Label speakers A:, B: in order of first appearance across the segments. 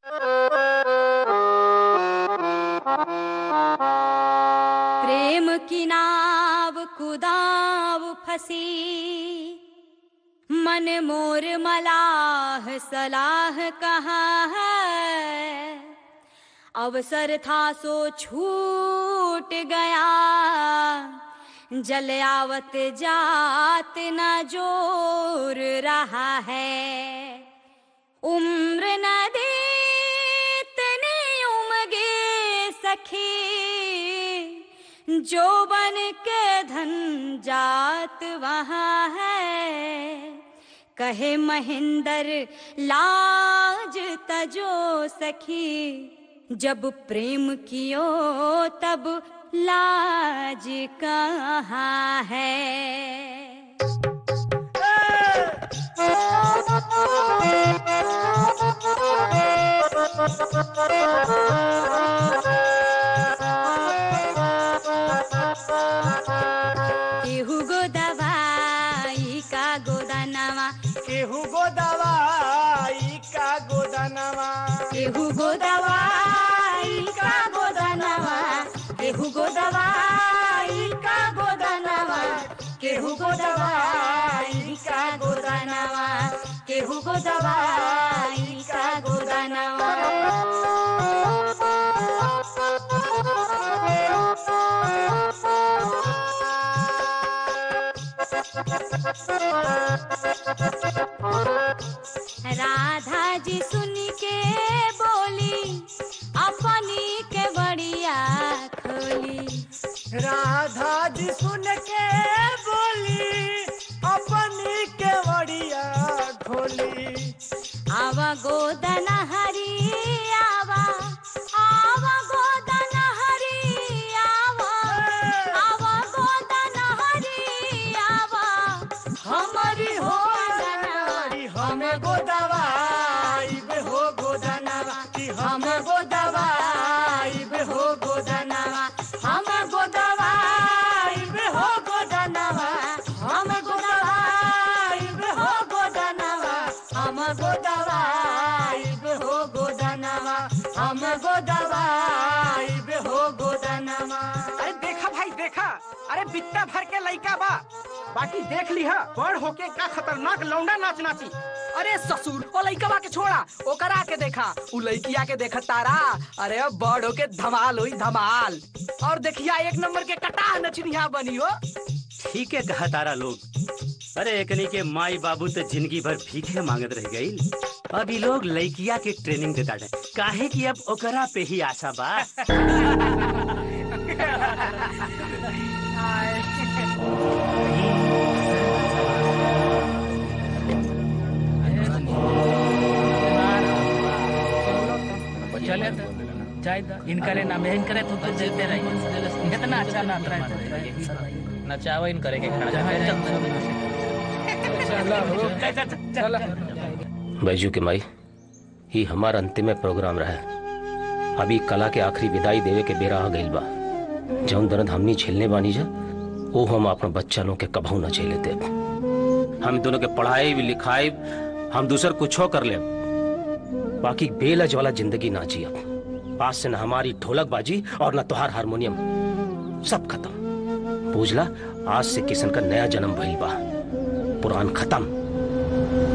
A: प्रेम की नाव कुदाव फंसी मन मोर मलाह सलाह कहाँ है अवसर था सो छूट गया जल आवत जात न जोर रहा है उम्र नदी तने उमगे सखी जो बन के धन जात वहाँ है कहे महेंद्र लाज तजो सखी जब प्रेम कियो तब लाज कहाँ है केहू गो दवाई का गोदानवा
B: केहू गो दवाई का गोदानवा
A: केहू गो दवाई का गोदानवा केहू गो दवाई का गोदानवा केहू गो दवाई का गोदानवा केहू गो दवाई का गोदानवा राधा जी सुन के बोली अपनी के बढ़िया खोली
B: राधा जी सुन के बोली अपनी केवड़िया ढोली
A: आवा गोदन हरी आवा आवा गोदन हरी आवा आवा गोदन हरी आवा हमारी हो
B: कि हमें गो दवाई बे हो गोदानवा कि हमें गो दवाई बे हो गोदानवा हमें गो दवाई बे हो गोदानवा हमें गो दवाई बे हो गोदानवा हमें गो दवाई बे हो गोदानवा हमें गो दवाई बे हो गोदानवा
C: अरे देखा भाई देखा अरे बित्ता भर के लइका बा बाकी देख लिहा बड़ होके का खतरनाक लौंडा नाच नाची अरे ससुर ओ लइकवा के छोड़ा ओकरा के देखा उ लइकिया के देखा तारा अरे बड़ होके धमाल हुई धमाल और देखिया एक नंबर के कटा नचनिया बनी हो
D: ठीक है कहा तारा लोग अरे एकनी के माई बाबू तो जिंदगी भर भीखे मांगत रह गई अभी लोग लइकिया के ट्रेनिंग देता है काहे कि अब ओकरा पे ही आशा बा
E: चले चाय इनकरे ना मैं इनकरे तो तो देते रही इतना अच्छा ना नचावा इन करे के चलो
F: बैजू के माई ही हमारा अंतिम प्रोग्राम रहा अभी कला के आखिरी विदाई देवे के बेरा आ गइल बा जौन दर्द हमनी झेलने बानी जा वो हम अपना बच्चा लोग के कभू न झेले देब हम दोनों के पढ़ाई भी लिखाई हम दूसर कुछो कर ले बाकी बेलज वाला जिंदगी ना जियब आज से न हमारी ढोलक बाजी और न तुहार हारमोनियम सब खत्म बुझला आज से किशन का नया जन्म भइल बा पुरान खत्म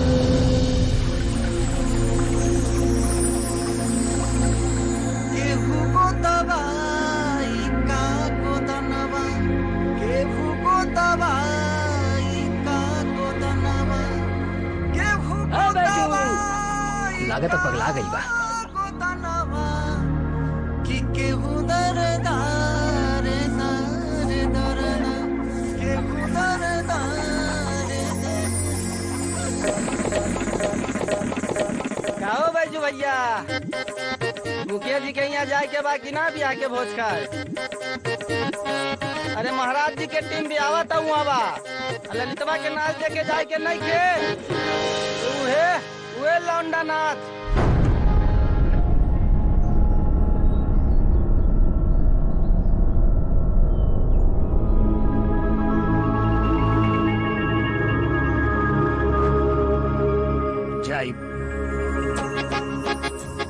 B: केहू को दवाई का गोदनवा केहू को दवाई का गोदनवा केहू को दवाई
E: लागत पगला गई बा
B: गोदनवा कि केहू दरदार सारे दरना केहू दरदार
C: काओ बैजू भैया मुखिया जी के यहाँ जाए के बाकी ना भी आके भोज खाए अरे महाराज जी के टीम भी आवा था वहाँ बा आ ललितवा के नाच देखे जाए के नहीं के उहे उहे लौंडा नाच
E: जाई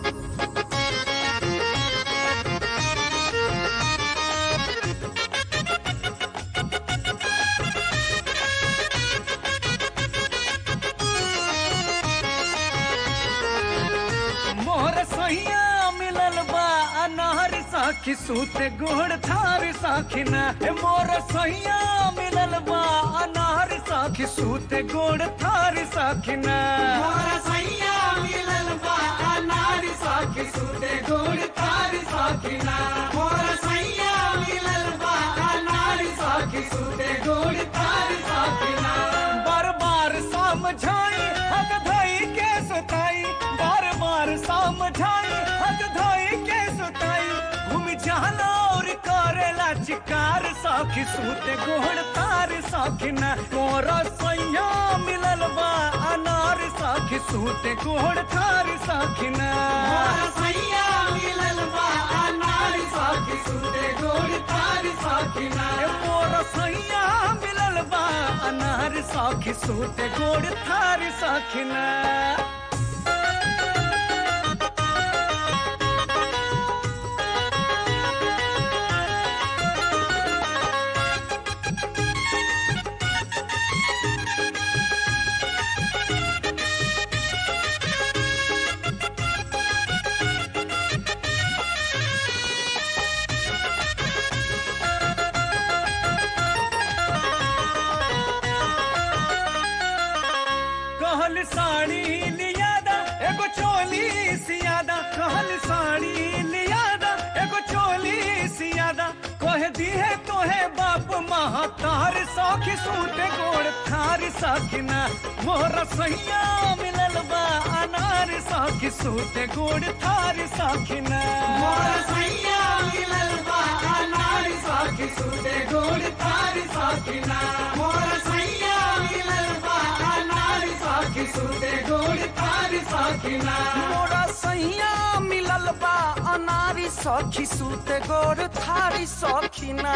B: साखी सूते गोड़ थार साखिना ए मोर सैया मिलल बा अनार साखी सूते गोड़ थार साखिना मोर सैया मिलल बा अनार साखी सूते गोड़ थार साखिना मोर सैया मिलल बा अनार साखी सूते गोड़ थार साखिना बार बार समझाई हक धई के सुताई बार बार समझाई हक धई के सुताई घूम जाना और करेला चिकार साखी सूते गोड़ तार साखिना मोरा सैया मिलल बा अनार साखी सूते गोड़ थार साखिना मोरा सैया मिलल बा अनार साखी सूते गोड़ थार साखिना मोरा सैया मिलल बा अनार साखी सूते गोड़ थार साखिना कहल साड़ी लियादा एगो चोली सियादा कहल साड़ी लियादा एगो चोली सियादा कह दिए तोहे बाप महतार सौखी सूते गोड़ थार साखिना मोर सैया मिलल बा अनार सौखी सूते गोड़ थार साखिना मोर सैया मिलल बा अनार सौखी सूते गोड़ थार साखिना मोर सैया मिलल बा अनार साखी सूते गोड़ थार साखिना
C: मोरा सैया मिलल बा अनारी सखी सूते गोर थारी सखीना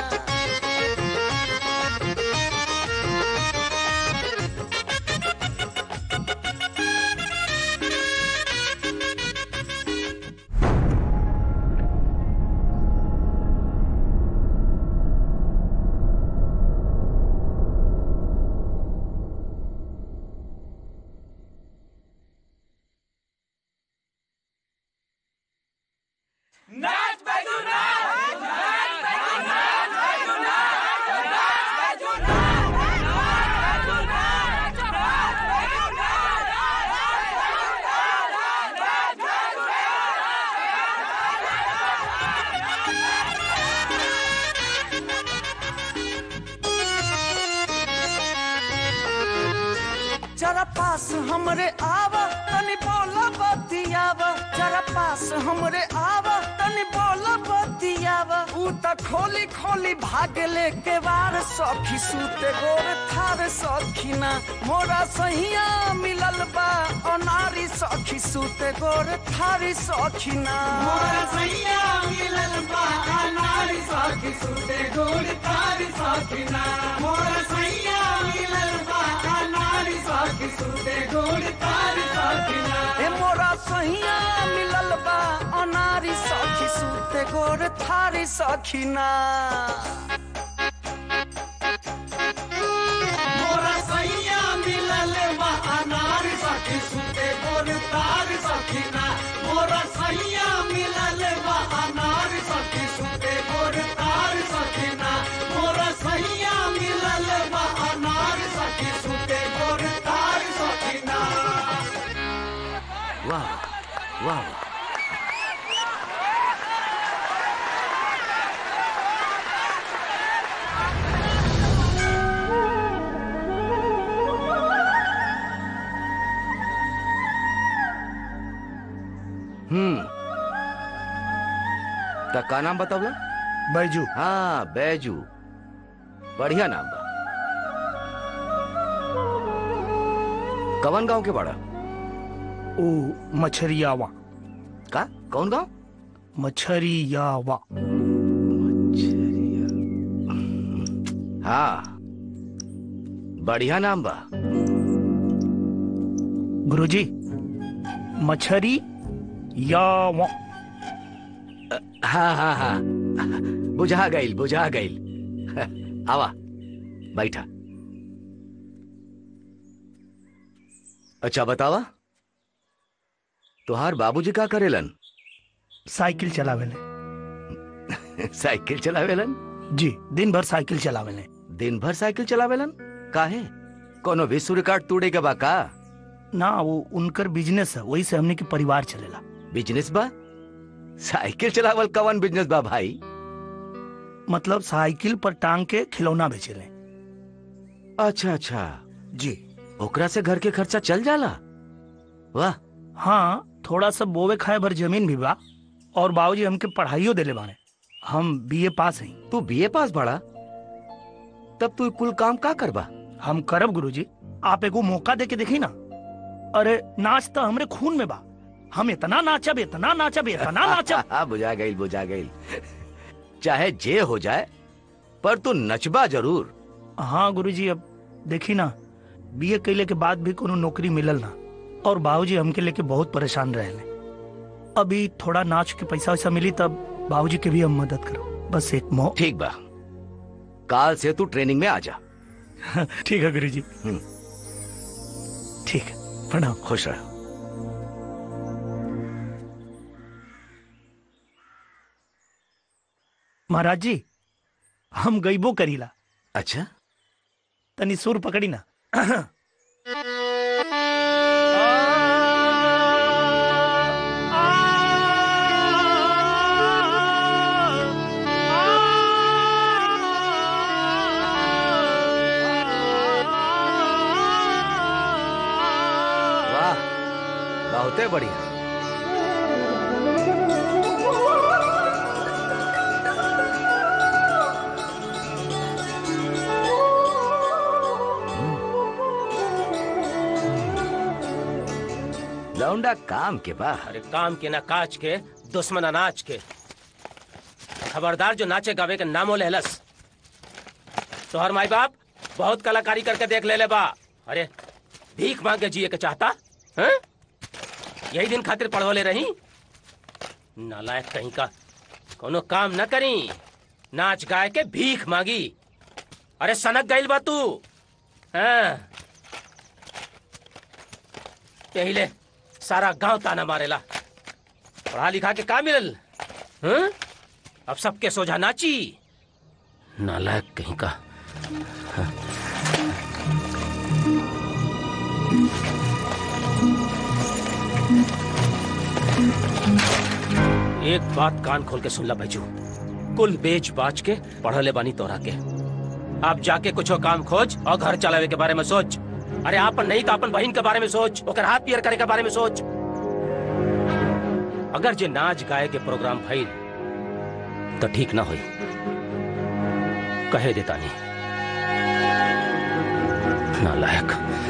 C: जरा पास हमरे आवा तनी बोला बतियावा जरा पास हमरे आवा तनी बोला बतियावा ऊ त खोली खोली भागले के वार सखी सूते गोर थार सखीना मोरा सहिया मिलल बा अनारी सखी सूते गोर थारी सखीना
B: मोर सैया मिलल बा अनार साखी सूते गोड़ थार साखिना मोर सैया मिलल बा अनार साखी सूते गोड़ थार साखिना
C: ए मोरा सहिया मिलल बा अनारी सखी सूते गोर थारी सखीना
B: मोर सैया मिलल बा अनार साखी सूते गोड़ थार साखिना मोर सैया मिलल बा अनार साखी सूते गोड़ थार साखिना मोर सैया मिलल बा अनार साखी सूते गोड़ थार साखिना
F: वाह वाह हम्म त का नाम बतावला
G: बैजू
F: हाँ बैजू बढ़िया नाम बा कवन गांव के बड़ा
G: ओ मछरियावा
F: का कौन गांव
G: मछरियावा
F: हाँ बढ़िया नाम बा
G: गुरुजी मछरी यावा
F: हाँ हाँ हाँ बुझा गईल बुझा गईल आवा बैठा अच्छा बतावा तुहार बाबूजी का करेलन
G: साइकिल चलावेले
H: साइकिल चलावेलन
G: जी दिन भर साइकिल चलावेले
H: दिन भर साइकिल चलावेलन काहे कोनो विश्व रिकॉर्ड तोड़े के बा का
G: ना वो उनकर बिजनेस है वही से हमने के परिवार चलेला
H: बिजनेस बा साइकिल चलावल कवन बिजनेस बा भाई
G: मतलब साइकिल पर टांग के खिलौना बेचेले
H: अच्छा अच्छा
G: जी
H: ओकरा से घर के खर्चा चल जाला वाह
G: हाँ थोड़ा सा बोवे खाए भर जमीन भी बा और बाबूजी हमके पढ़ाइयो देले बाने हम बीए पास हैं
H: तू बीए पास बड़ा तब तू कुल काम का करबा
G: हम करब गुरुजी आप एगो मौका दे के देखी ना अरे नाच तो हमरे खून में बा हम इतना नाचब इतना नाचब इतना नाचब
H: हाँ बुझा गई बुझा गई चाहे जे हो जाए पर तू नचबा जरूर
G: हाँ गुरुजी अब देखी ना बीए कैले के बाद भी कोनो नौकरी मिलल ना और बाबूजी हमके लेके बहुत परेशान रहे अभी थोड़ा नाच के पैसा वैसा मिली तब बाबूजी के भी हम मदद करो बस एक मौ
H: ठीक बा काल से तू ट्रेनिंग में आ जा
G: ठीक है गुरुजी
H: हम्म।
G: ठीक है प्रणाम
H: खुश रह
G: महाराज जी हम गईबो करीला
H: अच्छा
G: तनी सुर पकड़ी ना
H: वाह बहुते बढ़िया लौंडा काम के बा
F: अरे काम के ना काज के दुश्मन अनाज के खबरदार जो नाचे गावे के नामो लहलस तोहर माई बाप बहुत कलाकारी करके देख ले ले बा अरे भीख मांग के जिए के चाहता हैं? यही दिन खातिर पढ़वले रही नालायक कहीं का कोनो काम न करी नाच गाय के भीख मांगी अरे सनक गईल बा तू हाँ यही ले सारा गांव ताना मारेला पढ़ा लिखा के का मिलल हैं? अब सबके सोझा नाची नालायक कहीं का एक बात कान खोल के सुन ला बैजू कुल बेच बाच के पढ़ले बानी तोरा के आप जाके कुछो काम खोज और घर चलावे के बारे में सोच अरे आपन नहीं तो अपन बहन के बारे में सोच ओकर हाथ पियर करे के बारे में सोच अगर जे नाच गाए के प्रोग्राम भइल तो ठीक ना होई कहे देता नहीं नालायक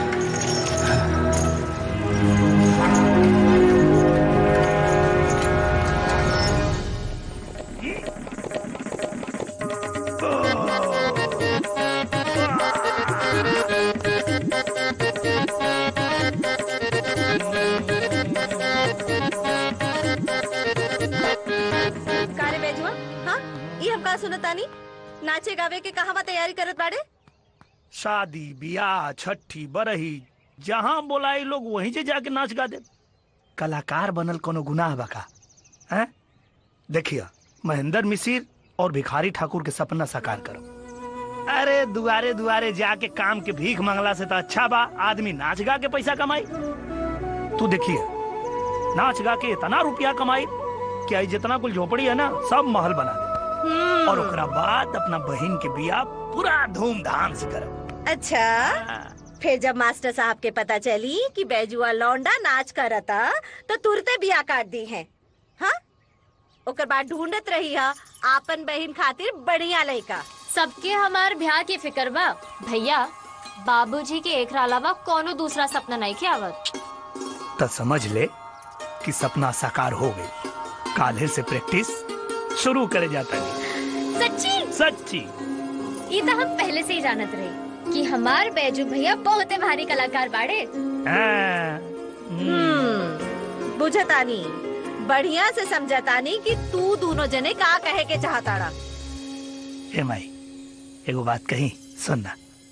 I: कारे बेजुआ हाँ ये हम का सुनतानी नाचे गावे के कहवा तैयारी करत बाड़े
G: शादी बियाह छठी बरही जहाँ बोलाई लोग वहीं से जाके नाच गा दे कलाकार बनल कोनो गुनाह बका हैं देखिए महेंद्र मिसिर और भिखारी ठाकुर के सपना साकार करो अरे दुआरे दुआरे जाके काम के भीख मांगला से तो अच्छा बा आदमी नाच गा के पैसा कमाई तू देखिए नाच गा के इतना रुपया कमाई कि आई जितना कुल झोपड़ी है ना सब महल बना दे और ओकरा बाद अपना बहन के बियाह पूरा धूमधाम से करब
I: अच्छा फिर जब मास्टर साहब के पता चली कि बैजुआ लौंडा नाच करता तो तुरते बिया काट दी है हाँ ओकर बाद ढूंढत रही है आपन बहन खातिर बढ़िया लड़का
A: सबके हमार ब्याह की फिक्र बा भैया बाबूजी के एक अलावा कोनो दूसरा सपना नहीं के आवत
G: तो समझ ले कि सपना साकार हो गई काले से प्रैक्टिस शुरू करे जाता है
A: सच्ची
G: सच्ची
A: ये तो हम पहले से ही जानत रहे कि हमार बैजू भैया बहुत ही भारी कलाकार बाड़े
G: हाँ,
I: हम्म बुझतानी बढ़िया से समझतानी कि तू दोनों जने का कहे के चाहताड़ा
G: हे माई एगो बात कही सुनना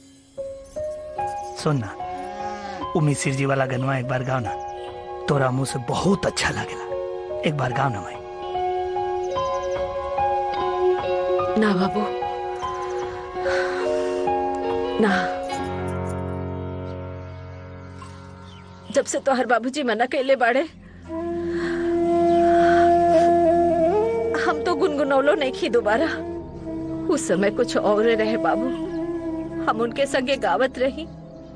G: सुनना वो मिसिर जी वाला गनवा एक बार गाओ ना तोरा मुंह से बहुत अच्छा लगेला एक बार गाओ ना माई
J: ना बाबू ना जब से तोहर बाबूजी मना कैले बाड़े हम तो गुनगुनौलो नहीं खी दोबारा उस समय कुछ और रहे बाबू हम उनके संगे गावत रही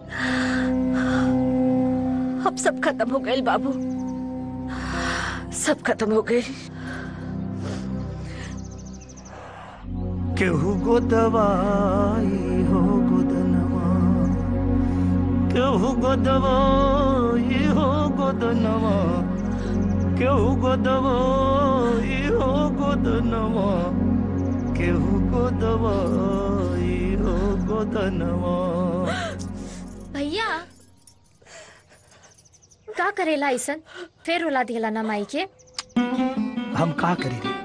J: अब सब खत्म हो गए बाबू सब खत्म हो गए
G: केहू गो दवाई हो गोदनवा केहू गो दवाई हो गोदनवा केहू गो दवाई हो गोदनवा केहू गो दवाई हो गोदनवा
A: भैया का करेला ऐसन फिर रुला दिला ना माई के
G: हम का करी रे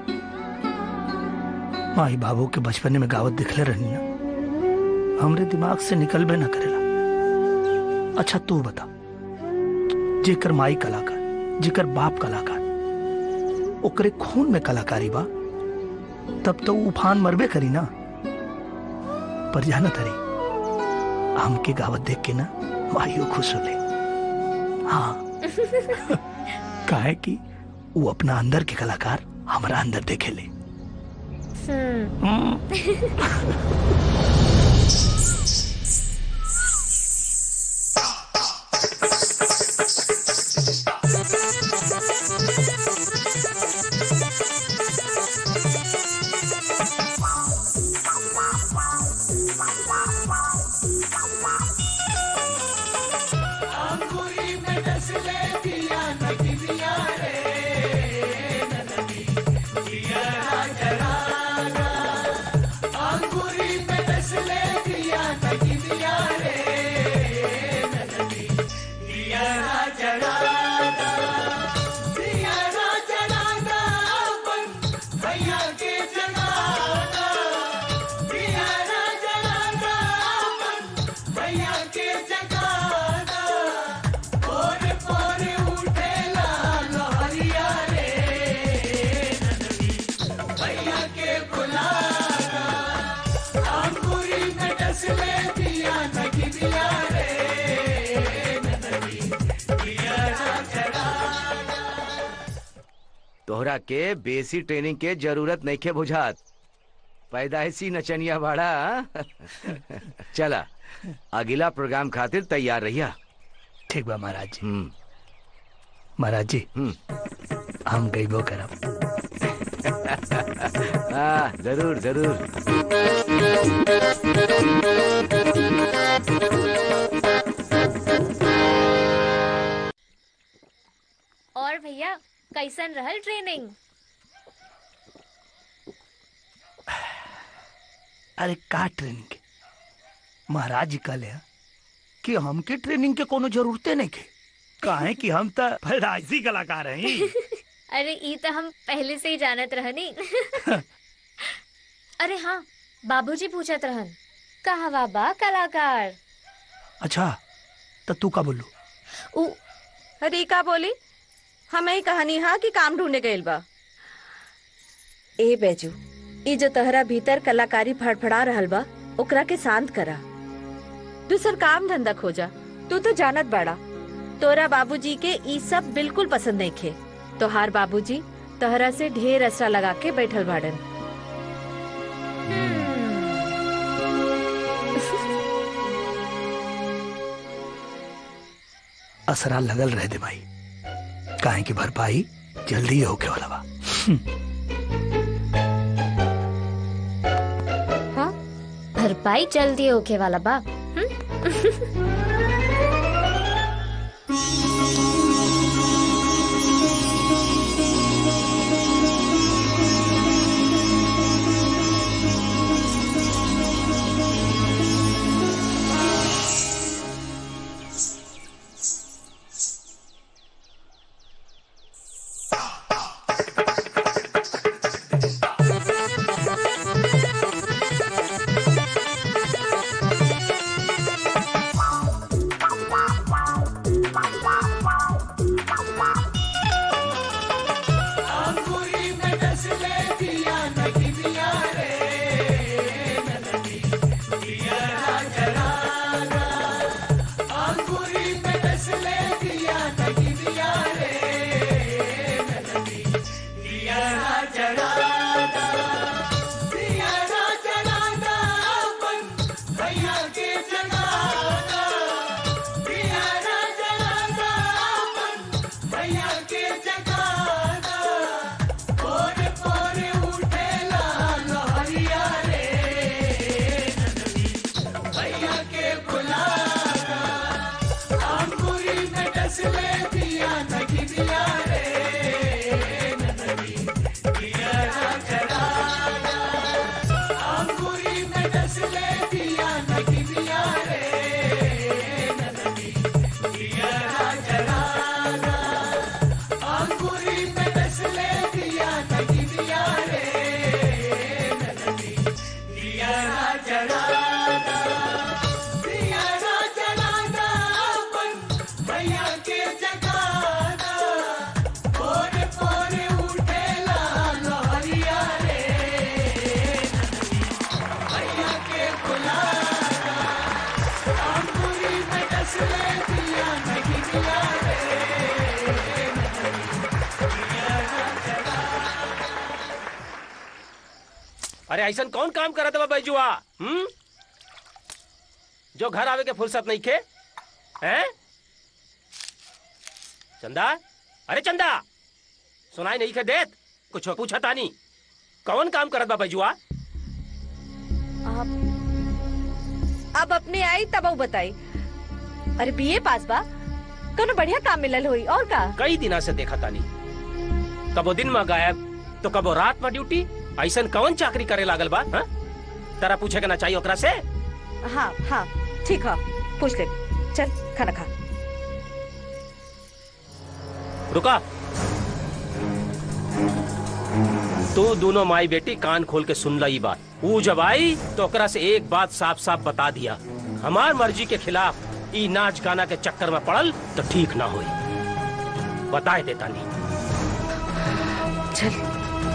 G: माई बाबू के बचपने में गावत दिखले रहनी ना हमरे दिमाग से निकलबे ना करेला अच्छा तू बता जेकर माई कलाकार जेकर बाप कलाकार ओकरे खून में कलाकारी बा तब तो उ उफान मरबे करी ना पर जाना तरी हमके गावत देख के ना माइयो खुश होले हाँ काहे कि वो अपना अंदर के कलाकार हमारा अंदर देखे ले
H: तोहरा के बेसी ट्रेनिंग के जरूरत नहीं के बुझात पैदाइशी नचनिया बाड़ा चला अगला प्रोग्राम खातिर तैयार रहिया
G: ठीक बा महाराज जी
H: हम्म
G: महाराज जी
H: हम्म
G: हम गईबो करब
H: हाँ जरूर जरूर
A: और भैया कैसन रहल ट्रेनिंग
G: अरे का ट्रेनिंग के महाराज जी कहले हैं कि हमके ट्रेनिंग के कोनो जरूरते नहीं के काहे कि हम तो पैदाइशी कलाकार हैं
A: अरे ई तो हम पहले से ही जानत रहनी अरे हाँ बाबूजी पूछत रहन कहा बाबा कलाकार
G: अच्छा तो तू का बोलू
A: उ
J: अरे का बोली हमें ही कहानी हा कि काम ढूंढे गइल बा ए बेजू ई जो तहरा भीतर कलाकारी फड़फड़ा रहल बा ओकरा के शांत करा दूसर काम धंधा खोजा तू तो जानत बाड़ा तोरा बाबूजी के ई सब बिल्कुल पसंद नहीं खे तोहार बाबूजी तहरा से ढेर असरा लगा के बैठल बाड़न
G: असरा लगल रह दे भाई काहे की भरपाई जल्दी ही होके वाला बा
A: हाँ भरपाई जल्दी होके वाला बा हम्म?
F: अरे ऐसा कौन काम करत बा बैजुआ हम्म जो घर आवे के फुर्सत नहीं खे हैं चंदा अरे चंदा सुनाई नहीं खे देत कुछ पूछा तानी कौन काम करत बा बैजुआ
J: आप अब अपने आई तब ऊ बताई अरे बीए पास बा कनो बढ़िया काम मिलल हुई और का
F: कई दिना से देखा तानी कबो दिन में गायब तो कबो रात में ड्यूटी ऐसा कौन चाकरी करे लागल बा हाँ? तारा पूछे के ना चाहिए ओकरा से
J: हाँ हाँ ठीक है पूछ ले चल खाना खा
F: रुका तू दोनों माई बेटी कान खोल के सुन ली बात वो जब आई तो ओकरा से एक बात साफ साफ बता दिया हमार मर्जी के खिलाफ ई नाच गाना के चक्कर में पड़ल तो ठीक ना होई बताए देता नहीं
J: चल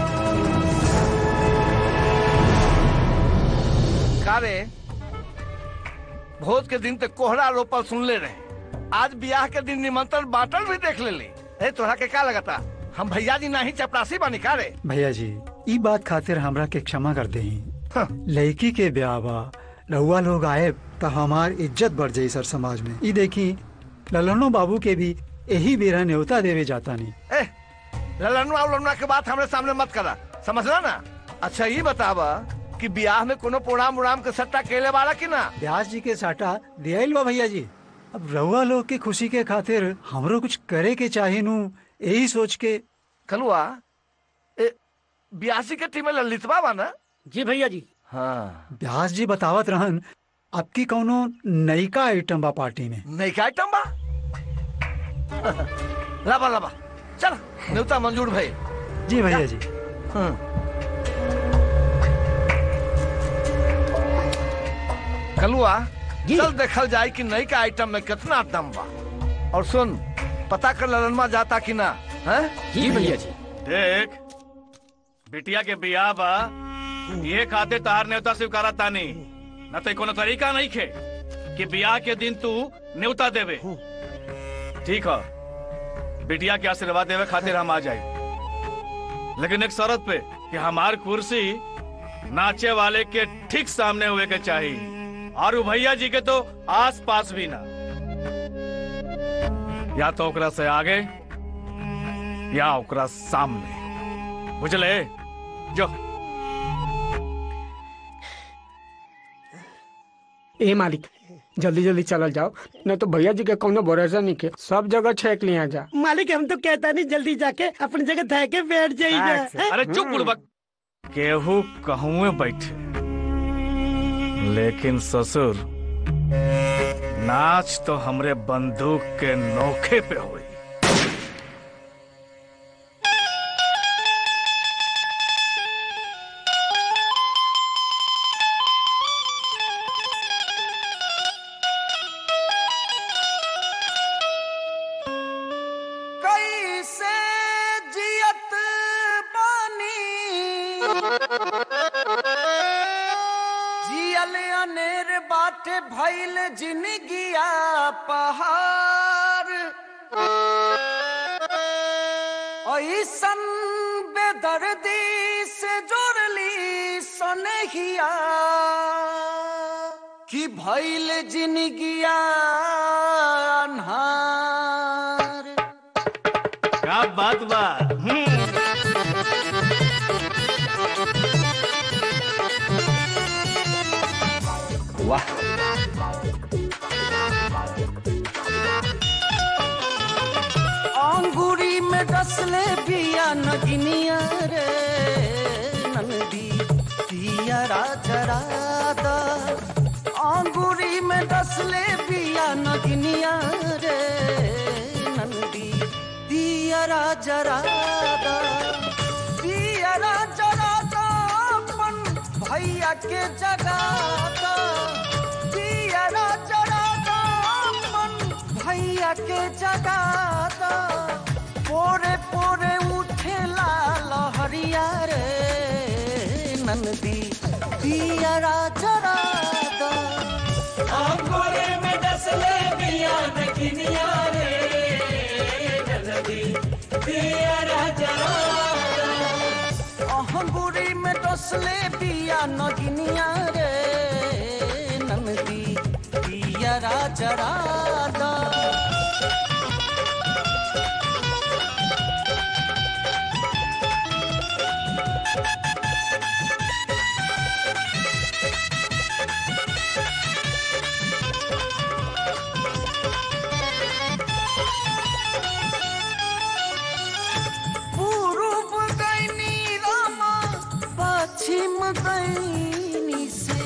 G: का रे भोज के दिन तक कोहरा रोपल सुनले रहे आज ब्याह के दिन निमंत्रण बांटल भी देख ले ए तोहरा के का लगता हम भैया जी नहीं चपरासी बानी का रे
K: भैया जी ई बात खातिर हमरा के क्षमा कर दे लड़की के ब्याह बा रहुआ लोग आए तो हमार इज्जत बढ़ जाई सर समाज में ई देखी ललनो बाबू के भी यही बेरा न्योता देवे जाता नहीं
G: ए ललनुआ उलनुआ के बात हमरे सामने मत करा समझला ना अच्छा ये बतावा कि ब्याह में कोनो प्रोग्राम उड़ाम के सट्टा केले वाला कि ना
K: ब्यास जी के साटा दियाइल बा भैया जी अब रहुआ लोग के खुशी के खातिर हमरो कुछ करे के चाहे नु यही सोच के
G: कलुआ ए ब्यासी के टीम में ललितवा बा ना
C: जी भैया जी
G: हाँ
K: ब्यास जी बतावत रहन आपकी कौनो नयका आइटम बा पार्टी में
G: नहीं का आइटम बा लाबा लाबा चल न्योता मंजूर भाई
K: जी भैया जी
G: हाँ। कलुआ चल देखल जाए कि नई का आइटम में कितना दम बा और सुन पता कर ललनमा जाता कि ना है
F: जी भैया जी
L: देख बिटिया के बियाह बा ये खाते तार न्योता स्वीकारा तानी न तो कोनो तरीका नहीं खे कि बियाह के दिन तू न्योता देवे ठीक है बिटिया के आशीर्वाद देवे खातिर हम आ जाए लेकिन एक शर्त पे कि हमार कुर्सी नाचे वाले के ठीक सामने हुए के चाहिए और उ भैया जी के तो आस पास भी ना या तो ओकरा से आगे या ओकरा सामने बुझले जो
M: ए मालिक जल्दी जल्दी चलल जाओ नहीं तो भैया जी के कोनो भरोसा नहीं के सब जगह छेक लिया जा
N: मालिक हम तो कहता नहीं जल्दी जाके अपनी जगह धा के बैठ जाइए
L: अरे चुप बुड़बक केहू कहूँ बैठे लेकिन ससुर नाच तो हमरे बंदूक के नोखे पे हुई
B: कैसे जियत बानी जियल अनेर बाटे भइल जिनगिया पहाड़ ऐसन बेदर्दी से जोड़ली सनहिया कि भइल जिनगिया अन्हार
L: क्या बात बा
H: वाह
B: अंगूरी में डसले बिया नगिनिया रे नंदी पिया राजरा दा अंगूरी में डसले बिया नगिनिया रे नंदी पिया राजरा दा पिया राजरा दा अपन भैया के जगा दा पिया राजरा दा अपन भैया के जगा दा पोरे पोरे उठेला लहरिया रे नंदी पिया राजरा दा अंगोरे में डसले बिया नगिनिया रे नंदी पिया राजरा दा अंगूरी में डसले पिया नगिनिया रे नंदी पिया राजरा दा पूर्व दैनी रामा पश्चिम दैनी से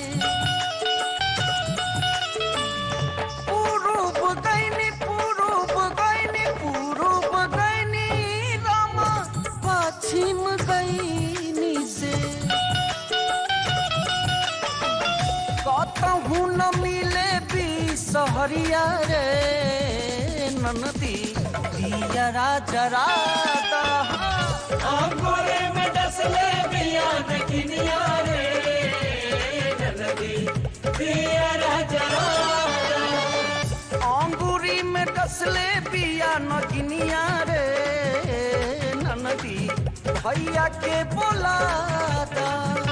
B: पूर्व दैनी पूर्व दैनी पूर्व दैनी रामा पश्चिम दैनी से कतहु न मिले भी सहरिया रे ननदी दिया राजरा अंगोरे में डसले बिया नगिनिया रे ननदी दिया राजरा अंगूरी में डसले बिया नगिनिया रे ननदी भैया के बोलाता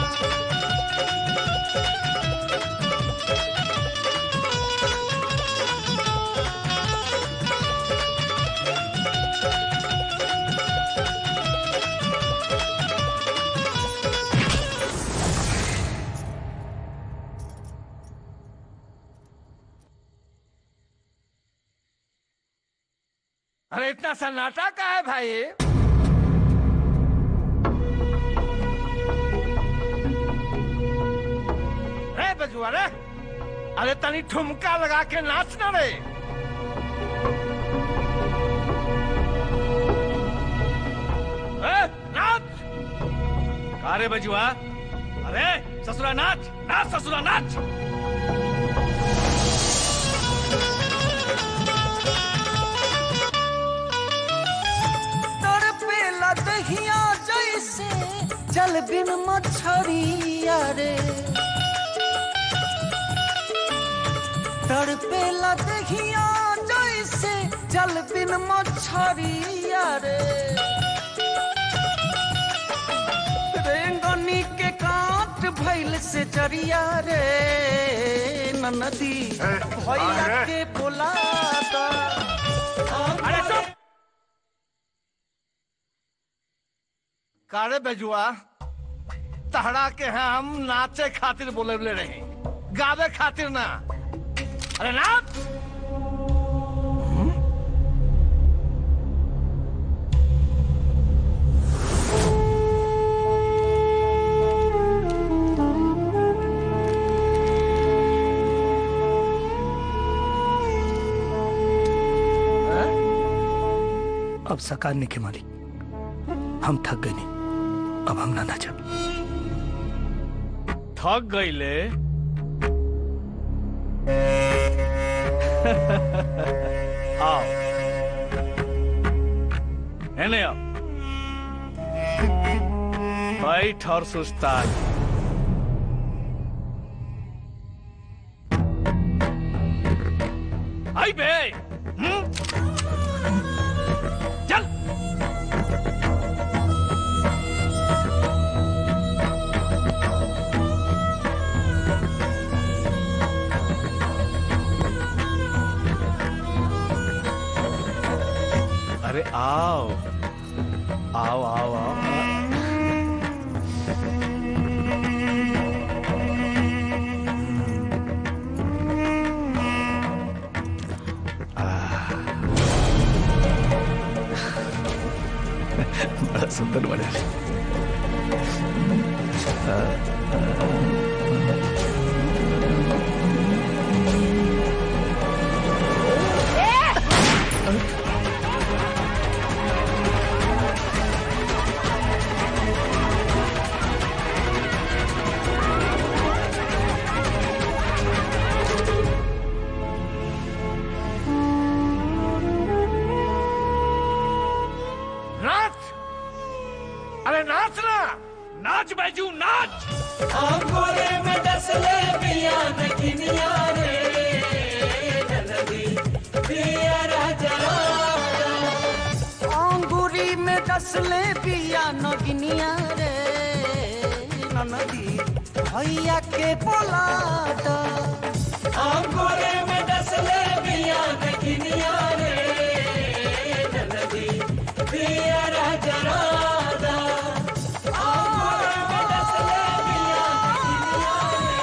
G: अरे इतना सन्नाटा का है भाई रे बजुआ रे अरे तनी ठुमका लगा के नाच ना रे ए, नाच
L: अरे बजुआ अरे ससुरा नाच नाच ससुरा नाच
B: तड़पेला दहिया जैसे जल बिन मछरिया रे तड़पेला दहिया जैसे जल बिन मछरिया रे रेंगनी के काट भैल से जरिया रे ननदी भैया के बोलाता
G: अरे चुप कारे बेजुआ तहरा के हैं हम नाचे खातिर बोले रहे गावे खातिर ना अरे नाच अब सकारने के मालिक हम थक गए नहीं अब हम ना नाचब
L: थक गईले आओ एने आओ बैठ और सुस्ता आई बे हम्म? चल अरे आओ आओ आओ आओ
O: बड़ा सुंदर बने
G: नाच अरे नाच ना
L: नाच बैजू नाच
B: अंगूरे में डसले पिया नगिनिया रे ननदी पिया राजा अंगूरी में डसले पिया नगिनिया रे नदी भैया के पलाटा
O: अंगोरे में डसले बिया नगिनिया रे नदी पिया जरादा अंगोरे में डसले बिया नगिनिया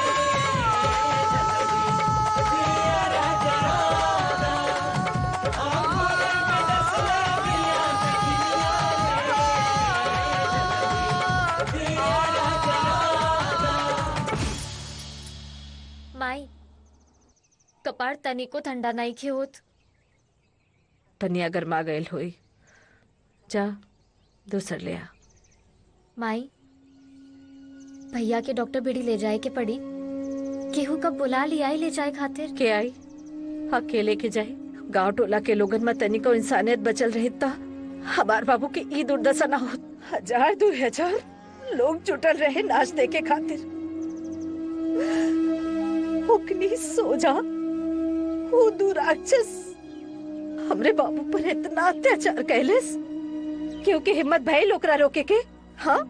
O: रे पिया जरादा अंगोरे में डसले बिया नगिनिया रे पिया जरादा
A: माई कपार तनिको ठंडा नहीं खे होत
J: तनिया गरमा गयल होई जा दूसर ले आ
A: माई भैया के डॉक्टर बेड़ी ले जाए के पड़ी केहू कब बुला लिया ही ले जाए खातिर
J: के आई अकेले के जाए गांव टोला के लोगन में तनिको इंसानियत बचल रही ता हमार बाबू की ई दुर्दशा ना होत हजार दो हजार लोग जुटल रहे नाच देखे खातिर उकनी सो जा वो दुराक्षस हमरे बाबू पर इतना अत्याचार कैलेस क्योंकि हिम्मत भइल ओकरा रोके के हाँ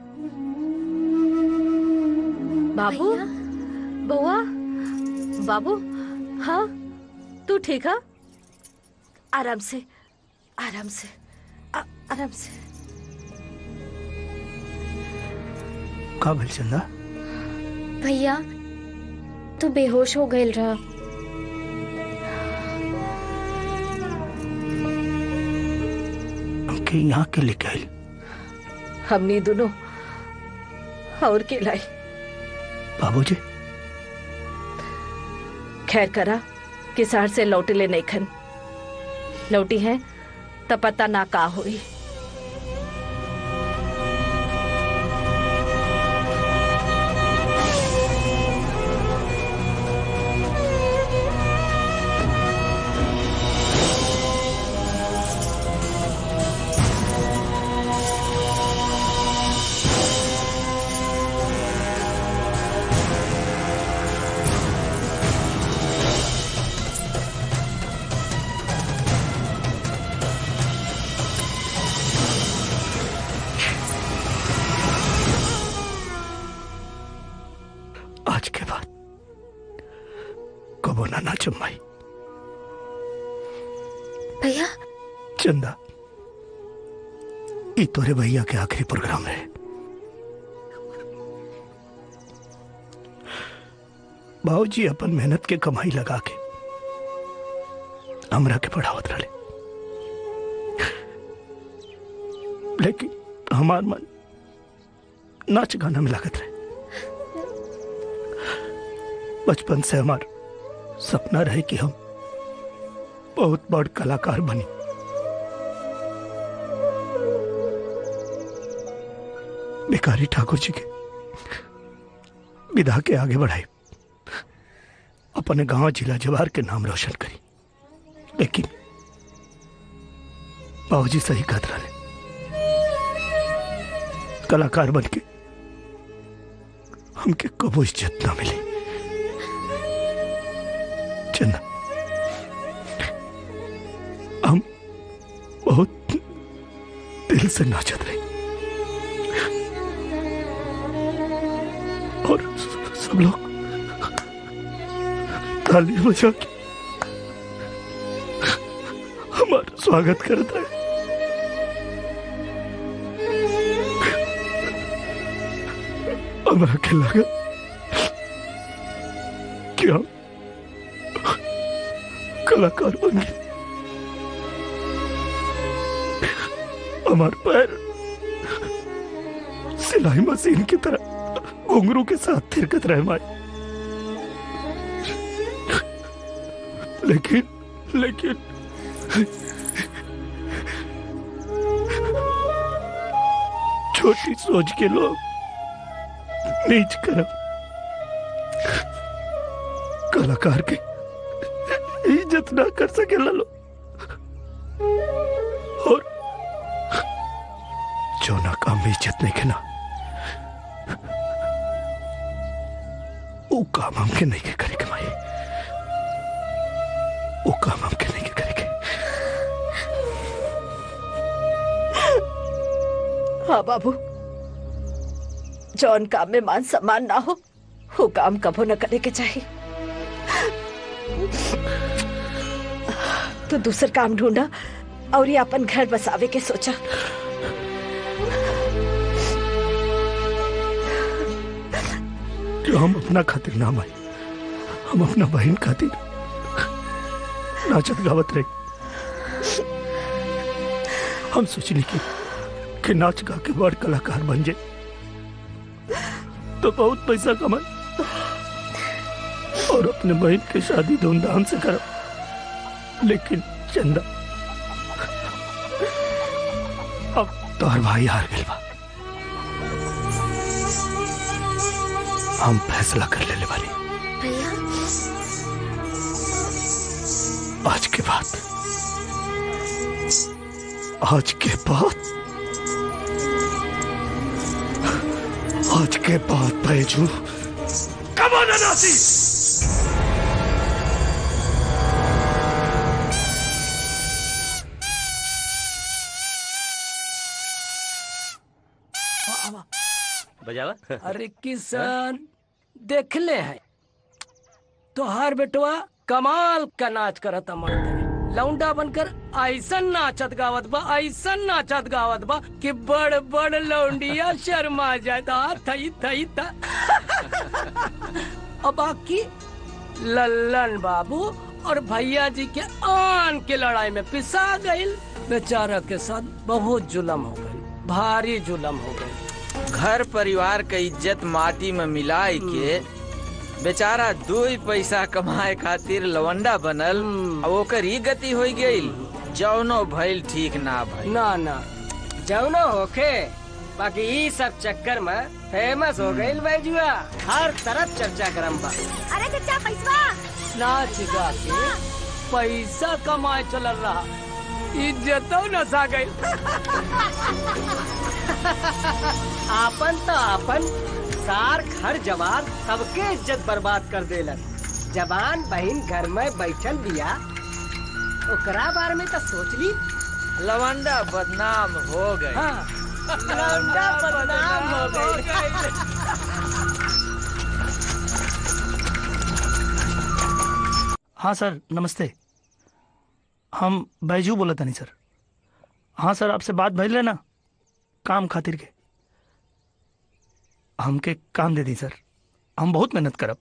J: बाबू बउआ बाबू हाँ तू ठीक है आराम से आराम से आ, आराम से
G: का भइल चंदा
A: भैया तू बेहोश हो गईल रहा
G: हमके यहाँ के लेके आइल
J: हमनी दोनों और के लाई
G: बाबूजी
J: खैर करा किसार से लौटे ले नहीं खन लौटी है तो पता ना का हुई
G: आज के बाद कबो ना नाचम माई
A: भैया
G: चंदा ई तोरे भैया के आखिरी प्रोग्राम है बाबूजी अपन मेहनत के कमाई लगा के हमरा के पढ़ावत रहे लेकिन हमार मन नाच गाना में लागत रहे बचपन से हमार सपना रहे कि हम बहुत बड़ कलाकार बनी भिखारी ठाकुर जी के विधा के आगे बढ़ाई अपने गांव जिला जवार के नाम रोशन करी लेकिन बाबूजी सही कहत रहे कलाकार बन के हमके कबो इज्जत ना मिली चंदा हम बहुत दिल से नाचत रहे और सब लोग ताली बजा के हमारा स्वागत करता है हमरा के लगा कि हम कलाकार बन गए हमार पैर सिलाई मशीन की तरह घुंघरू के साथ थिरकत रहे माए लेकिन लेकिन छोटी सोच के लोग नीच करम कलाकार के इज्जत ना कर सके लो और जो ना काम में इज्जत नहीं के ना वो काम हमके नहीं के करे कमाई वो काम हमके नहीं के करे
J: हाँ बाबू जौन काम में मान सम्मान ना हो वो काम कबो न करे के चाहिए तो दूसर काम ढूंढा और ये अपन घर बसावे के सोचा
G: कि हम अपना खातिर ना माई हम अपना बहन खातिर नाचत गावत रहे हम सोचली कि कि नाच गा के बड़ कलाकार बन जाए तो बहुत पैसा कमाए और अपने बहन की शादी धूमधाम से करब लेकिन चंदा अब तोहर भाई हार गइल बा हम फैसला कर लेले वाली
A: भैया
G: आज के बाद आज के बाद आज के बाद बैजू कमाना नासी
F: बजावा
N: अरे किसान देख ले है तोहार बेटवा कमाल का नाच करता मर्द लौंडा बनकर ऐसन नाचत गावत बा ऐसन नाचत गावत बा कि बड़ बड़ लौंडिया शर्मा जाता थई थई था अब बाकी लल्लन बाबू और भैया जी के आन के लड़ाई में पिसा गईल बेचारा के साथ बहुत जुलम हो गई भारी जुलम हो गई
P: घर परिवार के इज्जत माटी में मिलाई के बेचारा दो ही पैसा कमाए खातिर लवंडा बनल और ओकर ही गति हो गई जौनो भइल ठीक ना भइल
N: ना ना जौनो होखे बाकी ई सब चक्कर में फेमस हो गई बैजुआ हर तरफ चर्चा करम बा
O: अरे चचा पैसा
N: नाच गा के पैसा कमाए चलल रहा इज्जतो नसा गई आपन तो आपन सार घर जवान सबके इज्जत बर्बाद कर देलन जवान बहन घर में बैठल बिया ओकरा बारे में तो सोच ली
P: लवंडा बदनाम हो गए
N: हाँ, लौंडा बदनाम हो गई
G: हाँ सर नमस्ते हम बैजू बोला था नहीं सर हाँ सर आपसे बात भइल रहे ना काम खातिर के हमके काम दे दी सर हम बहुत मेहनत करब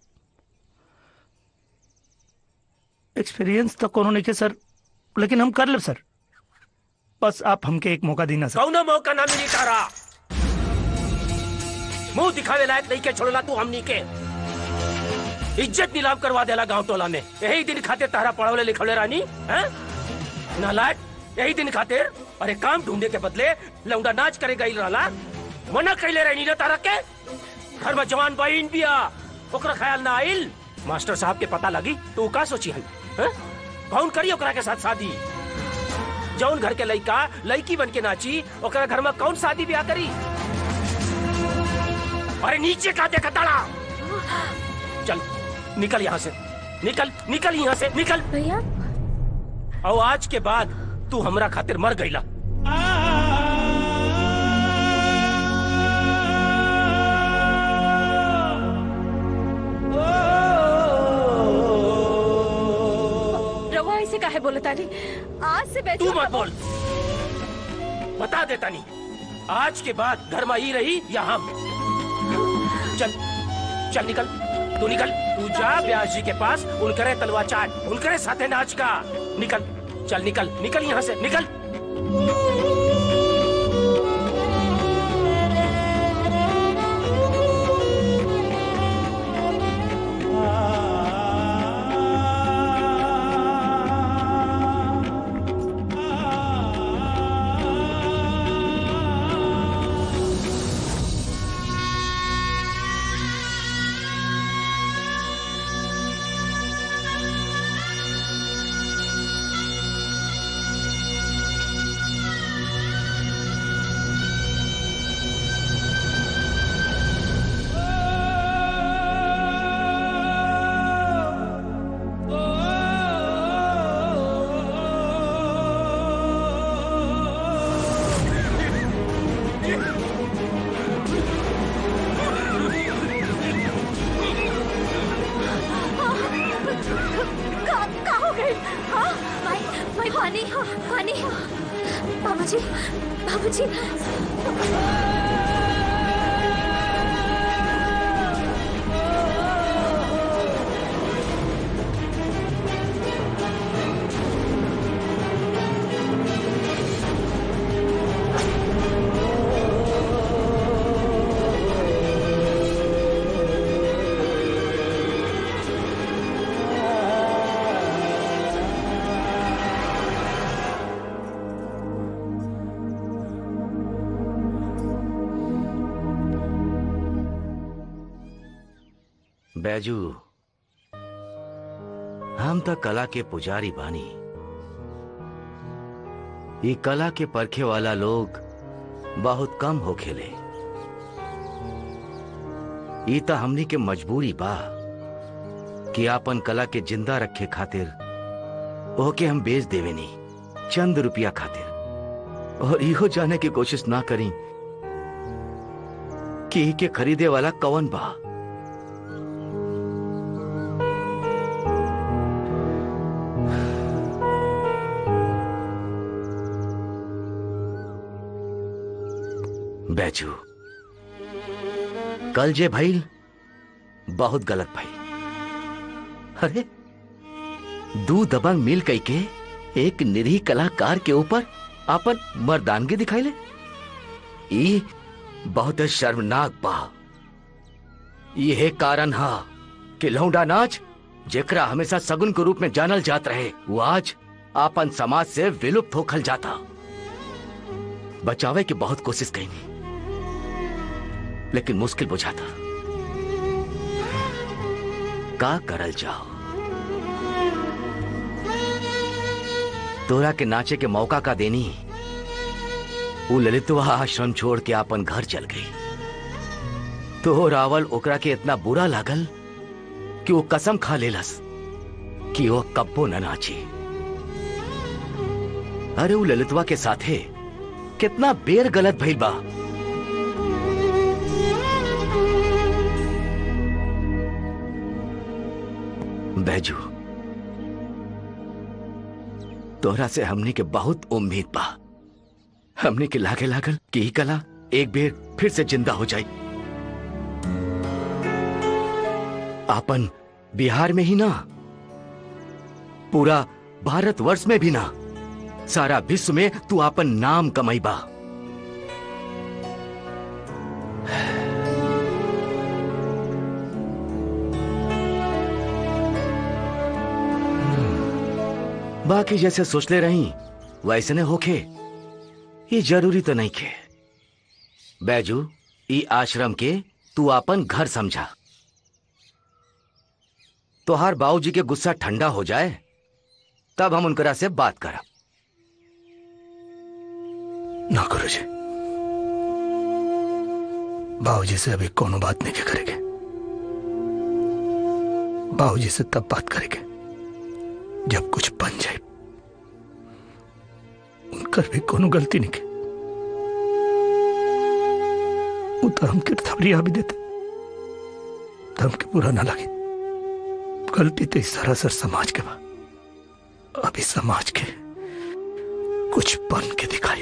G: एक्सपीरियंस तो कोनो नहीं के सर लेकिन हम कर लेब सर बस आप हमके एक मौका देना सर
F: कौनो मौका ना मिली तारा मुंह दिखावे लायक नहीं के छोड़ला तू हमनी के इज्जत नीलाम करवा देला गांव टोला में यही दिन खातिर तारा पढ़ावले लिखवले रानी हैं नालायक यही दिन खातिर अरे काम ढूंढे के बदले लौंडा नाच करे गई रहला मना कैले रहनी ना तारा के घर में जवान बहन बिया ओकरा ख्याल ना आइल मास्टर साहब के पता लगी तो का सोची हन हैं? कौन करी ओकरा के साथ शादी जौन घर के लड़का लड़की बन के नाची ओकरा घर में कौन शादी ब्याह करी अरे नीचे का देखा ताड़ा चल निकल यहाँ से निकल निकल यहाँ से निकल
A: भैया
F: और आज के बाद तू हमरा खातिर मर गईला
J: रवा ऐसे काहे बोले तानी आज से
F: तू मत बोल बता दे तनी आज के बाद घर में ही रही या हम चल चल निकल तू निकल तू जा ब्यास जी के पास उनकरे तलवा चाट उनकरे साथे नाच का निकल चल निकल निकल यहाँ से निकल
A: बाबूजी
H: बैजू हम तो कला के पुजारी बानी ये कला के परखे वाला लोग बहुत कम हो खेले ई तो हमनी के मजबूरी बा कि आपन कला के जिंदा रखे खातिर ओके हम बेच देवे नहीं चंद रुपया खातिर और इहो जाने की कोशिश ना करी कि ई के खरीदे वाला कौन बा बैजू कल जे भइल बहुत गलत भइल अरे दू दबंग मिल कई के एक निरीह कलाकार के ऊपर आपन मर्दानगी दिखाइले ई बहुत शर्मनाक बा यह कारण हा कि लौंडा नाच जेकरा हमेशा सगुन के रूप में जानल जात रहे वो आज आपन समाज से विलुप्त होखल जाता बचावे की बहुत कोशिश कई लेकिन मुश्किल बुझाता का करल जाओ तोरा के नाचे के मौका का देनी वो ललितवा आश्रम छोड़ के अपन घर चल गई तो रावल ओकरा के इतना बुरा लागल कि वो कसम खा लेलस कि वो कब्बो न नाची अरे वो ललितवा के साथे कितना बेर गलत भइल बा बैजू तोरा से हमने के बहुत उम्मीद बा हमने के लागे लागल कि ई कला एक बेर फिर से जिंदा हो जाए आपन बिहार में ही ना पूरा भारतवर्ष में भी ना सारा विश्व में तू आपन नाम कमाईबा बाकी जैसे सोच ले रही वैसे ने होखे ये जरूरी तो नहीं खे बैजू ई आश्रम के तू अपन घर समझा तोहार बाबूजी के गुस्सा ठंडा हो जाए तब हम उनकरा से बात करब
G: ना करो जी बाबूजी से अभी कोनो बात नहीं के करेंगे बाबूजी से तब बात करेंगे जब कुछ बन जाए उनकर भी कोनो गलती नहीं के वो तो हमके थवरिया भी देते तो हमके बुरा ना लगे गलती तो इस सरासर समाज के बा अभी समाज के कुछ बन के दिखाई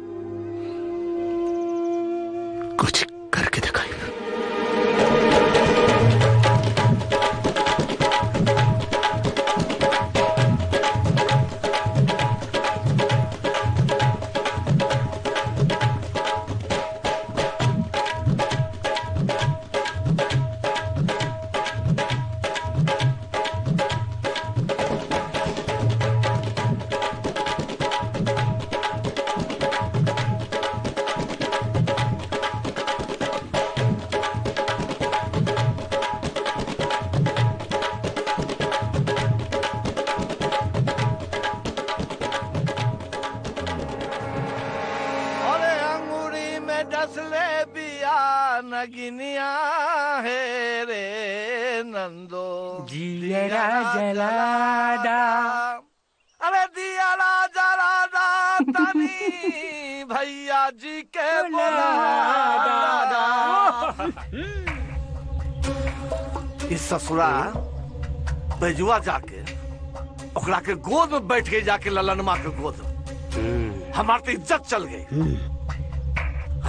G: कुछ करके दिखाई
O: अरे अंगूरी में डसले बिया नगिनिया है रे नंदो
N: जियरा जलादा
O: अरे दियारा जलादा तनी भैया जी के बोला इस ससुरा बैजुआ जाके ओकरा के गोद में बैठ गई जाके ललनमा के गोद में हमार तो इज्जत चल गई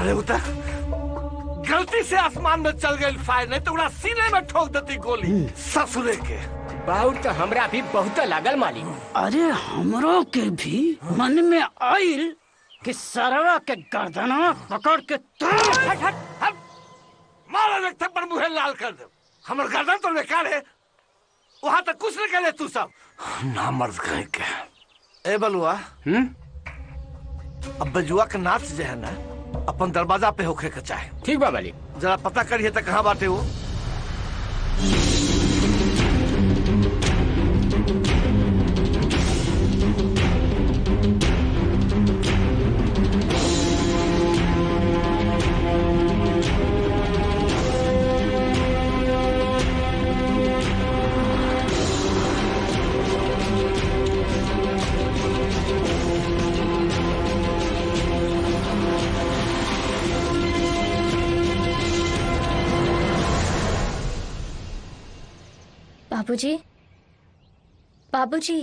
O: अरे उता गलती से आसमान में चल गई फायर नहीं तो उड़ा सीने में ठोक देती गोली ससुरे के
N: बाउर तो हमरा भी बहुत लागल मालिक
Q: अरे हमरो के भी मन में आइल कि सरवा के गर्दना पकड़ के
O: हट हट हट मारा रखते पर मुहे लाल कर दे हमर गर्दन तो बेकार है वहां तक कुछ नहीं करे तू सब ना मर्द कहीं के ए बलुआ
N: हम्म
O: अब बजुआ के नाच जो है ना अपन दरवाजा पे होखे के चाहे
N: ठीक बा मालिक
O: जरा पता करिए तो कहाँ बाटे वो
A: बाबूजी बाबूजी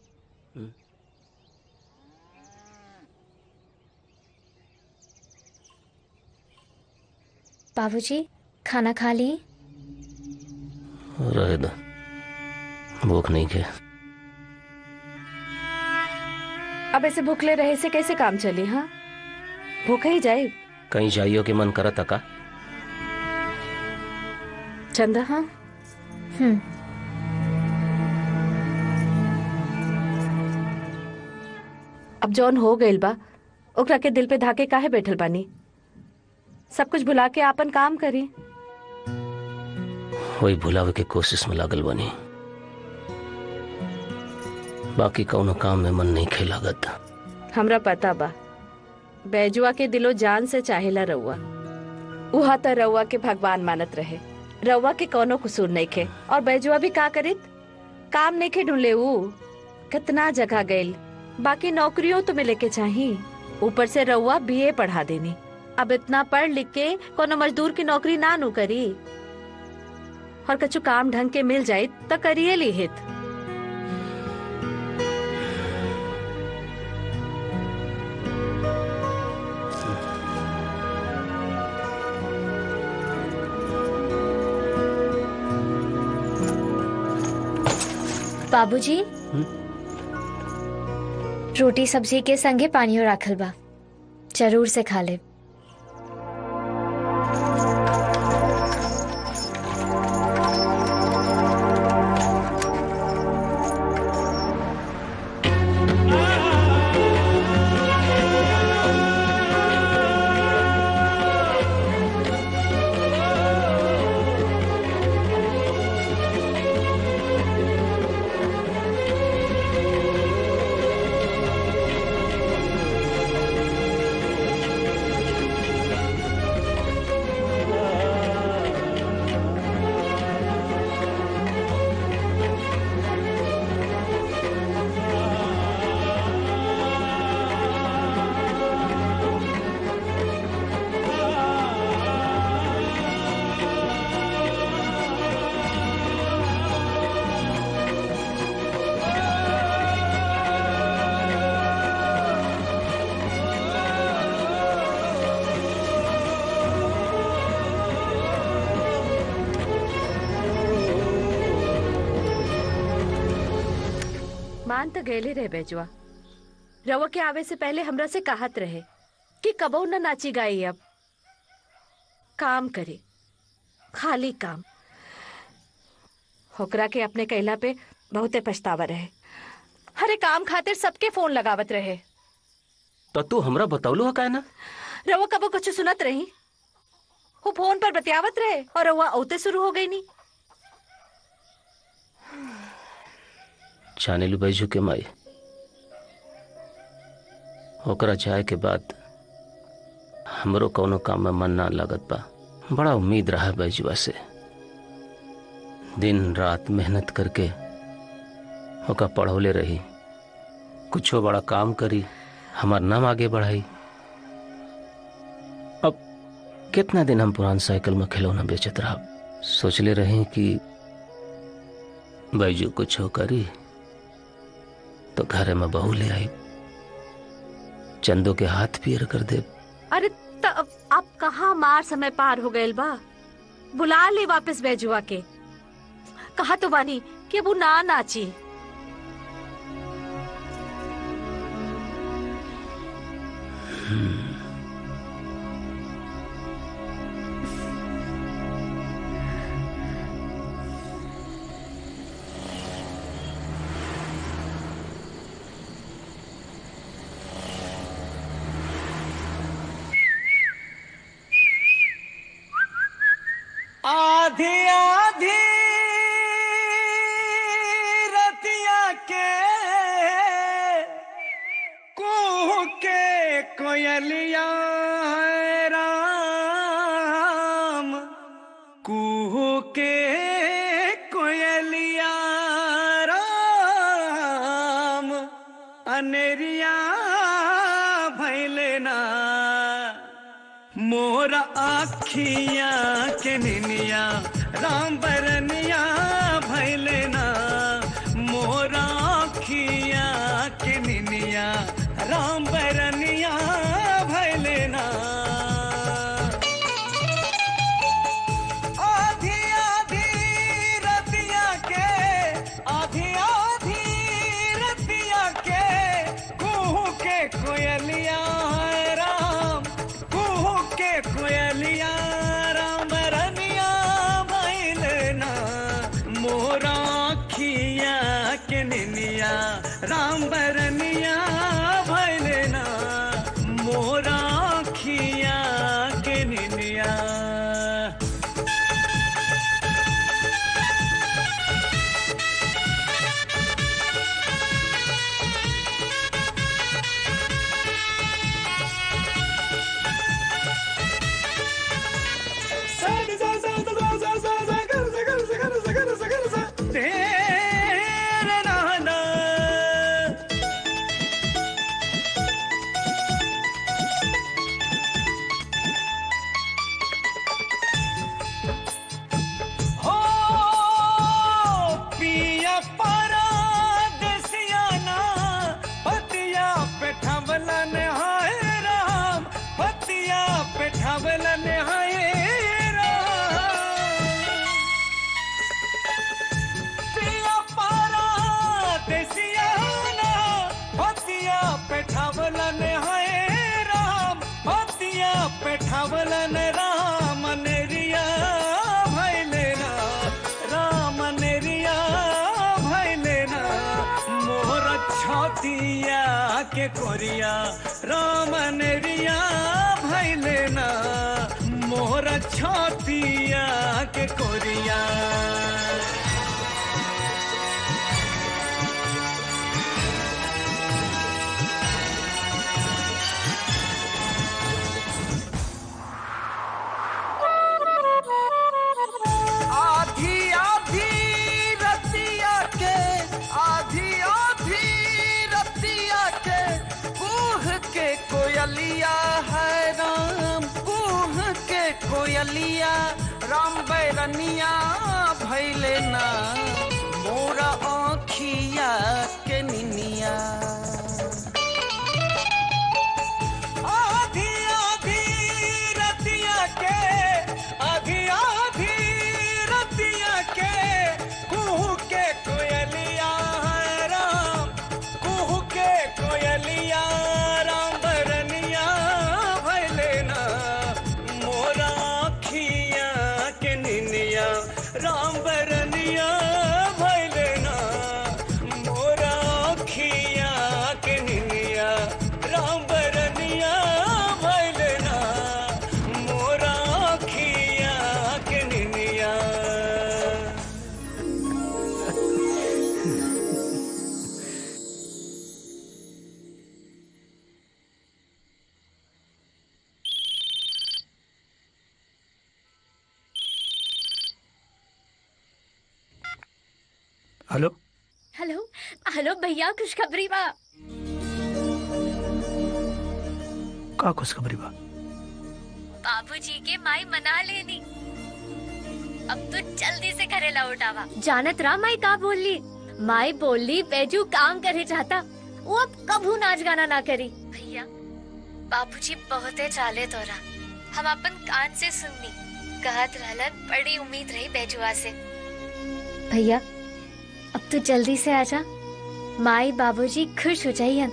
A: बाबूजी खाना खा ली
F: रहे दो भूख नहीं के
J: अब ऐसे भूखले रहे से कैसे काम चली हाँ भूखा ही जाए
F: कहीं जाइयो के मन करत का
J: चंदा हाँ
A: हम्म
J: अब जौन हो गइल बा ओकरा के दिल पे धाके काहे बैठल बानी सब कुछ भुला के आपन काम करी
F: वही भुलावे के कोशिश में लागल बनी बाकी कौनो काम में मन नहीं खे लागत
J: हमरा पता बा बैजुआ के दिलो जान से चाहेला रउआ उहा त रउआ के भगवान मानत रहे रउआ के कोनो कसूर नहीं खे और बैजुआ भी का करित काम नहीं खे ढूंढले ऊ कितना जगह गइल बाकी नौकरियों तो मिले के चाही ऊपर से रउआ बीए पढ़ा देनी अब इतना पढ़ लिख के कोनो मजदूर की नौकरी ना नु करी और कछु काम ढंग के मिल जाये तो करिए ली हित
A: बाबूजी रोटी सब्जी के संगे पानियो राखल बा जरूर से खा ले
J: मान तो गैले रहे बेजुआ रवा के आवे से पहले हमरा से कहत रहे कि कबो न नाची गाई अब काम करे खाली काम होकरा के अपने कैला पे बहुते पछतावा रहे हरे काम खातिर सबके फोन लगावत रहे
F: तो तू हमरा बतौलो का ना
J: रवा कबो कुछ सुनत रही वो फोन पर बतियावत रहे और रवा औते शुरू हो गई नी
F: जाने लू बैजू के माई ओकरा जाए के बाद हमरो कौनो काम में मन ना लगत बा बड़ा उम्मीद रहा बैजुआ से दिन रात मेहनत करके ओका पढ़ौले रही कुछो बड़ा काम करी हमार नाम आगे बढ़ाई अब कितना दिन हम पुरान साइकिल में खिलौना बेचत रहा सोचले रही कि बैजू कुछ करी तो घरे में बहू ले आई चंदो के हाथ पियर कर दे
J: अरे तो अब अब कहाँ मार समय पार हो गए बा बुला ले वापस बैजुआ के कहा तो बानी कि वो ना नाची
B: आधी आधी रतिया के कुह के कोयलिया है राम कुह के कोयलिया राम अनेरिया भैले ना मोरा आखिया के निनिया राम बरनिया भैले ना मोरा आखिया के निनिया राम बरनिया भैले ना आधी आधी रतिया के आधी आधी रतिया के कुहू के कोयलिया है राम कुहू के कोयलिया राम रनिया भैलना मोरा खिया के निनिया राम बरनिया भैलना मोरा खिया के निनिया तेरे नाना हो पिया परा देसियाना पतिया पे ठवलन हाय राम पतिया पे ठवलन हाय राम पिया परा देसियाना पतिया पे ठवलन हाय राम पतिया पे ठवलन राम नेरिया भैले ना राम नेरिया भैले ना मोर छतिया के कोरिया राम नेरिया भैले ना मोर छतिया के कोरिया आधी आधी रतिया के आधी आधी रतिया के कुह के कोयलिया है राम कुह के कोयलिया राम बैरनिया भैले ना मोरा आँखिया के निनिया आधी आधी रतिया के आधी आधी रतिया के कुहू के कोयलिया है राम कुहू के कोयलिया राम बरनिया भैले ना मोरा खिया के निनिया राम बरनिया भैले ना मोरा खिया के निनिया राम बरनिया भैले ना मोरा खिया के निनिया
G: हेलो
A: हेलो हेलो भैया खुशखबरी बा
G: का खुशखबरी बा
A: बाबूजी के माई मना लेनी अब तो जल्दी से घरे लौट आवा जानत रहा माई का बोली माई बोली बैजू काम करे चाहता वो अब कभू नाच गाना ना करी भैया बाबूजी बहुते चाले तोरा हम अपन कान से सुननी कहत रहलन बड़ी उम्मीद रही बैजुआ से भैया अब तो जल्दी से आजा माई बाबूजी खुश हो जाइए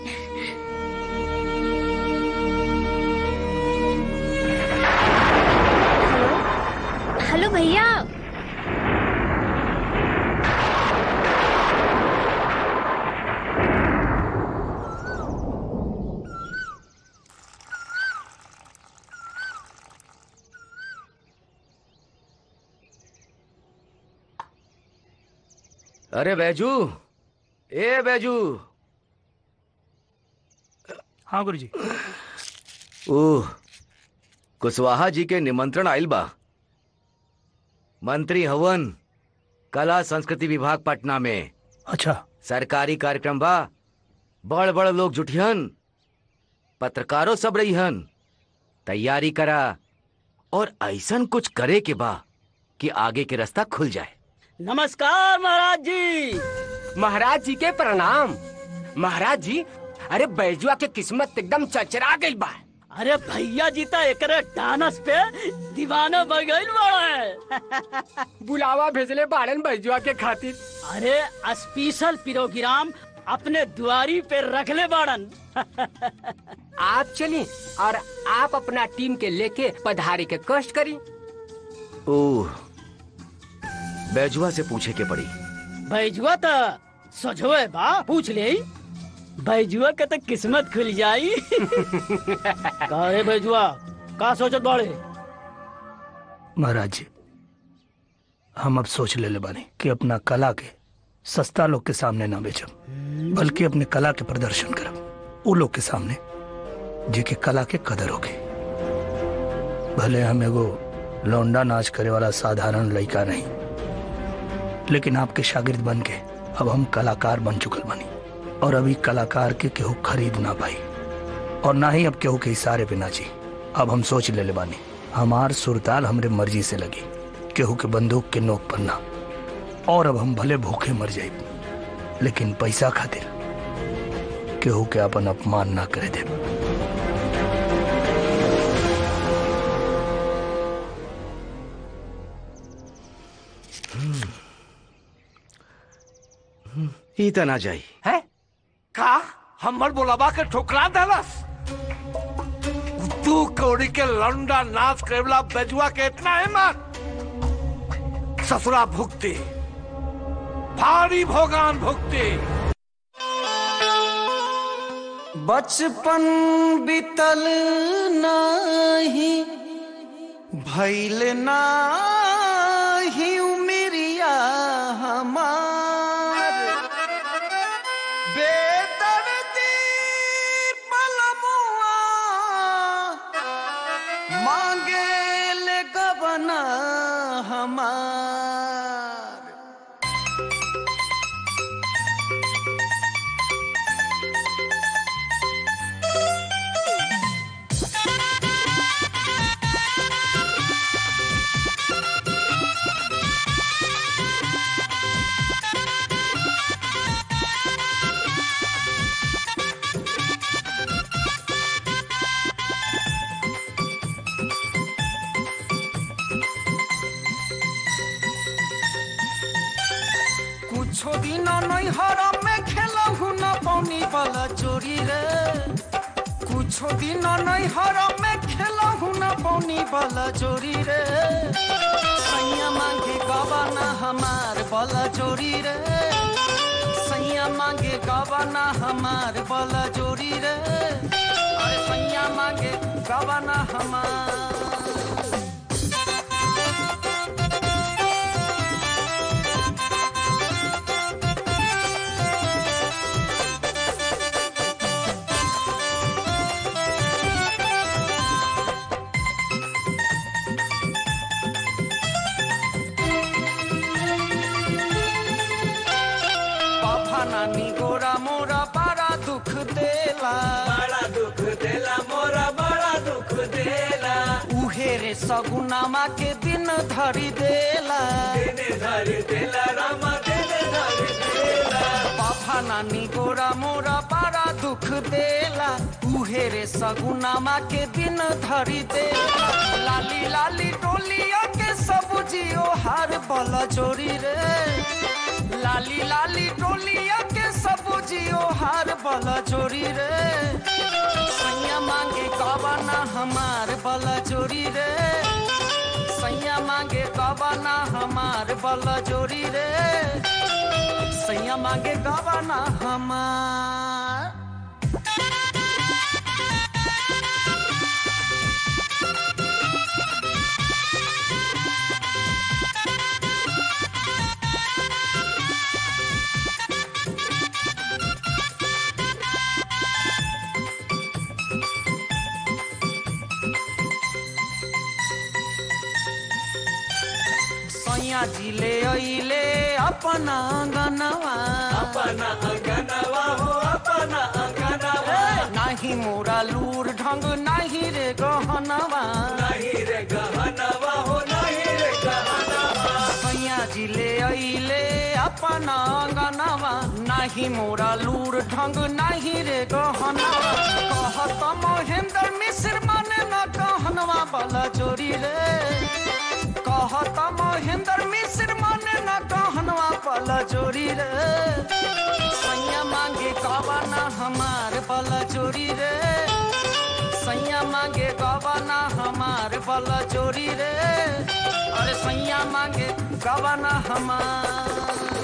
A: हेलो भैया
H: अरे बैजू ए बैजू
G: हाँ गुरुजी
H: ओह कुशवाहा जी के निमंत्रण आइल बा मंत्री हवन कला संस्कृति विभाग पटना में
G: अच्छा
H: सरकारी कार्यक्रम बा बड़ बड़ लोग जुटिहन पत्रकारों सब रहीहन तैयारी करा और ऐसन कुछ करे के बा कि आगे के रास्ता खुल जाए
Q: नमस्कार महाराज जी
N: महाराज जी के प्रणाम महाराज जी अरे बैजुआ के किस्मत एकदम चचरा गई बा
Q: अरे भैया जी तो एकरे डानस पे दीवाना बन गई बड़ा
M: बुलावा भेजले बाड़न बैजुआ के खातिर
Q: अरे स्पेशल प्रोग्राम अपने दुआरी पे रखले बाड़न
M: आप चलिए और आप अपना टीम के लेके पधारी के कष्ट करी
H: ओह बैजुआ से पूछे के पड़ी
Q: बैजुआ तो सजोए बा पूछ ले बैजुआ के तो किस्मत खुल जाई का रे बैजुआ का सोचत बाड़े
G: महाराज जी हम अब सोच ले ले बानी कि अपना कला के सस्ता लोग के सामने ना बेचब बल्कि अपने कला के प्रदर्शन करब वो लोग के सामने जेके कला के कदर होके भले हम एगो लौंडा नाच करे वाला साधारण लड़का नहीं लेकिन आपके शागिर्द बन के अब हम कलाकार बन चुकल बनी और अभी कलाकार के केहू खरीद ना पाई और ना ही अब केहू के इशारे पे नाची अब हम सोच ले ले बानी हमार सुरताल हमरे मर्जी से लगी केहू के बंदूक के नोक पर ना और अब हम भले भूखे मर जाए लेकिन पैसा खातिर केहू के अपन अपमान ना करे दे
H: ई त ना जाई
O: है का हमर बोलाबा के ठोकरा देलस तू कौड़ी के लंडा नाच करेला बेजुआ के इतना हिम्मत ससुरा भुगती भारी भोगान भुगती
B: बचपन बीतल नाही भैल नाही उमिरिया हमार बेदर्दी पलमुआ मांगे ले गबना हमार कुछो दिन नहीं हरम में खेलहु न पौनी वाला चोरी रे कुछो दिन नहीं हरम में खेलहु न पौनी वाला चोरी रे सैया मांगे गवाना हमार वाला चोरी रे सैया मांगे गवाना हमार वाला चोरी रे अरे सैया मांगे गवाना हमार बाबा नानी गोरा मोरा बड़ा दुख देला बड़ा दुख देला मोरा बड़ा दुख देला उहे रे सगुनामा के दिन धरी देला दिन धरी देला रामा दिन धरी देला बाबा नानी गोरा मोरा बड़ा दुख देला उहे रे सगुनामा के दिन धरी देला लाली लाली टोलिया के सब जियो हार बला चोरी रे लाली लाली टोलिया के सब जियो हार बला चोरी रे सैया मांगे कबाना हमार बला चोरी रे सैया मांगे कबाना हमार बला चोरी रे सैया मांगे कबाना हमार सैया जिले अइले अपना अंगनवा अपना अंगनवा हो अपना अंगनवा नाही मोरा लूर ढंग नाही रे गहनवा नाही रे गहनवा हो नाही रे गहनवा सैया जिले अइले अपना अंगनवा नाही मोरा लूर ढंग नाही रे गहनवा कहत महेंद्र मिश्र माने न कहनवा बला चोरी रे कहत महेंद्र मिश्र माने न कहनवा पला चोरी रे सैया मांगे कबाना हमार पला चोरी रे सैया मांगे कबाना हमार पला चोरी रे अरे सैया मांगे कबाना हमार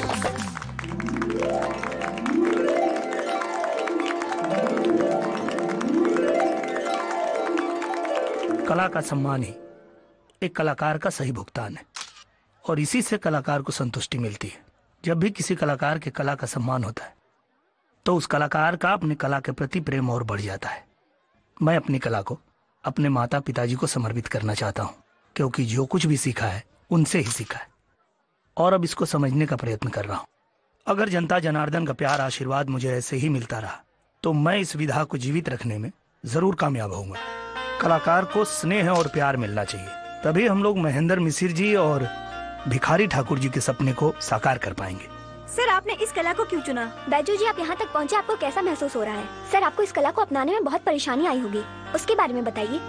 G: कला का सम्मान ही एक कलाकार का सही भुगतान है और इसी से कलाकार को संतुष्टि मिलती है जब भी किसी कलाकार के कला का सम्मान होता है तो उस कलाकार का अपनी कला के प्रति प्रेम और बढ़ जाता है मैं अपनी कला को अपने माता पिताजी को समर्पित करना चाहता हूँ क्योंकि जो कुछ भी सीखा है उनसे ही सीखा है और अब इसको समझने का प्रयत्न कर रहा हूँ अगर जनता जनार्दन का प्यार आशीर्वाद मुझे ऐसे ही मिलता रहा तो मैं इस विधा को जीवित रखने में जरूर कामयाब होऊंगा कलाकार को स्नेह और प्यार मिलना चाहिए तभी हम लोग महेंद्र मिसिर जी और भिखारी ठाकुर जी के सपने को साकार कर पाएंगे
R: सर आपने इस कला को क्यों चुना बैजू जी आप यहाँ तक पहुँचे आपको कैसा महसूस हो रहा है सर आपको इस कला को अपनाने में बहुत परेशानी आई होगी उसके बारे में बताइए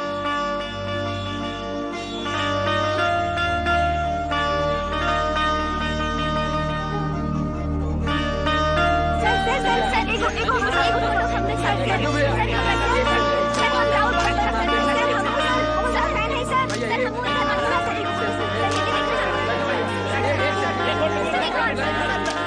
R: सर सर सर सर एगो एगो एगो फोटो हमने सर सर सर सर हम राउत सर सर हम सर फैन है सर सर हम उनका अनुरा सर एगो सर ये देखो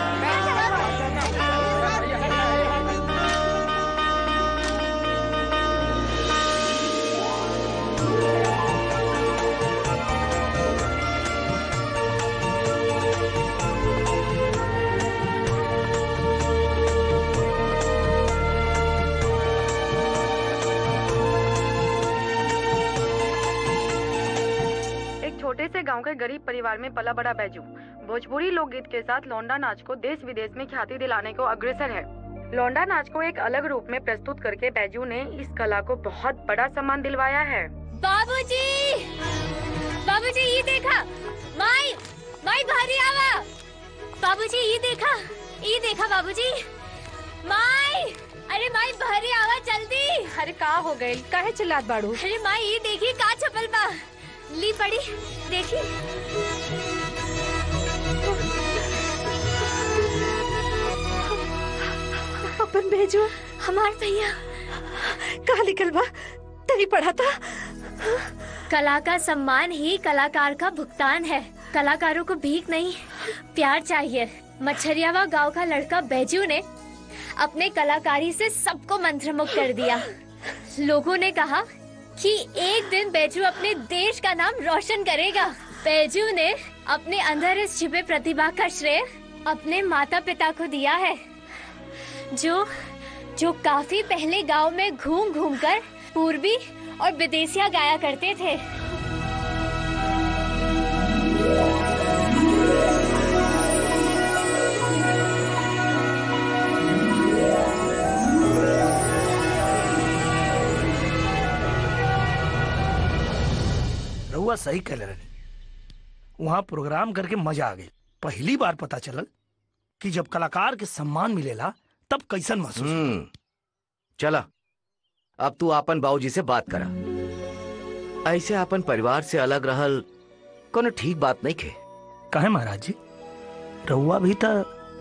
S: एक छोटे से गांव के गरीब परिवार में पला बड़ा बैजू भोजपुरी लोकगीत के साथ लौंडा नाच को देश विदेश में ख्याति दिलाने को अग्रसर है लौंडा नाच को एक अलग रूप में प्रस्तुत करके बैजू ने इस कला को बहुत बड़ा सम्मान दिलवाया है
A: बाबूजी बाबूजी ये देखा माई माई भारी आवा बाबूजी ये देखा ये देखा बाबूजी माई अरे माई भारी आवा जल्दी
J: अरे का हो गई काहे चिल्लात बाड़ू
A: अरे माई ये देखी का छपल बा ली पड़ी देखी
J: अपन भेजो
A: हमार भैया
J: कहा लिखल बा तनी पढ़ा था
A: कला का सम्मान ही कलाकार का भुगतान है कलाकारों को भीख नहीं प्यार चाहिए मच्छरियावा गांव का लड़का बैजू ने अपने कलाकारी से सबको मंत्रमुग्ध कर दिया लोगों ने कहा कि एक दिन बैजू अपने देश का नाम रोशन करेगा बैजू ने अपने अंदर इस छिपे प्रतिभा का श्रेय अपने माता पिता को दिया है जो जो काफी पहले गांव में घूम घूम कर पूर्वी और विदेशिया गाया करते थे
G: रहुआ सही कह रहे वहाँ प्रोग्राम करके मजा आ गई पहली बार पता चलल कि जब कलाकार के सम्मान मिलेला तब कैसन महसूस
H: हम्म चला अब तू आपन बाबूजी से बात करा ऐसे अपन परिवार से अलग रहल कोनो ठीक बात नहीं खे
G: कहे महाराज जी रहुआ भी था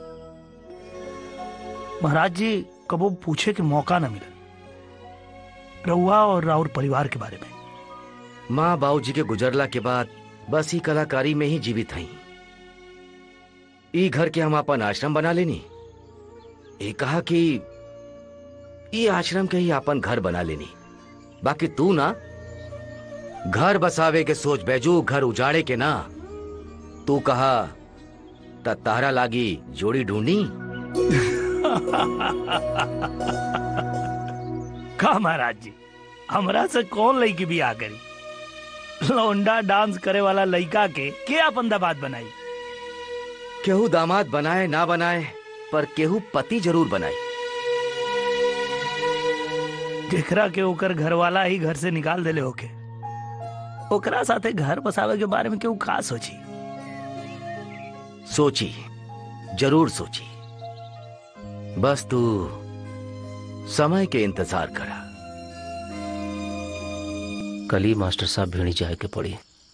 G: महाराज जी कबो पूछे के मौका न मिले रहुआ और राउर परिवार के बारे में
H: माँ बाबू जी के गुजरला के बाद बस ही कलाकारी में ही जीवित हई ई घर के हम अपन आश्रम बना लेनी ये कहा कि ये आश्रम के ही अपन घर बना लेनी बाकी तू ना घर बसावे के सोच बैजू घर उजाड़े के ना तू कहा त तारा लागी जोड़ी ढूंढी
G: का महाराज जी हमरा से कौन लड़की भी आ करी लौंडा डांस करे वाला लड़का के के अपन दबाद बनाई
H: केहू दामाद बनाए ना बनाए पर केहू पति जरूर बनाई
G: जेकरा के ओकर घर वाला ही घर से निकाल देले होके ओकरा साथे घर बसावे के बारे में केहू का सोची
H: सोची जरूर सोची बस तू समय के इंतजार करा
F: कल ही मास्टर साहब भिड़ी जाए के पड़ी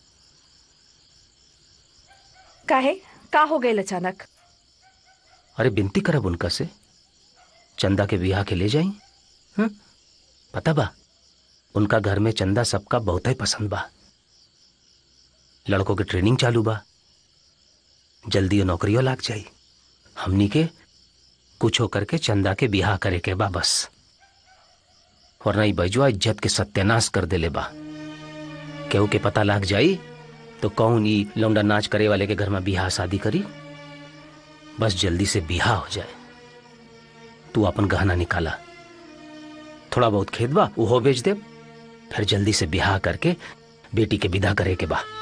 J: काहे का हो गए अचानक
F: अरे बिनती करब उनका से चंदा के बियाह के ले जाई हं? पता बा उनका घर में चंदा सबका बहुत ही पसंद बा लड़कों के ट्रेनिंग चालू बा जल्दी वो नौकरियों लाग जाई हमनी के कुछ होकर के चंदा के बियाह करे के बा बस वरना ई बैजुआ इज्जत के सत्यानाश कर देले बा केहू के पता लाग जाई तो कौन ई लौंडा नाच करे वाले के घर में बियाह शादी करी बस जल्दी से बियाह हो जाए तू अपन गहना निकाला थोड़ा बहुत खेत बा वो बेच दे फिर जल्दी से बियाह करके बेटी के विदा करे के बा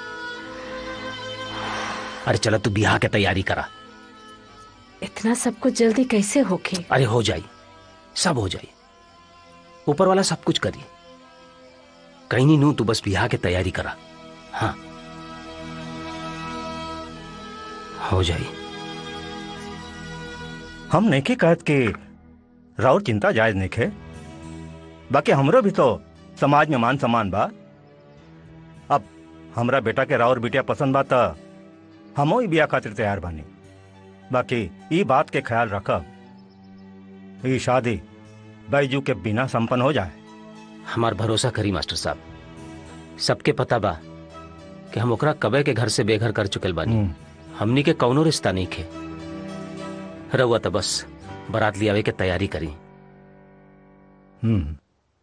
F: अरे चलो तू बियाह के तैयारी करा
J: इतना सब कुछ जल्दी कैसे होके
F: अरे हो जाई सब हो जाई ऊपर वाला सब कुछ करी कहीं नहीं नू तू बस बियाह के तैयारी करा हाँ हो जाई
T: हम नहीं कहत कि राउर चिंता जायज नहीं खे बाकी हमरो भी तो समाज में मान सम्मान बा अब हमरा बेटा के राउर बिटिया पसंद बा त हमो ही बिया खातिर तैयार बानी बाकी ई बात के ख्याल रखब ई शादी बैजू के बिना संपन्न हो जाए
F: हमार भरोसा करी मास्टर साहब सबके पता बा कि हम ओकरा कबे के घर से बेघर कर चुकल बानी हमनी के कौनो रिश्ता नहीं खे रहुआ तो बस बारात लियावे के तैयारी करी
T: हम्म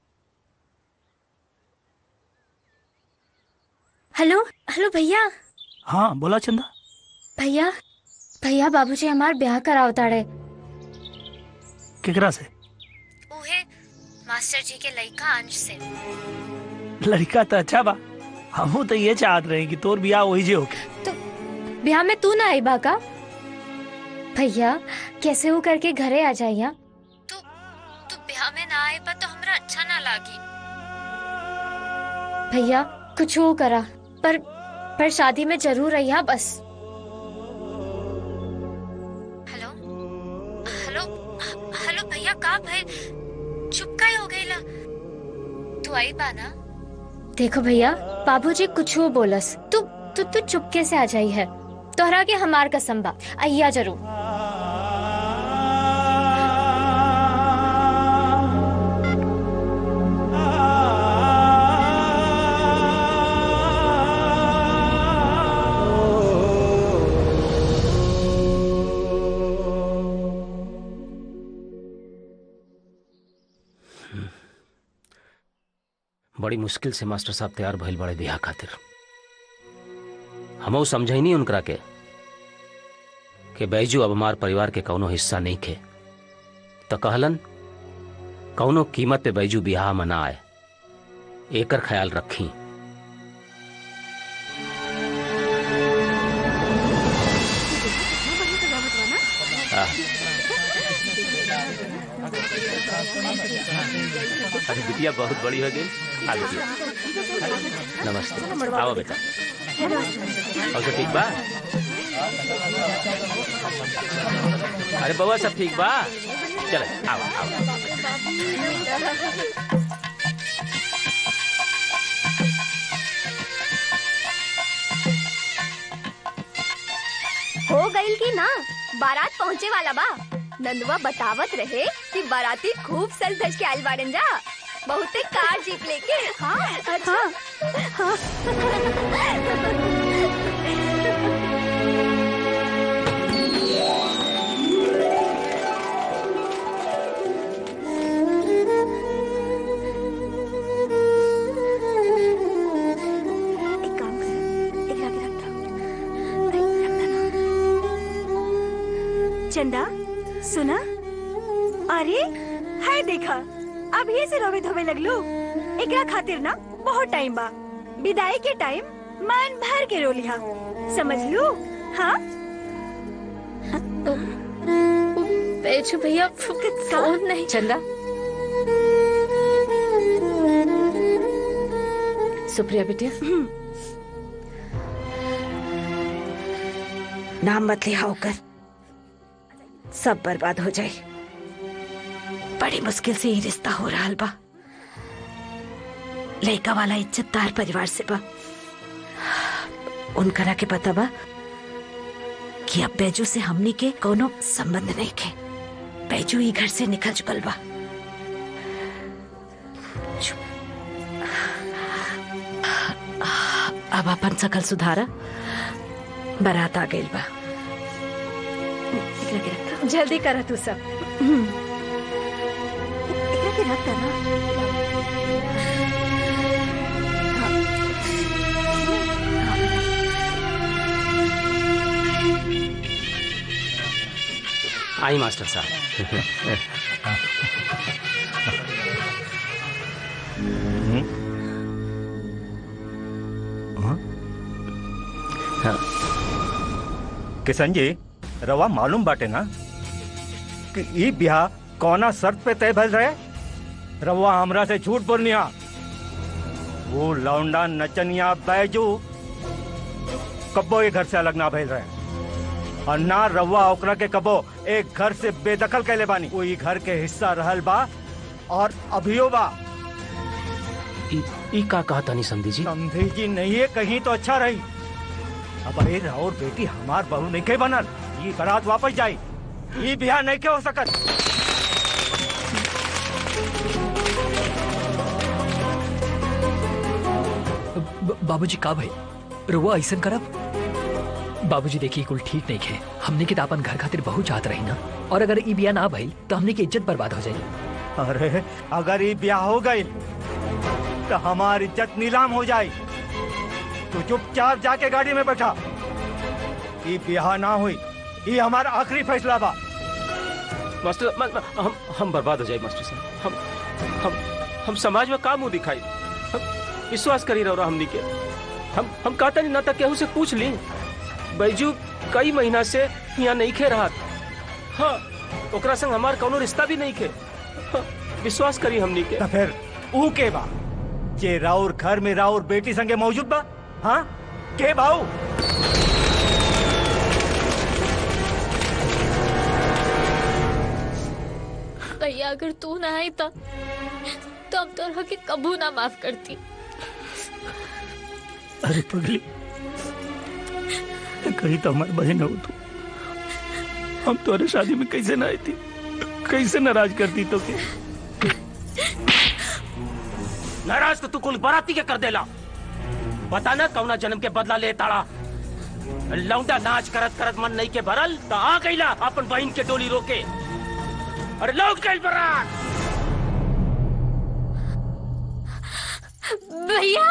A: हेलो हेलो भैया
G: हाँ बोला चंदा
A: भैया भैया बाबूजी हमार ब्याह कराव ताड़े
G: केकरा से
A: उहे मास्टर जी के लड़का अंश से
G: लड़का तो अच्छा बा हमू तो ये चाहत रहे कि तोर बियाह वही जे होके
A: ब्याह में तू ना आई बाका भैया कैसे हो करके घरे आ जाइया तू तू ब्याह में ना आए पर तो हमरा अच्छा ना लागी भैया कुछ हो करा पर पर शादी में जरूर रहिया बस हेलो हेलो हेलो भैया का भाई चुप का हो गईला तू आई बा ना देखो भैया बाबूजी कुछ हो बोलस तू तू तू चुपके से आ जाई है तोहरा के हमार कसम बा अय्या जरूर
F: बड़ी मुश्किल से मास्टर साहब तैयार भइल बड़े बियाह खातिर हमऊ समझई नहीं उनकरा के कि बैजू अब हमार परिवार के कौनो हिस्सा नहीं खे तो कहलन कौनो कीमत पे बैजू बियाह में ना आए एकर ख्याल रखी अरे बिटिया बहुत बड़ी हो गई आ बिटिया नमस्ते आओ बेटा और सब ठीक बा अरे बउआ सब ठीक बा चले आओ आओ
R: आइल की ना बारात पहुँचे वाला बा नंदुआ बतावत रहे कि बाराती खूब सज धज के आइल बाड़न जा बहुते कार जीप लेके हाँ अच्छा हाँ, एक काम कर एक आगे रख दो
U: चंदा सुना अरे है देखा अब ये से रोवे धोवे लगलो एकरा खातिर ना बहुत टाइम बा विदाई के टाइम मन भर के रो लिहा समझ लू हाँ
A: बेचू भैया फोन नहीं
J: चंदा सुप्रिया बिटिया नाम मत लिया होकर सब बर्बाद हो जाए बड़ी मुश्किल से ही रिश्ता हो रहा बा लड़का वाला इज्जतदार परिवार से बा उनकरा के पता बा कि अब बैजू से हमनी के कोनो संबंध नहीं के बैजू ही घर से निकल चुकल बा अब अपन सकल सुधारा बारात आ गई बा एकरा के रख दो।
U: जल्दी करा तू सब एकरा के रख दे ना
F: आई मास्टर साहब
T: किशन जी रवा मालूम बाटे ना कि ई ब्याह कौना शर्त पे तय भइल रहे रवा हमरा से झूठ बोलनिया वो लौंडा नचनिया बैजू कब्बो ये घर से अलग ना भइल रहे और ना रवा ओकरा के कबो एक घर से बेदखल कैले बानी वो ई घर के हिस्सा रहल बा और अभियो बा
F: ई ई का कहा तानी समधी जी
T: समधी जी नहीं है कहीं तो अच्छा रही अब अरे और बेटी हमार बहू नहीं के बनल ये बारात वापस जाई ये बिहार नहीं के हो सकत
V: ब- बाबूजी का भाई रुआ ऐसा करब बाबूजी देखिए कुल ठीक नहीं है हमने के तो अपन घर खातिर बहुत चाहत रही ना और अगर ई बिया ना भइल तो हमने की इज्जत बर्बाद हो जाई
T: अरे अगर ये ब्याह हो गई तो हमारी इज्जत नीलाम हो जाए तो चुपचाप जाके गाड़ी में बैठा ये ब्याह ना हुई ये हमारा आखिरी फैसला बा
F: मास्टर म, म, हम हम बर्बाद हो जाए मास्टर साहब हम हम हम समाज में का मुंह दिखाई हम विश्वास करी रहो हमनी के हम हम कहता नहीं ना तक केहू से पूछ ली बैजू कई महीना से यहाँ नहीं खे रहा हाँ ओकरा संग हमार कोनो रिश्ता भी नहीं खे हाँ, विश्वास करी हमनी के
T: तो फिर ऊ के बा जे राउर घर में राउर बेटी संगे मौजूद बा हाँ के भाऊ
A: भैया अगर तू ना आई तो तो अब तो के कबू ना माफ करती
G: अरे पगली कहीं तो हमारी बहन हो तू हम तुम्हारे शादी में कैसे ना आई थी कैसे नाराज करती तो के
F: नाराज तो तू कुल बराती के कर देला बता ना कौना जन्म के बदला ले ताड़ा लौंडा नाच करत करत मन नहीं के भरल तो आ गईला अपन बहन के डोली रोके अरे लौट गई बरात
A: भैया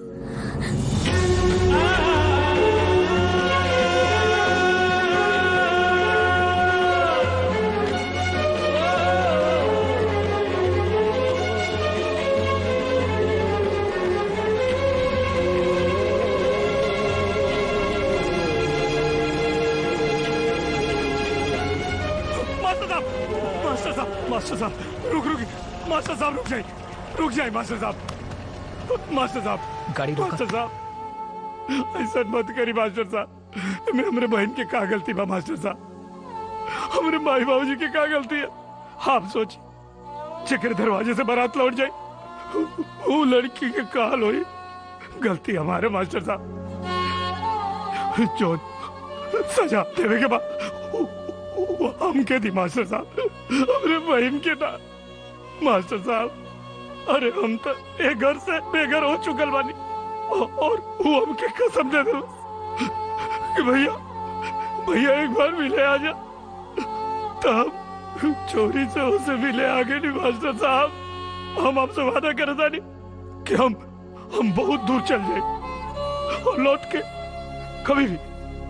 G: मास्टर साहब मास्टर साहब मास्टर साहब रुक रुक मास्टर साहब रुक जाइए रुक जाइए मास्टर साहब मास्टर साहब
V: गाड़ी रोका।
G: मास्टर साहब ऐसा मत करी मास्टर साहब मैं हमरे बहन के का गलती बा मास्टर साहब हमरे माई बाबूजी की का गलती है आप सोच चक्र दरवाजे से बारात लौट जाए वो लड़की के काल हुई गलती हमारे मास्टर साहब जो सजा देवे के बाद हमके दी मास्टर साहब अरे बहन के ना मास्टर साहब अरे हम तो एक घर से बेघर हो चुकल बानी औ- और वो हमके कसम दे दो कि भैया भैया एक बार मिले आ जा तब चोरी से उसे मिले आगे नहीं मास्टर साहब हम आपसे वादा करे था नहीं कि हम हम बहुत दूर चल जाए और लौट के कभी भी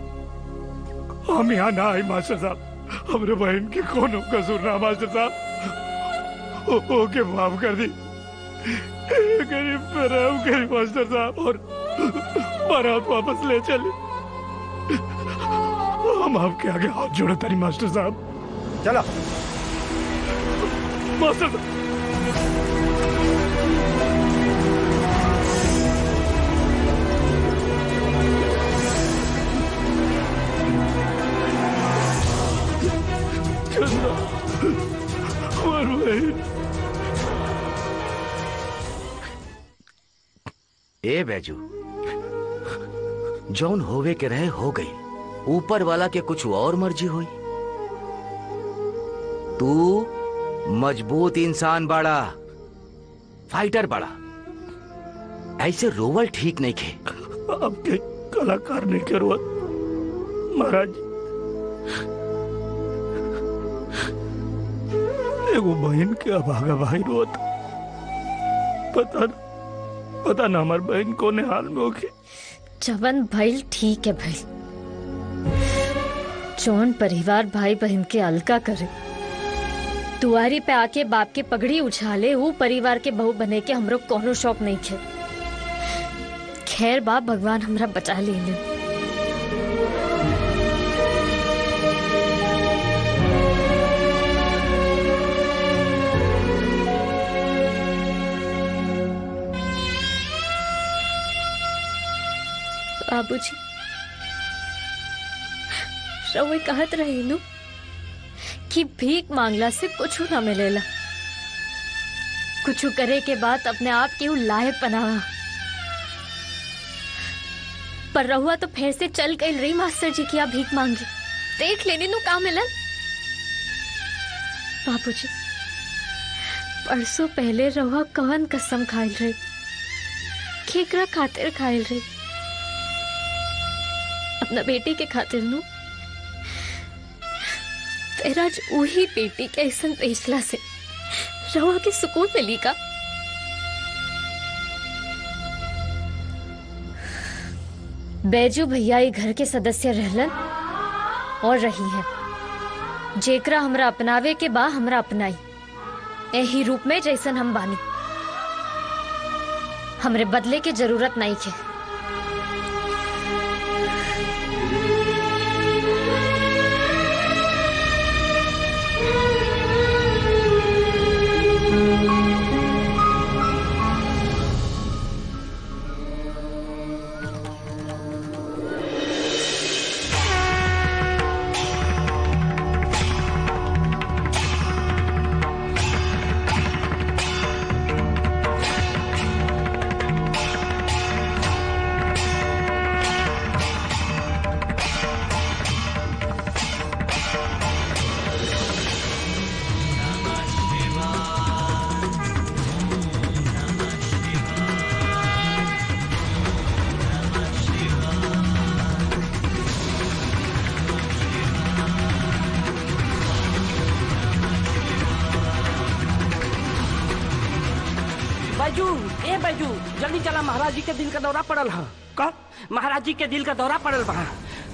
G: हम यहाँ ना आए मास्टर साहब हमरे बहन के कोनो कसूर ना मास्टर साहब ओ- ओके माफ कर दी गरीब पे रहम करी मास्टर साहब और बारात वापस ले चले हम आपके आगे हाथ जोड़े तारी मास्टर साहब
T: चला
G: मास्टर साहब चंदा हमार बहन
H: ए बैजू जौन होवे के रहे हो गई ऊपर वाला के कुछ और मर्जी हुई तू मजबूत इंसान बड़ा फाइटर बड़ा ऐसे रोवल ठीक नहीं खे
G: आपके कलाकार ने के रोत महाराज एगो बहन के अभागा भाई रोत पता न, पता ना हमार बहन कोने हाल में होके
A: जवन भइल ठीक है भइल जौन परिवार भाई बहन के अलका करे दुआरी पे आके बाप के पगड़ी उछाले वो परिवार के बहू बने के हमरो कोनो शौक नहीं खे खैर बाप भगवान हमरा बचा ले बाबूजी रउए कहत रही नु कि भीख मांगला से कुछ ना मिलेला कुछ करे के बाद अपने आप के उ लायक बनावा पर रहुआ तो फिर से चल गई रही मास्टर जी की आप भीख मांगी देख लेने नु का मिलन बाबूजी परसों पहले रहुआ कवन कसम खाइल रही केकरा खातिर खाइल रही अपना बेटी के खातिर नु तेरा आज वही बेटी के ऐसन फैसला से रवा के सुकून मिली का बैजू भैया ये घर के सदस्य रहलन और रही है जेकरा हमरा अपनावे के बा हमरा अपनाई यही रूप में जैसन हम बानी हमरे बदले के जरूरत नहीं है
N: बैजू ए बैजू जल्दी चला महाराज जी के दिल का दौरा पड़ल है का महाराज जी के दिल का दौरा पड़ल बा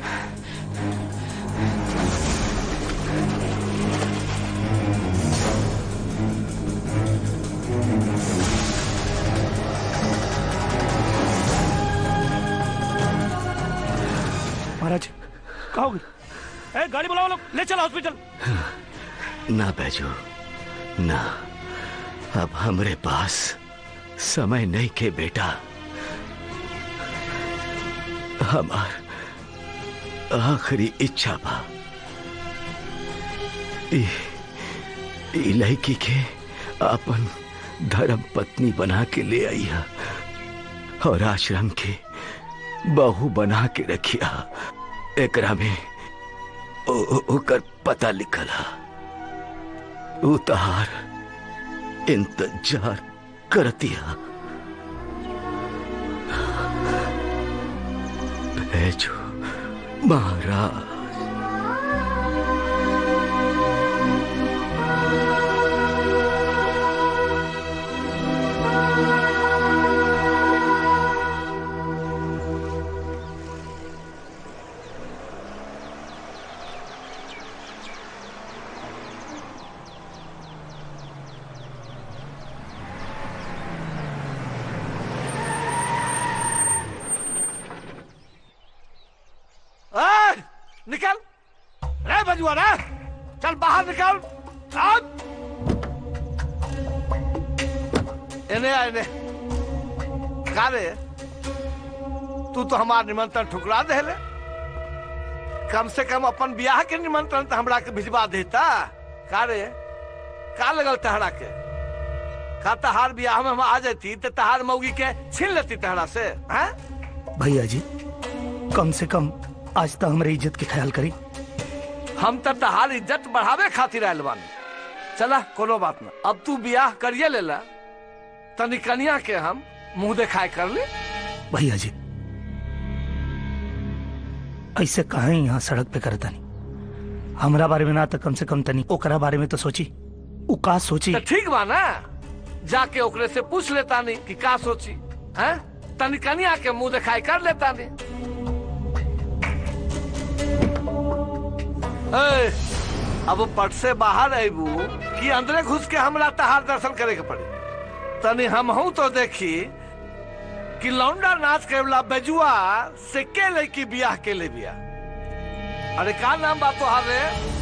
G: महाराज कहा हो गई ए गाड़ी बुलाओ लोग ले चलो हॉस्पिटल
H: ना बैजू ना अब हमरे पास समय नहीं के बेटा हमार आखिरी इच्छा बा ई ई लड़की के अपन धर्म पत्नी बना के ले आइया और आश्रम के बहू बना के रखिया एकरा में ओ, ओ, ओकर पता लिखल हा उतार इंतजार करतिया भेजो महाराज
O: ए, निकल रे बजुआ रे चल बाहर निकल अब इन्हें आ इन्हें का रे तू तो हमार निमंत्रण ठुकरा दे ले कम से कम अपन ब्याह के निमंत्रण तो हमरा के भिजवा देता का रे का लगल तहरा के का तहार ब्याह में हम आ जाती तो तहार मौगी के छीन लेती तहरा से हैं
G: भैया जी कम से कम आज तक हमारी इज्जत के ख्याल करी
O: हम तो तहार इज्जत बढ़ावे खातिर आयल बानी चला कोनो बात ना अब तू ब्याह करिए लेला तनी कनिया के हम मुंह दिखाए कर ले
G: भैया जी ऐसे कहा यहाँ सड़क पे करता नहीं हमरा बारे में ना तो कम से कम तनी ओकरा बारे में तो सोची उ का सोची
O: तो ठीक बा ना जाके ओकरे से पूछ लेता नहीं कि का सोची हैं तनी कनिया के मुंह दिखाई कर लेता नहीं ए, अब पट से बाहर अबू कि अंदरे घुस के हमरा तहार दर्शन करे के पड़े तनी हम हूं तो देखी कि लौंडा नाच के वाला बेजुआ से के लड़की बियाह के ले बिया अरे का नाम बा तोहार रे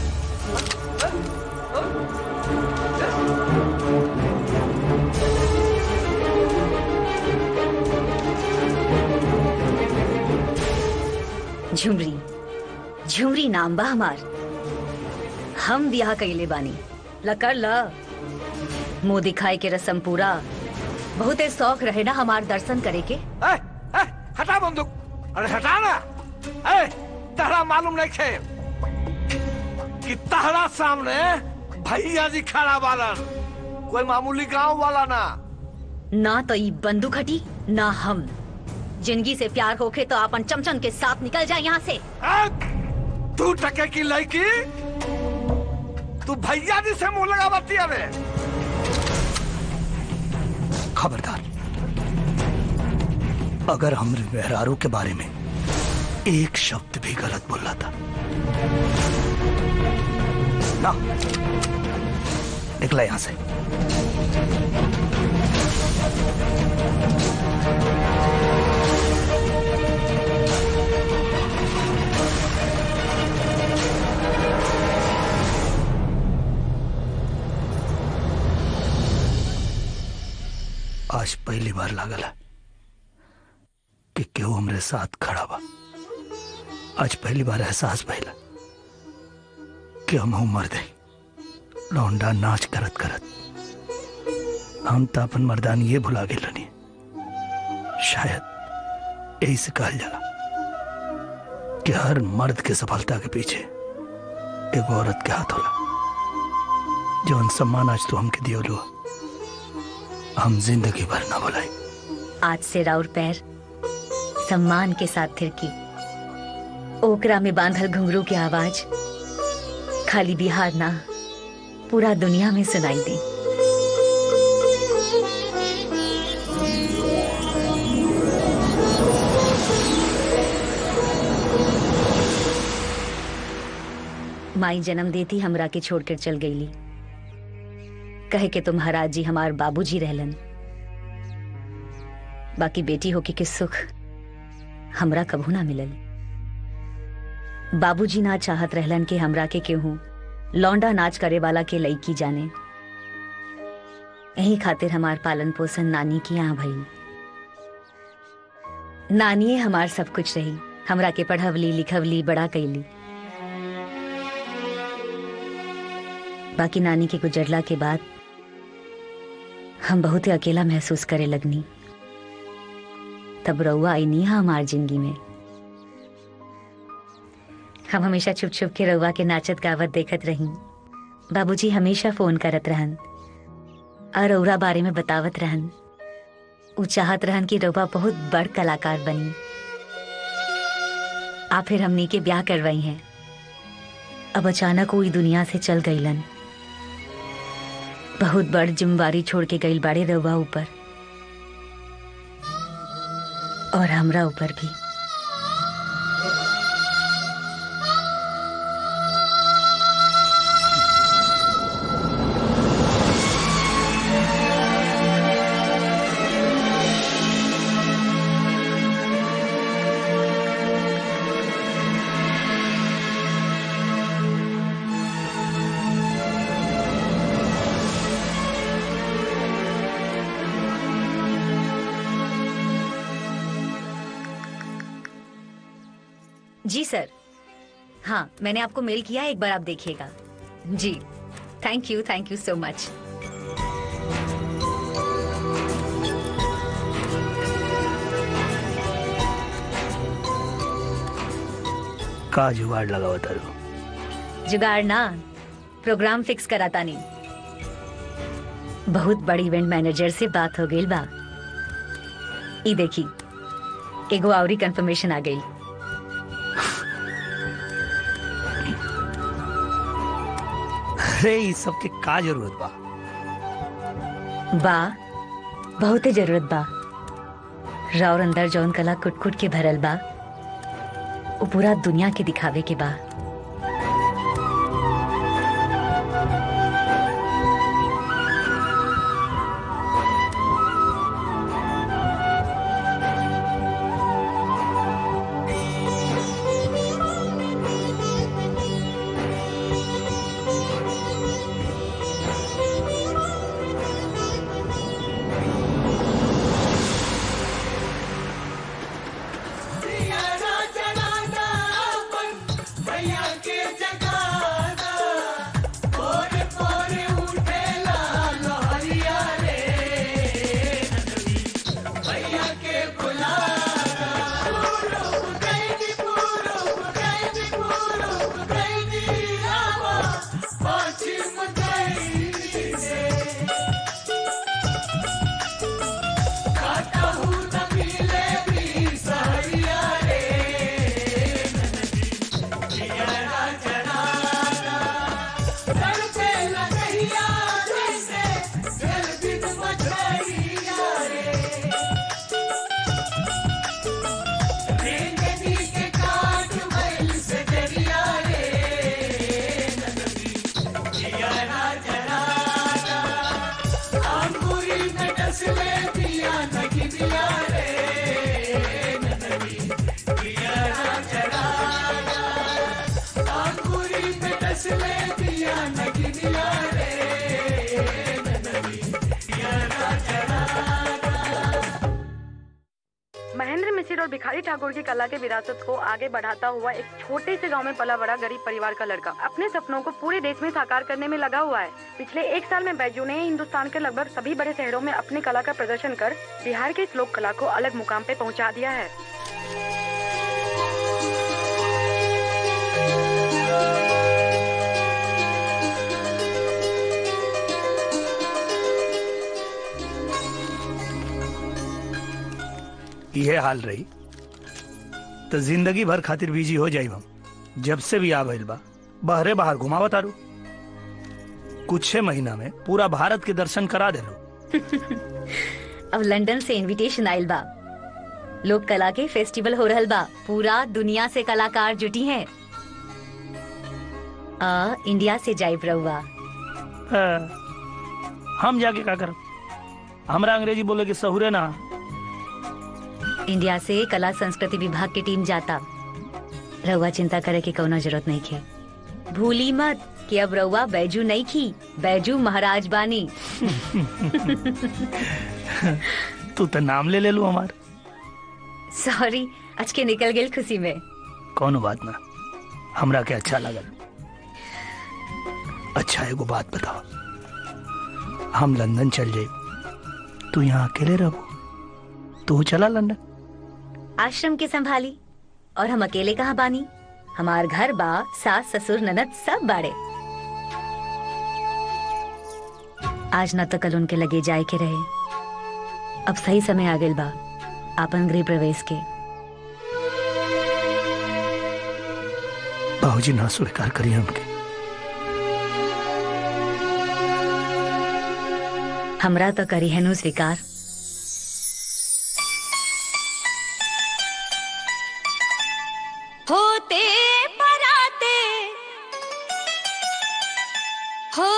D: झुमरी झुमरी नाम बा हमार हम ब्याह कैले बानी लकर ल मुंह दिखाए के रसम पूरा बहुते शौक रहे ना हमार दर्शन करे के
O: ए, ए, हटा बंदूक अरे हटा ना ए, तहरा मालूम नहीं खे कि तहरा सामने भैया जी खड़ा बालन कोई मामूली गांव वाला ना
D: ना तो ई बंदूक हटी ना हम जिंदगी से प्यार होखे तो अपन चमचन के साथ निकल जाए यहाँ से
O: तू टके की लड़की तू भैया जी से मुंह लगा बतिया रे
G: खबरदार अगर हमरे मेहरारू के बारे में एक शब्द भी गलत बोला था ना निकला यहां से आज पहली बार लागल है कि केहू हमरे साथ खड़ा बा आज पहली बार एहसास भइला कि हम मर दे लौंडा नाच करत करत हम तो अपन मर्दान ये भुला गए रनी शायद यही से कहल जाला कि हर मर्द के सफलता के पीछे एक औरत के हाथ होला जौन सम्मान आज तू हमके दियो हम जिंदगी भर ना भुलाई
D: आज से राउर पैर सम्मान के साथ थिरकी ओकरा में बांधल घुंघरू की आवाज खाली बिहार ना पूरा दुनिया में सुनाई दी माई जन्म देती हमरा के छोड़कर चल गईली कहे के तुम्हारा जी हमार बाबूजी रहलन बाकी बेटी होके के सुख हमरा कभू ना मिलल बाबूजी ना चाहत रहलन कि हमरा के केहू लौंडा नाच करे वाला के लईकी जाने यही खातिर हमार पालन पोषण नानी की यहाँ भई नानिए हमार सब कुछ रही हमरा के पढ़वली लिखवली बड़ा कैली बाकी नानी के गुजरला के बाद हम बहुत ही अकेला महसूस करे लगनी तब रउआ आई नहीं हमार जिंदगी में हम हमेशा छुप छुप के रउआ के नाचत गावत देखत रही बाबूजी हमेशा फोन करत रहन और रउरा बारे में बतावत रहन उ चाहत रहन कि रउआ बहुत बड़ कलाकार बनी आ फिर हमनी के ब्याह करवाई हैं अब अचानक वो ई दुनिया से चल गईलन बहुत बड़ जिम्मेवारी छोड़ के गईल बाड़े रउआ ऊपर और हमरा ऊपर भी जी सर हाँ मैंने आपको मेल किया है, एक बार आप देखिएगा जी thank you thank you so much
G: का जुगाड़ लगावा तारू
D: जुगाड़ ना प्रोग्राम फिक्स कराता नहीं बहुत बड़ी इवेंट मैनेजर से बात हो गई बा ई देखी एगो आवरी कंफर्मेशन आ गई
G: अरे इस सब के का जरूरत बा
D: बा बहुते जरूरत बा राउर अंदर जौन कला कुट कुट के भरल बा वो पूरा दुनिया के दिखावे के बा
S: महेंद्र मिसिर और भिखारी ठाकुर की कला के विरासत को आगे बढ़ाता हुआ एक छोटे से गांव में पला बड़ा गरीब परिवार का लड़का अपने सपनों को पूरे देश में साकार करने में लगा हुआ है पिछले एक साल में बैजू ने हिंदुस्तान के लगभग सभी बड़े शहरों में अपनी कला का प्रदर्शन कर बिहार की इस लोक कला को अलग मुकाम पे पहुंचा दिया है
G: ये हाल रही तो जिंदगी भर खातिर बिजी हो जाई हम जब से भी आ भइल बा बहरे बाहर घुमावत आरू कुछ महीना में पूरा भारत के दर्शन करा देलो
D: अब लंदन से इनविटेशन आइल बा लोक कला के फेस्टिवल हो रहल बा पूरा दुनिया से कलाकार जुटी हैं आ, इंडिया से जाइब रहुआ
G: हाँ, हम जाके का करब हमरा अंग्रेजी बोले के सहुरे ना
D: इंडिया से कला संस्कृति विभाग की टीम जाता रहुआ चिंता करे की कौनो जरूरत नहीं है भूली मत कि अब रहुआ बैजू नहीं खी बैजू महाराज बानी
G: तू तो नाम ले ले लू हमार
D: सॉरी आज के निकल गेल खुशी में
G: कौनो बात ना हमरा के अच्छा लगल अच्छा एगो बात बताओ हम लंदन चल जाए तू यहाँ अकेले रहो तू चला लंदन
D: आश्रम के संभाली और हम अकेले कहाँ बानी हमार घर बा सास ससुर ननद सब बाड़े आज न तो कल उनके लगे जाए के रहे अब सही समय आ गइल बा आपन गृह प्रवेश के
G: बाबूजी ना स्वीकार करिए हमके
D: हमरा तो करी है नु स्वीकार
R: होते पराते हो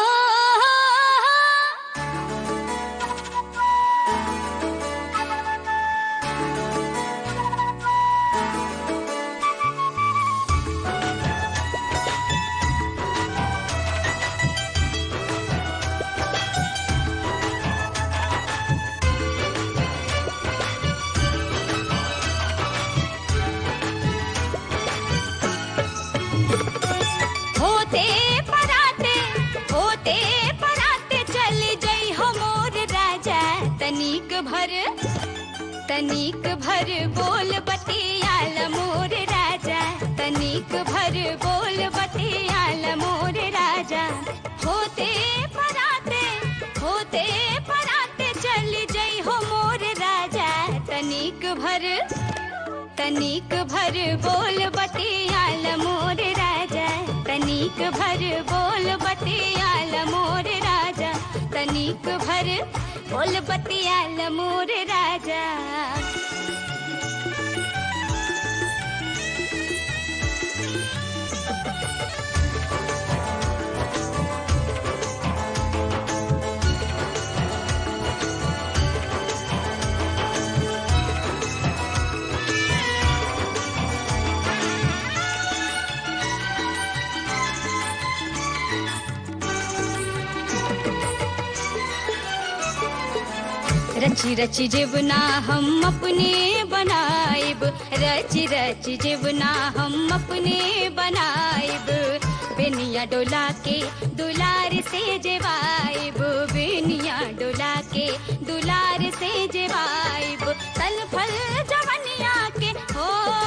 R: होते पराते होते पराते चल जई हो मोर राजा तनिक भर तनिक भर बोल बतियाल मोर राजा तनिक भर बोल बतियाल मोर राजा होते पराते होते पराते चल जई हो मोर राजा तनिक भर तनिक भर बोल बतियाल मोर राजा तनिक भर बोल बतियाल मोर राजा तनिक भर बोल बतियाल मोर राजा रची रची जीवना हम अपने बनाइब रची रची जीवना हम अपने बनाइब बेनिया डोला के दुलार से जेवाइब बेनिया डोला के दुलार से जेवाइब तल फल जवनिया के हो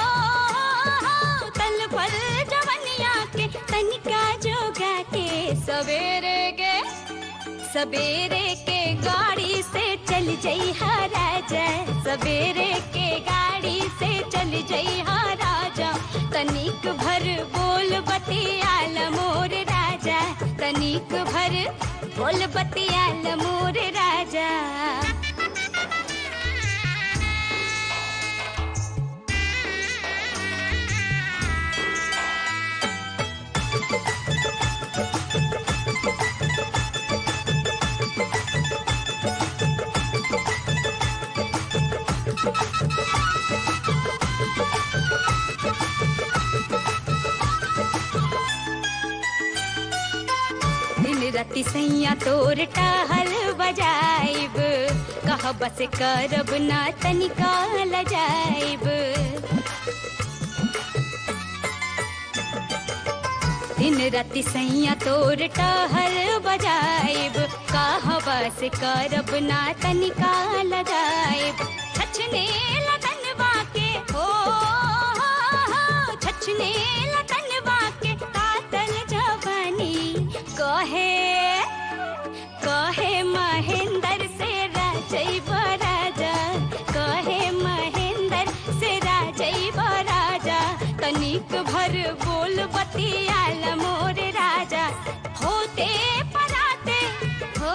R: तल फल जवनिया के तनिका जोगा के सवेरे गे सवेरे के गाड़ी से चल जई हा राजा सवेरे के गाड़ी से चल जई हा राजा तनिक भर बोल बतियाल मोर राजा तनिक भर बोल बतियाल मोर राजा दिन राति सैया तोर टहल बजाइब कह बस करब ना तनिका लजाइब दिन राति सैया तोर टहल बजाइब कह बस करब ना तनिका लगाइब छछने लगनवा के हो छछने लगनवा के कातल जवानी कहे कहे महेंद्र से राजैब राजा कहे महेंद्र से राजैब राजा तनिक भर बोल बतियाल मोर राजा होते पराते हो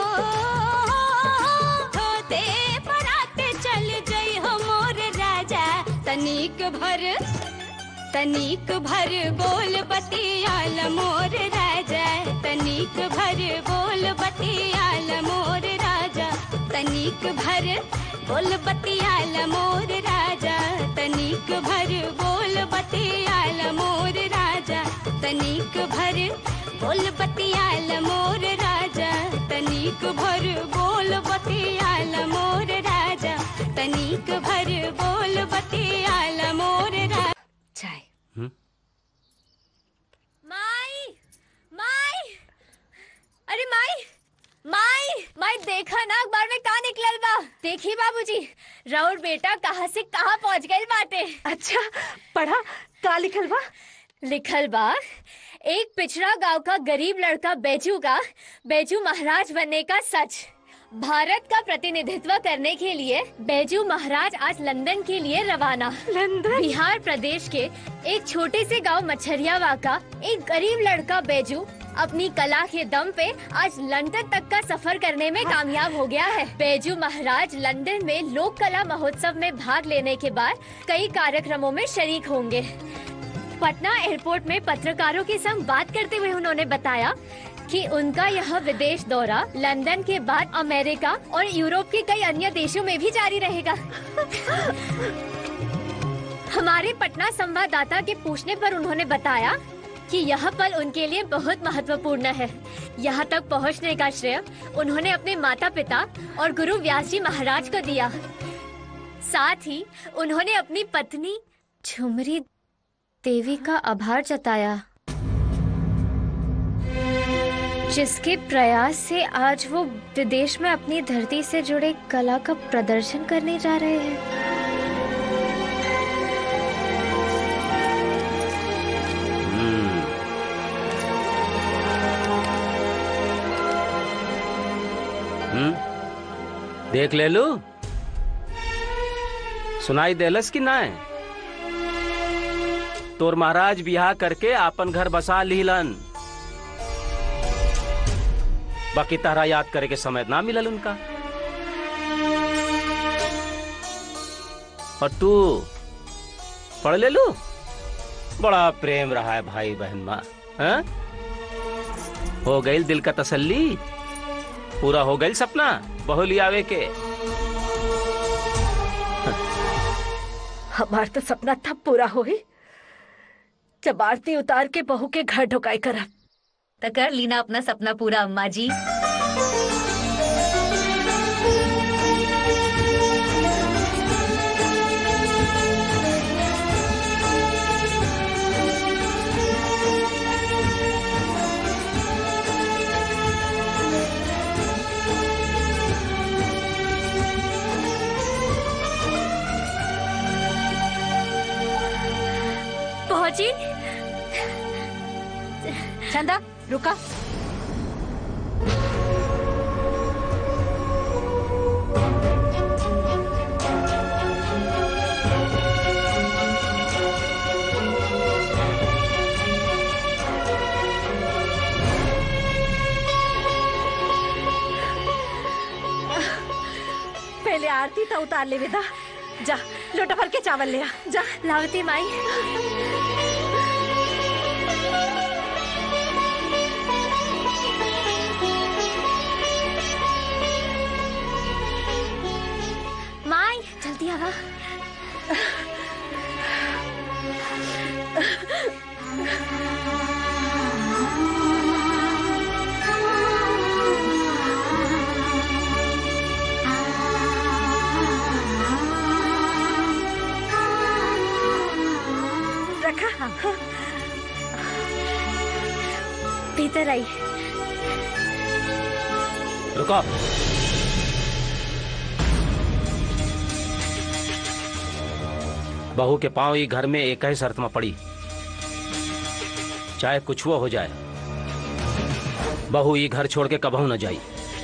R: होते पराते चल जई हो मोर राजा तनिक भर तनिक भर बोल बतियाल मोर राजा तनिक भर बोल बतियाल मोर राजा तनिक भर बोल बतियाल मोर राजा तनिक भर बोल बतियाल मोर राजा तनिक भर बोल बतियाल मोर राजा तनिक भर बोल बतियाल मोर राजा तनिक भर बोल बतियाल मोर राजा
D: चाय
A: माई माई अरे माई माई माई देखा ना अखबार में कहा निकलल बा देखी बाबूजी राउर बेटा कहाँ से कहाँ पहुँच गए बाटे
J: अच्छा पढ़ा का लिखल बा
A: लिखल बा एक पिछड़ा गांव का गरीब लड़का बैजू का बैजू महाराज बनने का सच भारत का प्रतिनिधित्व करने के लिए बैजू महाराज आज लंदन के लिए रवाना लंदन बिहार प्रदेश के एक छोटे से गांव मच्छरियावा का एक गरीब लड़का बैजू अपनी कला के दम पे आज लंदन तक का सफर करने में कामयाब हो गया है बैजू महाराज लंदन में लोक कला महोत्सव में भाग लेने के बाद कई कार्यक्रमों में शरीक होंगे पटना एयरपोर्ट में पत्रकारों के संग बात करते हुए उन्होंने बताया कि उनका यह विदेश दौरा लंदन के बाद अमेरिका और यूरोप के कई अन्य देशों में भी जारी रहेगा हमारे पटना संवाददाता के पूछने पर उन्होंने बताया कि यह पल उनके लिए बहुत महत्वपूर्ण है यहाँ तक पहुँचने का श्रेय उन्होंने अपने माता पिता और गुरु व्यास जी महाराज को दिया साथ ही उन्होंने अपनी पत्नी झुमरी देवी का आभार जताया जिसके प्रयास से आज वो विदेश में अपनी धरती से जुड़े कला का प्रदर्शन करने जा रहे हैं
F: हम्म देख ले लू सुनाई देलस कि ना तोर महाराज बियाह करके आपन घर बसा लीलन बाकी तारा याद करे के समय ना मिलल उनका और तू पढ़ ले लू बड़ा प्रेम रहा है भाई बहन माँ हैं? हो गई दिल का तसल्ली पूरा हो गई सपना बहु लियावे के
J: हमार तो सपना तब पूरा होई जब आरती उतार के बहू के घर ढुकाई करब
D: तो कर लीना अपना सपना पूरा अम्मा जी
A: पहुंची
D: चंदा रुका
J: पहले आरती तो उतार ले बेटा जा लोटा भर के चावल ले आ जा
A: लावती माई माई जल्दी आवा
J: रखा
A: भीतर आई
F: रुको बहू के पांव ही घर में एक ही शर्त में पड़ी चाहे कुछ वो हो जाए बहू ये घर छोड़ के कबहू न जाई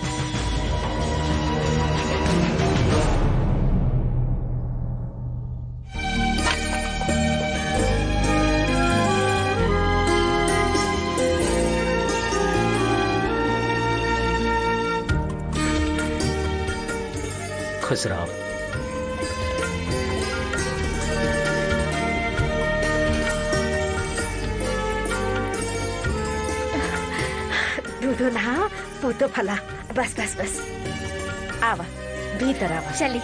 F: खुश रहो
J: दूधो नहा पोतो फला बस बस बस आवा भीतर आवा
A: चली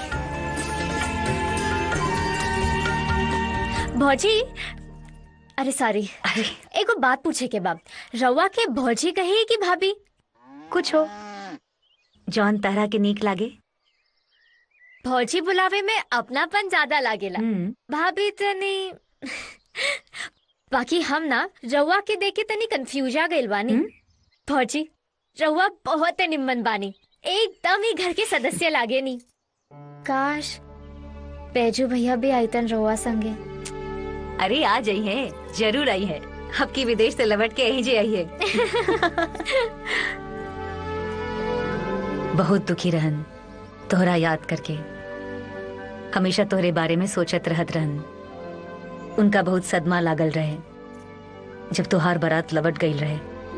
A: भौजी अरे सॉरी एगो बात पूछे के बाब रवा के भौजी कहे कि भाभी
D: कुछ हो जौन तरह के नीक लागे
A: भौजी बुलावे में अपनापन ज्यादा लागेला भाभी तनी बाकी हम ना रवा के देखे तनी कंफ्यूज आ गइल बानी भौजी रवा बहुत निम्मन बानी एकदम ही घर के सदस्य लागे नी काश बैजू भैया भी आईतन रवा संगे
D: अरे आ जाई है जरूर आई है आपकी विदेश से लौट के यही जे आई है बहुत दुखी रहन तोहरा याद करके हमेशा तोहरे बारे में सोचत रहत रहन उनका बहुत सदमा लागल रहे जब तोहार बारात लवट गई रहे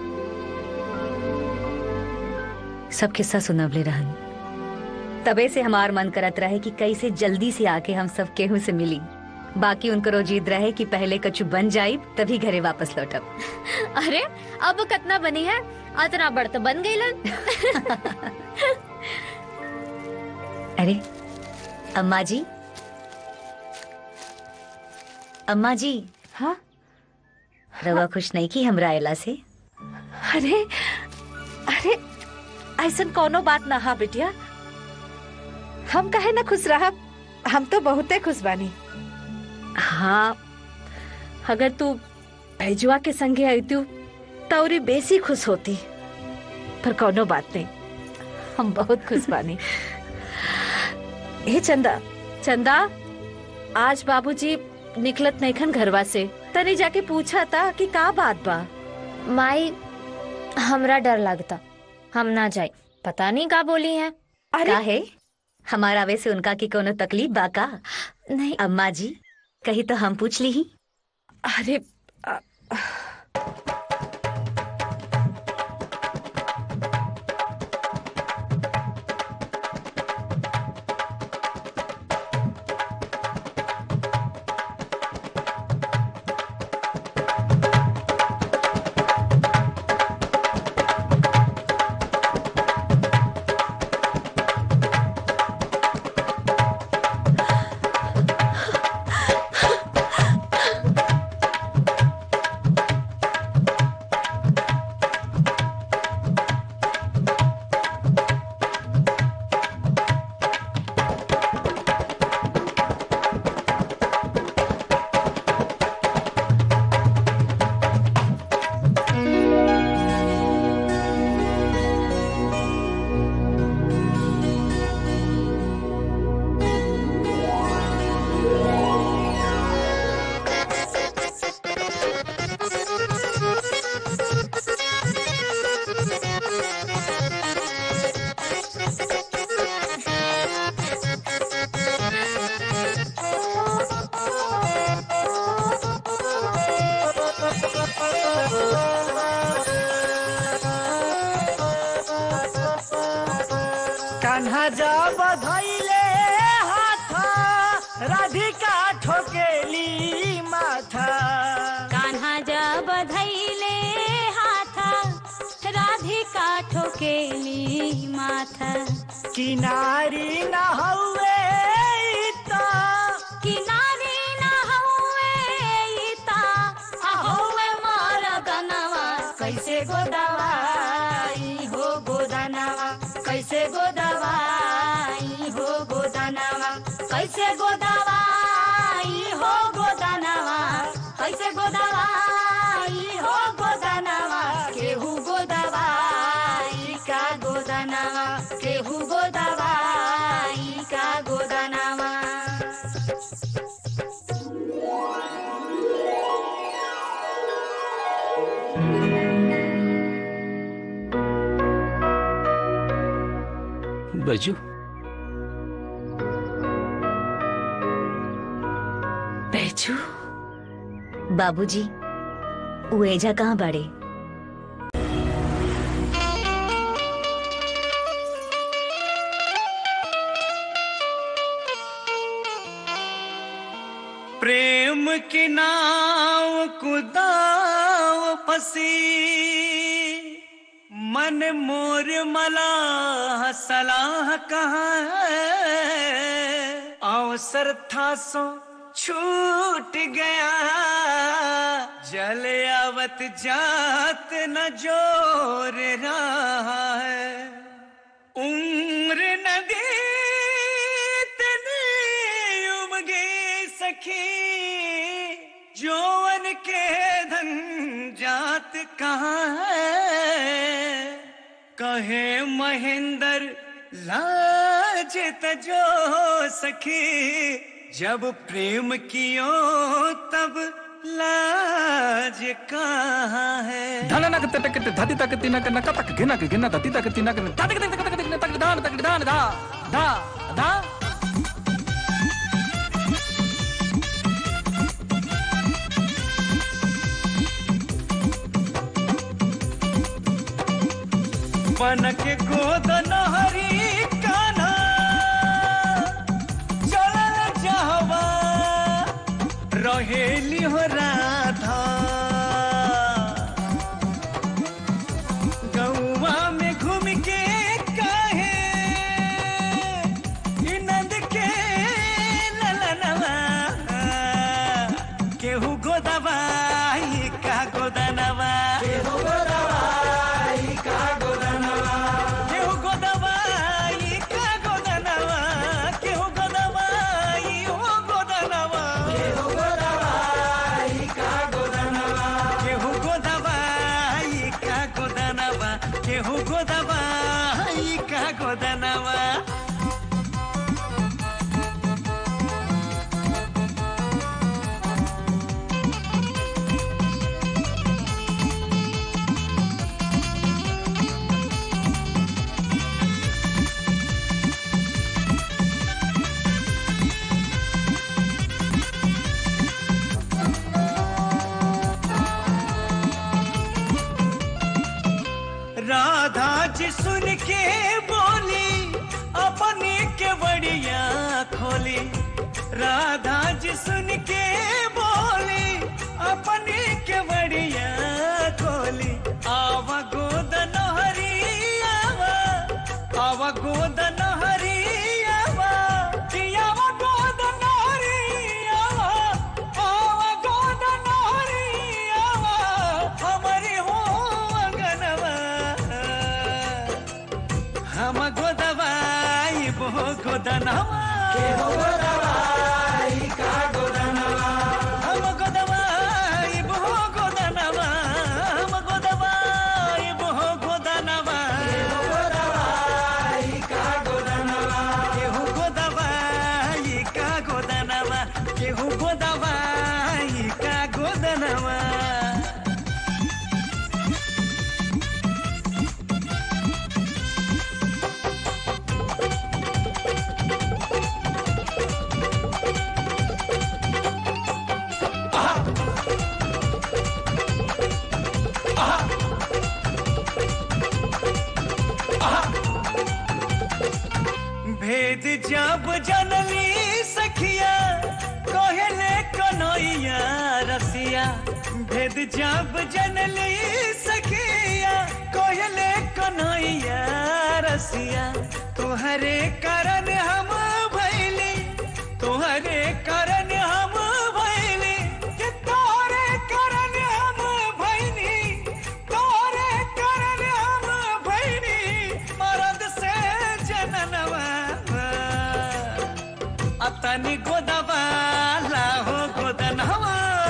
D: सब किस्सा सुनवले रहन तबे से हमार मन करत रहे कि कैसे जल्दी से आके हम सब केहू से मिली बाकी उनको जीत रहे कि पहले कछु बन जाई तभी घरे वापस लौटब
A: अरे अब कितना बनी है अतना बड़ तो बन गई
D: अरे अम्मा जी अम्मा जी
J: हाँ
D: रवा खुश नहीं की हमरा आयला से
J: अरे अरे ऐसा कोनो बात ना हा बिटिया हम कहे ना खुश रहा हम तो बहुते खुश बानी हाँ अगर तू भैजुआ के संगे आई तू तौरी बेसी खुश होती पर कोनो बात नहीं हम बहुत खुश बानी हे चंदा चंदा आज बाबूजी निकलत नहीं खन घरवा से तनी जाके पूछा था कि का बात बा
A: माई हमरा डर लगता हम ना जाए पता नहीं का बोली है
D: का है हमारा आवे से उनका की कोनो तकलीफ बा का
A: नहीं
D: अम्मा जी कही तो हम पूछ ली ही
J: अरे
B: कान्हा जा बधैले हाथा राधिका ठोकेली माथा
E: कान्हा जा बधैले हाथा राधिका ठोकेली माथा
B: किनारी न हौवे त
E: किनारी न हौवे ता हौवे मोर गनवा
B: कैसे गोदवाई हो गोदनवा कैसे गोदवाई हो गोदनवा कैसे गोदवाई हो गोदनवा कैसे गोदवाई हो गोदनवा केहू गोदवाई का गोदनवा केहू गोदवाई का गोदनवा
F: बैजू
D: बैजू बाबूजी वो एजा कहाँ बाड़े
B: प्रेम की नाव कुदाव फसी मन मोर मला सलाह कहाँ है अवसर था सो छूट गया जल आवत जात न जोर रहा है उम्र नदी तने उमगे सखी जौवन के धन जात कहाँ है कहे महेंद्र लाज तजो सखी जब प्रेम कियो तब लाज कहाँ है
V: धन नक तक धति तक तिनक नक तक घिनक घिन धति तक तिनक तक तक तक तक तक धान तक धान धा धा धा
B: बन के गोद नहरी कान्हा चलल जहवा रहेली हो राधा गौवा में घूम के काहे ई नंद के ललनवा केहू गोदवाई का गोदनवा केहू गोदवाई का गोदनवा केहू गोदवाई का गोदनवा केहू गोदवाई हो गोदनवा केहू गोदवाई का गोदनवा केहू गोदवाई का गोदनवा केहू गोदवाई का गोदनवा राधा जी सुन के बोली अपनी के बड़िया खोली राधा जी सुन के बोली अपनी के बड़िया खोली आवा गोद नहरी आवा आवा गोद नहरी आवा कि आवा गोद नहरी आवा आवा गोद नहरी आवा हमारी हो अंगनवा हम गोदवाई बो गोदनवा के हो गोदवाई का गोदनवा हम गोदवाई बो गोदनवा हम गोदवाई बो गोदनवा के हो गोदवाई का गोदनवा के हो गोदवाई का गोदनवा के हो गोदवाई का गोदनवा भेद जब जनली सखिया कहले कन्हैया रसिया भेद जब जनली सखिया कहले कन्हैया रसिया तुहरे कारण हम भैली तुहरे कारण हम भैली कि तोहरे कारण हम भैनी तोहरे कारण हम भैनी मरद से जननवा अतनी गोदवाला हो गोदनवा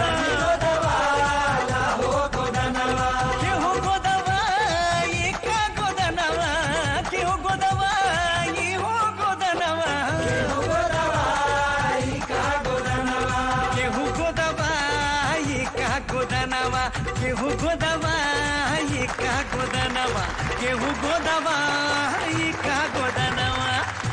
B: केहू गोदवाई का गोदनवा केहू गोदवाई हो गोदनवा केहू गोदवाई का गोदनवा केहू गोदवाई का गोदनवा केहू गोदवाई का गोदनवा केहू गोदवाई का गोदनवा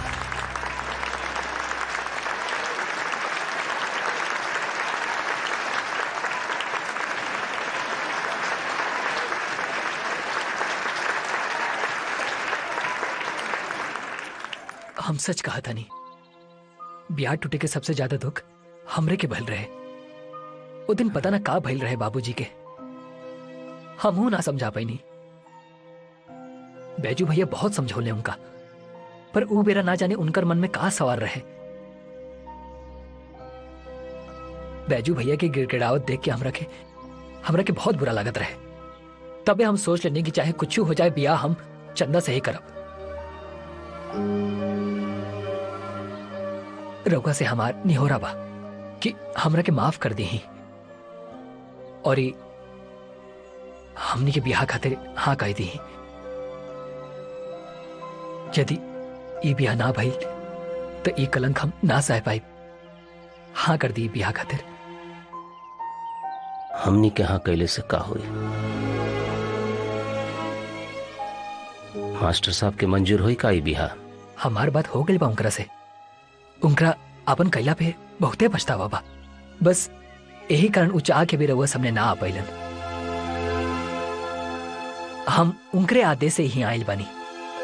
V: हम सच कहा था नहीं ब्याह टूटे के सबसे ज्यादा दुख हमरे के भल रहे वो दिन पता ना का भइल रहे बाबूजी के हम ना समझा पाई नहीं बैजू भैया बहुत समझौले उनका पर ऊ बेरा ना जाने उनकर मन में का सवार रहे बैजू भैया के गिड़गिड़ावत देख के हमरा के हमरा के बहुत बुरा लागत रहे तबे हम सोच लेने की चाहे कुछ हो जाए बिया हम चंदा से ही करब रउका से हमार निहोरा बा कि हमरा के माफ कर दी और ई हमनी के बियाह खातिर हाँ कह दी यदि ई बियाह ना भइल तो ई कलंक हम ना सह पाई हाँ कर दी बियाह खातिर
F: हमनी के यहाँ कैले से का हुई मास्टर साहब के मंजूर हुई का ई बिहा
V: हमार बात हो गई बा उनकरा से उनकरा अपन कैला पे बहुते पछतावा बा बस यही कारण उ चाह के भी रउआ सामने ना आ पाइलन हम उनकरे आदेश से ही आइल बानी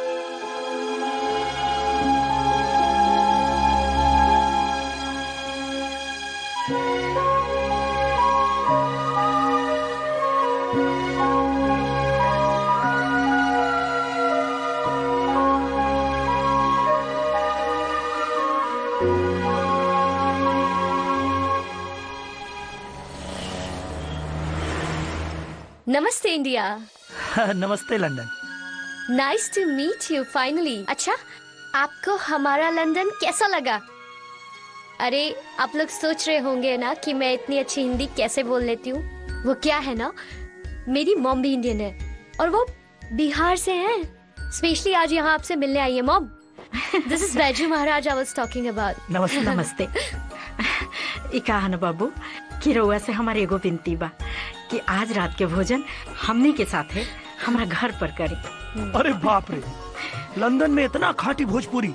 A: नमस्ते इंडिया
G: नमस्ते London
A: nice to meet you finally अच्छा आपको हमारा लंदन कैसा लगा अरे आप लोग सोच रहे होंगे ना कि मैं इतनी अच्छी हिंदी कैसे बोल लेती हूँ वो क्या है ना मेरी मॉम भी इंडियन है और वो बिहार से हैं स्पेशली आज यहाँ आपसे मिलने आई है मॉम दिस इज बैजू महाराज आई वाज टॉकिंग अबाउट
G: नमस्ते
C: नमस्ते ई कहा न बाबू कि रउआ से हमारे एगो विनती बा कि आज रात के भोजन हमनी के साथे हमारा घर पर करी
G: अरे बाप रे लंदन में इतना खाटी भोजपुरी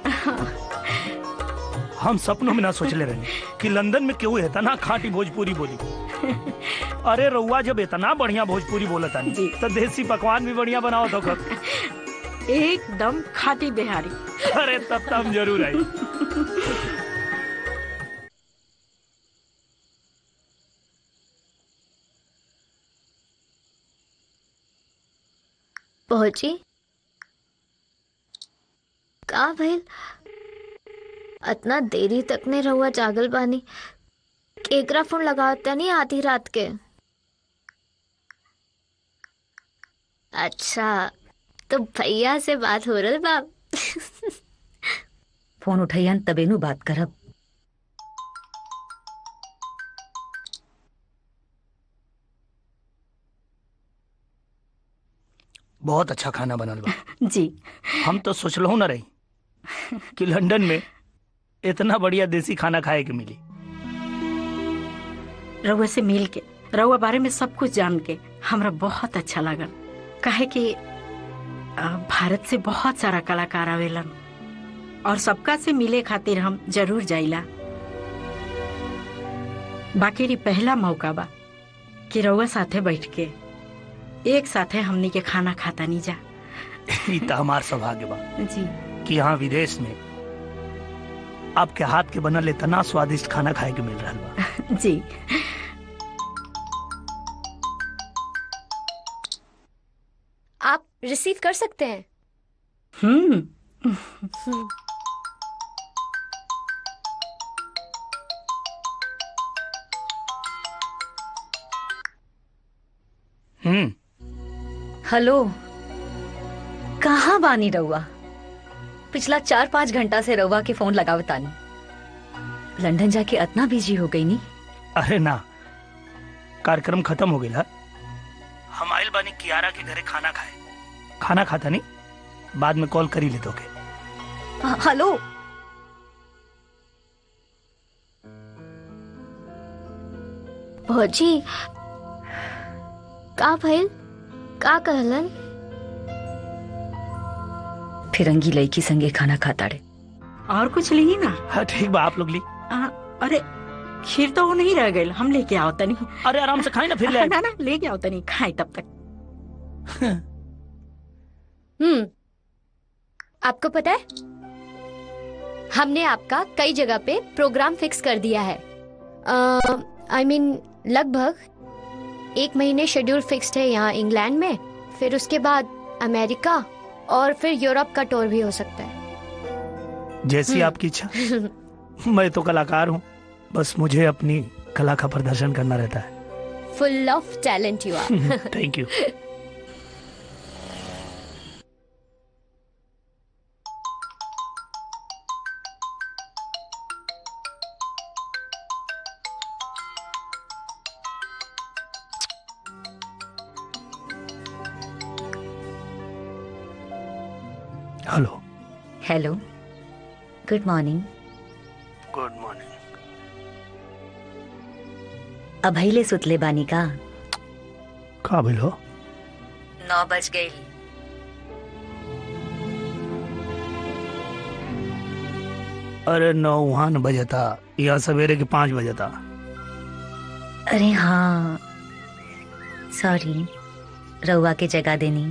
G: हम सपनों में ना सोचले रहे कि लंदन में केहू इतना खाटी भोजपुरी बोली अरे रउआ जब इतना बढ़िया भोजपुरी बोलता तो देसी पकवान भी बढ़िया बनाओ तो कब
C: एकदम खाटी बिहारी
G: अरे तब तब हम जरूर आई
A: पहुंची का भइल इतना देरी तक ने रहुआ जागल बानी केकरा फोन लगावता नहीं आधी रात के अच्छा तो भैया से बात हो रही बाप
D: फोन उठैयन तबे नु बात करब
G: बहुत अच्छा खाना बनल बा
C: जी
G: हम तो सोचलहु न रही कि लंदन में इतना बढ़िया देसी खाना खाए के मिली
C: रउआ से मिल के रउआ बारे में सब कुछ जान के हमरा बहुत अच्छा लगल काहे कि अ, भारत से बहुत सारा कलाकार आवेलन और सबका से मिले खातिर हम जरूर जाइला बाकी री पहला मौका बा कि रउआ साथे बैठ के एक साथे हमनी के खाना खाता नहीं जा
G: ई तो हमार सौभाग्य बा
C: जी
G: कि यहाँ विदेश में आपके हाथ के बनल इतना स्वादिष्ट खाना खाए के मिल रहा बा
C: जी
A: आप रिसीव कर सकते हैं
C: हम्म
A: हम्म।
G: हम्म
D: हेलो कहाँ बानी रउआ पिछला चार पाँच घंटा से रउआ के फोन लगावतानी लंदन जाके इतना बिजी हो गई नी
G: अरे ना कार्यक्रम खत्म हो गया हम आयल बानी कियारा के घरे खाना खाए खाना खाता नहीं बाद में कॉल करी ले दोगे
D: ह- हेलो
A: भौजी का भइल का कहलन
D: फिरंगी लड़की संगे खाना खाता रे
C: और कुछ ली ना
G: हाँ ठीक बा आप लोग ली
C: आ, अरे खीर तो वो नहीं रह गई हम लेके आओ तनी
G: अरे आराम से खाए ना फिर ले आए।
C: ना ना लेके आओ तनी खाए तब तक
A: हम्म आपको पता है हमने आपका कई जगह पे प्रोग्राम फिक्स कर दिया है आई मीन लगभग एक महीने शेड्यूल फिक्स्ड है यहाँ इंग्लैंड में फिर उसके बाद अमेरिका और फिर यूरोप का टूर भी हो सकता है
G: जैसी आपकी इच्छा मैं तो कलाकार हूँ बस मुझे अपनी कला का प्रदर्शन करना रहता है
A: full of talent you are
G: thank you hello
D: hello good morning
G: good morning
D: अभैले सुतले बानी का
G: का भइल हो
D: नौ बज गई
G: अरे नौ वहाँ न बजे था यहाँ सवेरे के पाँच बजे था
D: अरे हाँ सॉरी रउआ के जगह देनी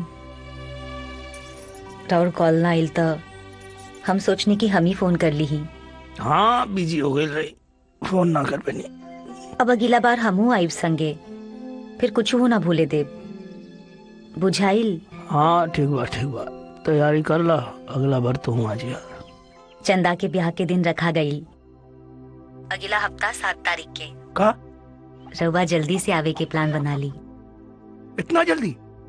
D: राउर कॉल ना आइल तो हम सोचनी कि हम ही फोन कर ली ही
G: हाँ बिजी हो गई रही फोन ना कर पैनी
D: अब अगला बार हमू आइब संगे फिर कुछ हो ना भूले दे बुझाइल
G: हाँ ठीक बा ठीक बा तैयारी कर ला अगला बार तू आ जिया
D: चंदा के ब्याह के दिन रखा गई अगला हफ्ता सात तारीख के
G: का
D: रउआ जल्दी से आवे के प्लान बना ली
G: इतना जल्दी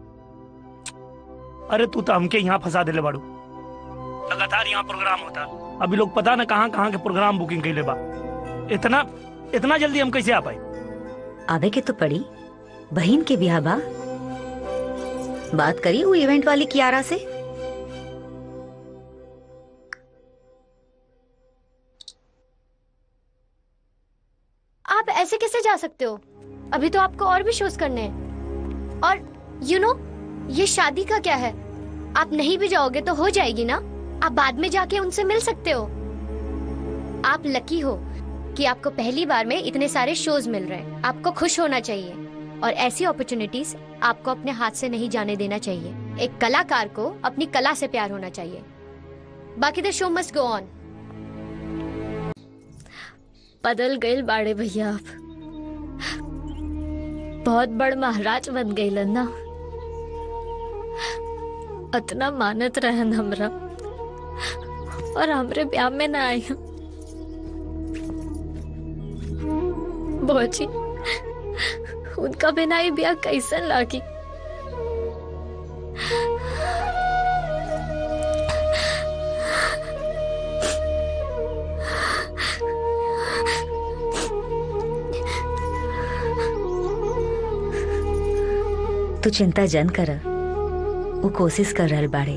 G: अरे तू तो हमके यहाँ फंसा देले बाड़ू लगातार यहाँ प्रोग्राम होता अभी लोग पता न कहाँ कहाँ के प्रोग्राम बुकिंग कैले बा इतना इतना जल्दी हम कैसे आ पाए
D: आवे के तो पड़ी बहन के ब्याह बा बात करी वो इवेंट वाली कियारा से
A: आप ऐसे कैसे जा सकते हो अभी तो आपको और भी शोज करने हैं और यू you नो know, ये शादी का क्या है आप नहीं भी जाओगे तो हो जाएगी ना आप बाद में जाके उनसे मिल सकते हो आप लकी हो कि आपको पहली बार में इतने सारे शोज मिल रहे हैं आपको खुश होना चाहिए और ऐसी अपॉर्चुनिटीज आपको अपने हाथ से नहीं जाने देना चाहिए एक कलाकार को अपनी कला से प्यार होना चाहिए बाकी द शो मस्ट गो ऑन बदल गए बाड़े भैया आप बहुत बड़ महाराज बन गई ना अतना मानत रहन हमरा और हमरे ब्याह में ना आई बोची उनका बिना ही ब्याह कैसन लागी
D: तू चिंता जन कर वो कोशिश कर रहल बाड़े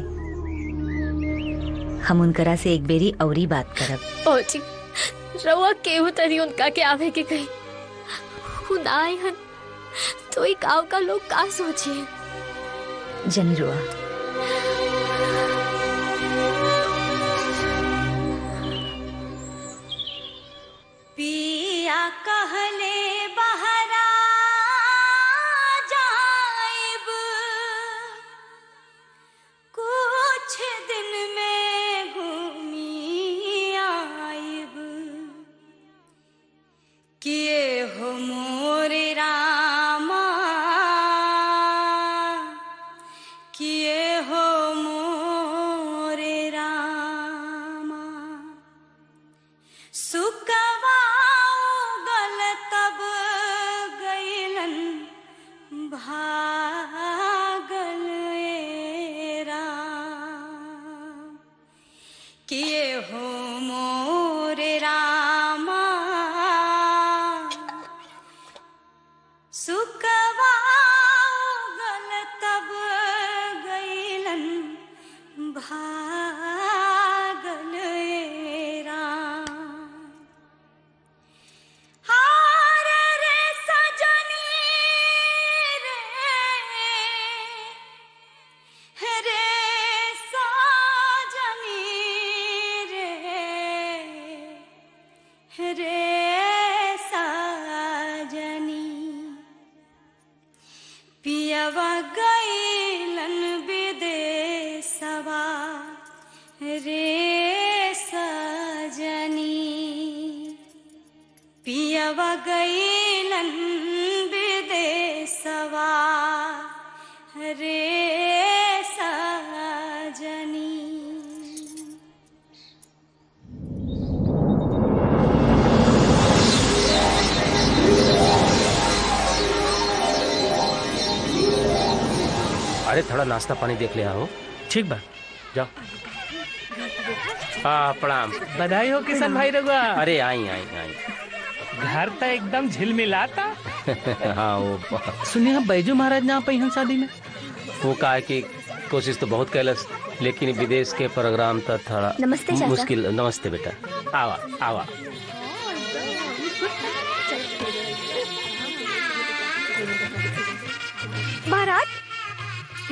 D: हम उनकरा से एक बेरी औरी बात करब
A: बोची रवा केहू तरी उनका के आवे के कही खुद आए हन तो ही गांव का लोग का सोचे
D: जनी रुआ
E: पिया कहले बहरा जाइब कुछ दिन में घूमी आइब किए हो मोरे रामा किए हो मोरे रामा सुकवाओ गल तब गईलन भागल ए राम किए हो मोरे रामा सुकवाओ गल तब गईलन भागल ए राम हार रे सजनी रे रे सजनी रे रे सजनी पियवा गईलन विदेशवा रे सजनी पियवा गईलन विदेशवा रे सजनी
F: अरे थोड़ा नाश्ता पानी देख ले आओ
M: ठीक बा
F: जाओ हाँ प्रणाम
M: बधाई हो किशन भाई रघुआ
F: अरे आई आई आई
M: घर तो एकदम झिलमिलाता
F: हाँ वो
M: सुनिए बैजू महाराज ना पहिन शादी में
F: वो कहा कि कोशिश तो बहुत कैलस लेकिन विदेश के प्रोग्राम तो थोड़ा
R: नमस्ते चाचा।
F: मुश्किल नमस्ते बेटा आवा आवा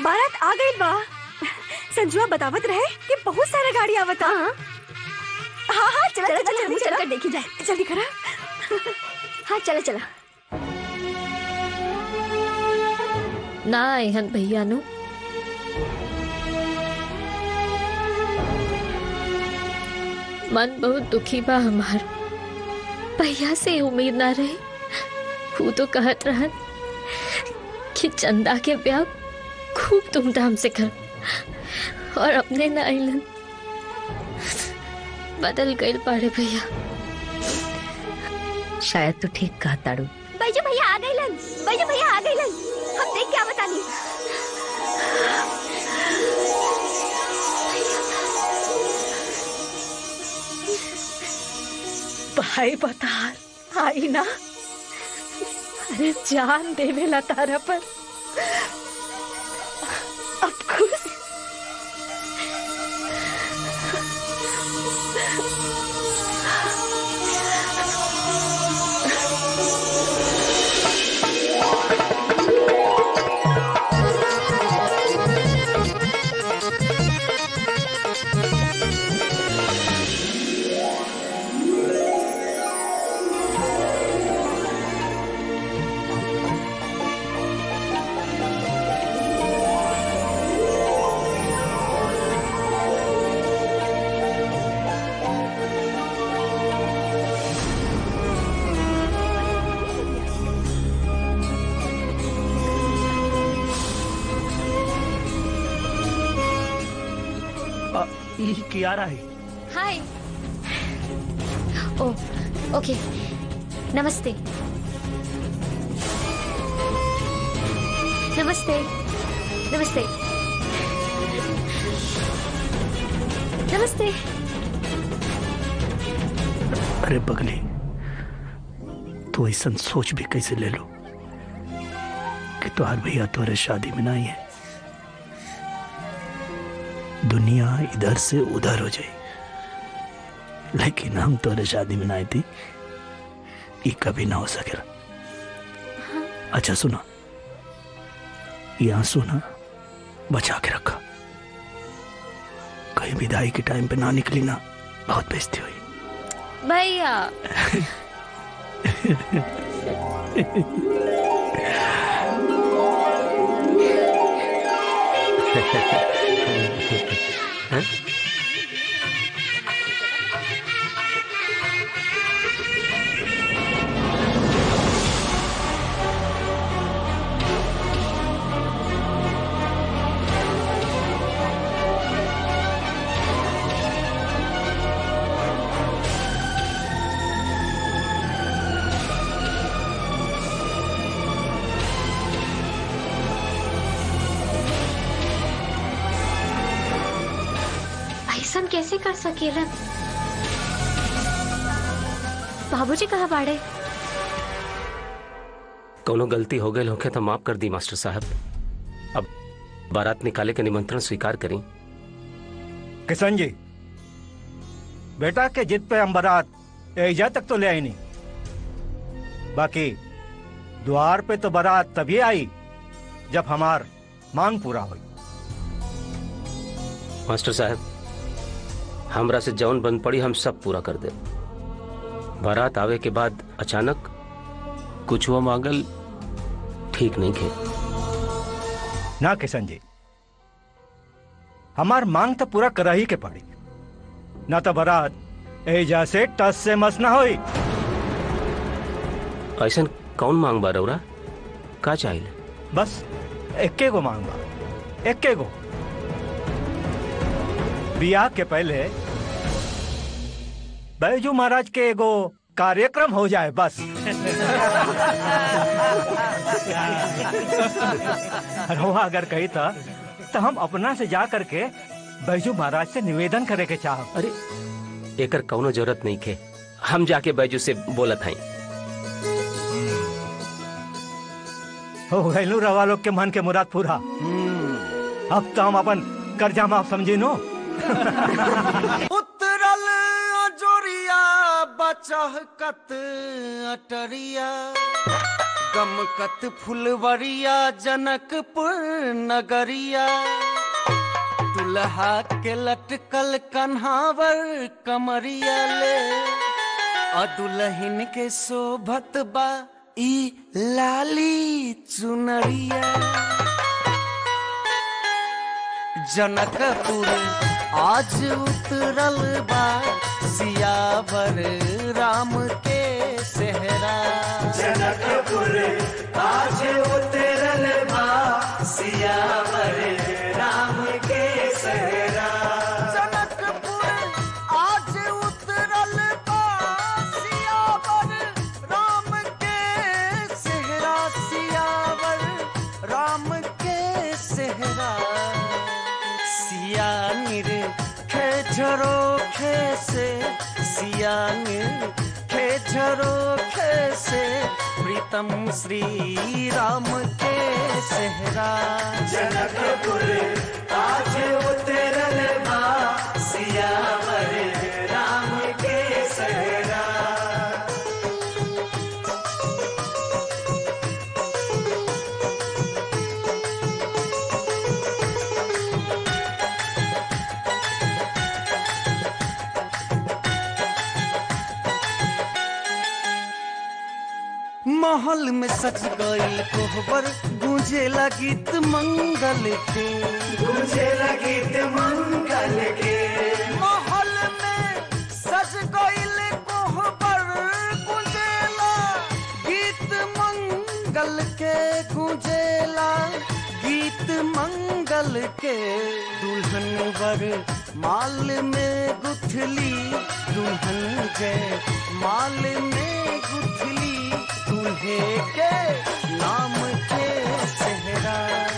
U: बारात आ गई बा संजुआ बतावत रहे कि बहुत सारा गाड़ी आवता हाँ हाँ चला
R: चला,
U: चला
R: चला,
U: जल्दी
R: चल
U: चला
R: कर देखी जाए।
U: जल्दी करा
R: हाँ चला चला
A: ना एहन भैया नु मन बहुत दुखी बा हमार भैया से उम्मीद ना रहे वो तो कहत रहन कि चंदा के ब्याह खूब धूमधाम से कर और अपने ना अइलन बदल गए पाड़े भैया
D: शायद तो ठीक कहा ताड़ू
R: बैजू भैया आ गई लन बैजू भैया आ गई लन हम देख क्या बतानी
C: भाई बता आई ना अरे जान देवेला तारा पर अब खुश
G: आ, ई कियारा है
A: हाय ओ ओके नमस्ते नमस्ते नमस्ते नमस्ते
G: अरे पगली तू ऐसा सोच भी कैसे ले लो कि तुहार भैया तुम्हारे शादी में नहीं है दुनिया इधर से उधर हो जाए लेकिन हम तुम्हारे शादी में नहीं थी ये कभी ना हो सकेला अच्छा सुना ये आंसू ना बचा के रखा कहीं विदाई के टाइम पे ना निकली ना बहुत बेइज्जती हुई
A: भैया ऐसा कैसे कर सकेला बाबूजी कहाँ बाड़े
F: कोनो गलती हो गई होखे तो माफ कर दी मास्टर साहब अब बारात निकाले के निमंत्रण स्वीकार करी
T: किशन जी बेटा के जिद पे हम बारात एजा तक तो ले आई नहीं बाकी द्वार पे तो बारात तभी आई जब हमार मांग पूरा हुई
F: मास्टर साहब हमरा से जौन बन पड़ी हम सब पूरा कर दे बारात आवे के बाद अचानक कुछ हुआ मांगल ठीक नहीं खे
T: ना किशन जी हमार मांग तो पूरा करा ही के पड़ी ना तो बारात एजा से टस से मस ना हुई
F: ऐसा कौन मांग बा रौरा का चाहिए
T: बस एक्के गो मांग बा एक्के गो बियाह के पहले बैजू महाराज के एगो कार्यक्रम हो जाए बस रोहा अगर कही था तो हम अपना से जा करके बैजू महाराज से निवेदन करे के चाह
F: अरे एकर कौनो जरूरत नहीं खे हम जाके बैजू से बोलत हई
T: हो गैलू रवा लोग के मन के मुराद पूरा अब तो हम अपन कर्जा माफ समझी नो
B: उतरल जोरिया बचहकत अटरिया
I: गमकत फुलवरिया जनकपुर नगरिया दुल्हा के लटकल कन्हावर कमरिया ले और दुल्हन के शोभत बा ई लाली चुनरिया जनकपुर आज उतरल बा सियावर राम के सेहरा
B: जनकपुर आज उतरल बा सियावर राम के सहरा
I: जनकपुर आज उतरल बा सियावर राम के सेहरा सियावर राम के सेहरा सियानिर खेझरो खे से सियानिर खेझरो खे से प्रीतम श्री राम के सेहरा
B: जनकपुर आज उतरल बा सियावर राम के सहरा
I: महल में सज गई कोहबर गूंजे गीत मंगल के
B: गूंजे गीत मंगल के
I: महल में सज गई कोहबर गूंजेला गीत मंगल के गूंजेला गीत मंगल के दुल्हन वर माल में गुथली दुल्हन जय माल में गुथली दूल्हे के नाम के सेहरा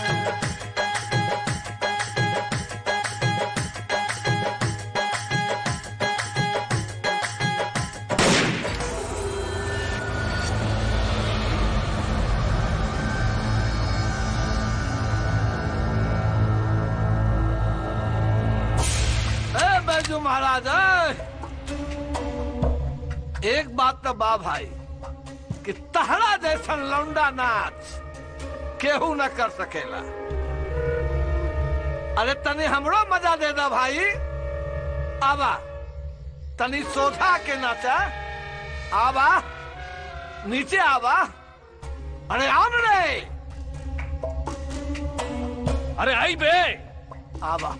O: ए बैजू महाराज ए! एक बात तो बा भाई कि तहरा जैसन लौंडा नाच केहू न कर सकेला अरे तनी हमरो मजा दे दा भाई आवा तनी सोधा के नाचा आवा नीचे आवा अरे आन रे
L: अरे आई बे
O: आवा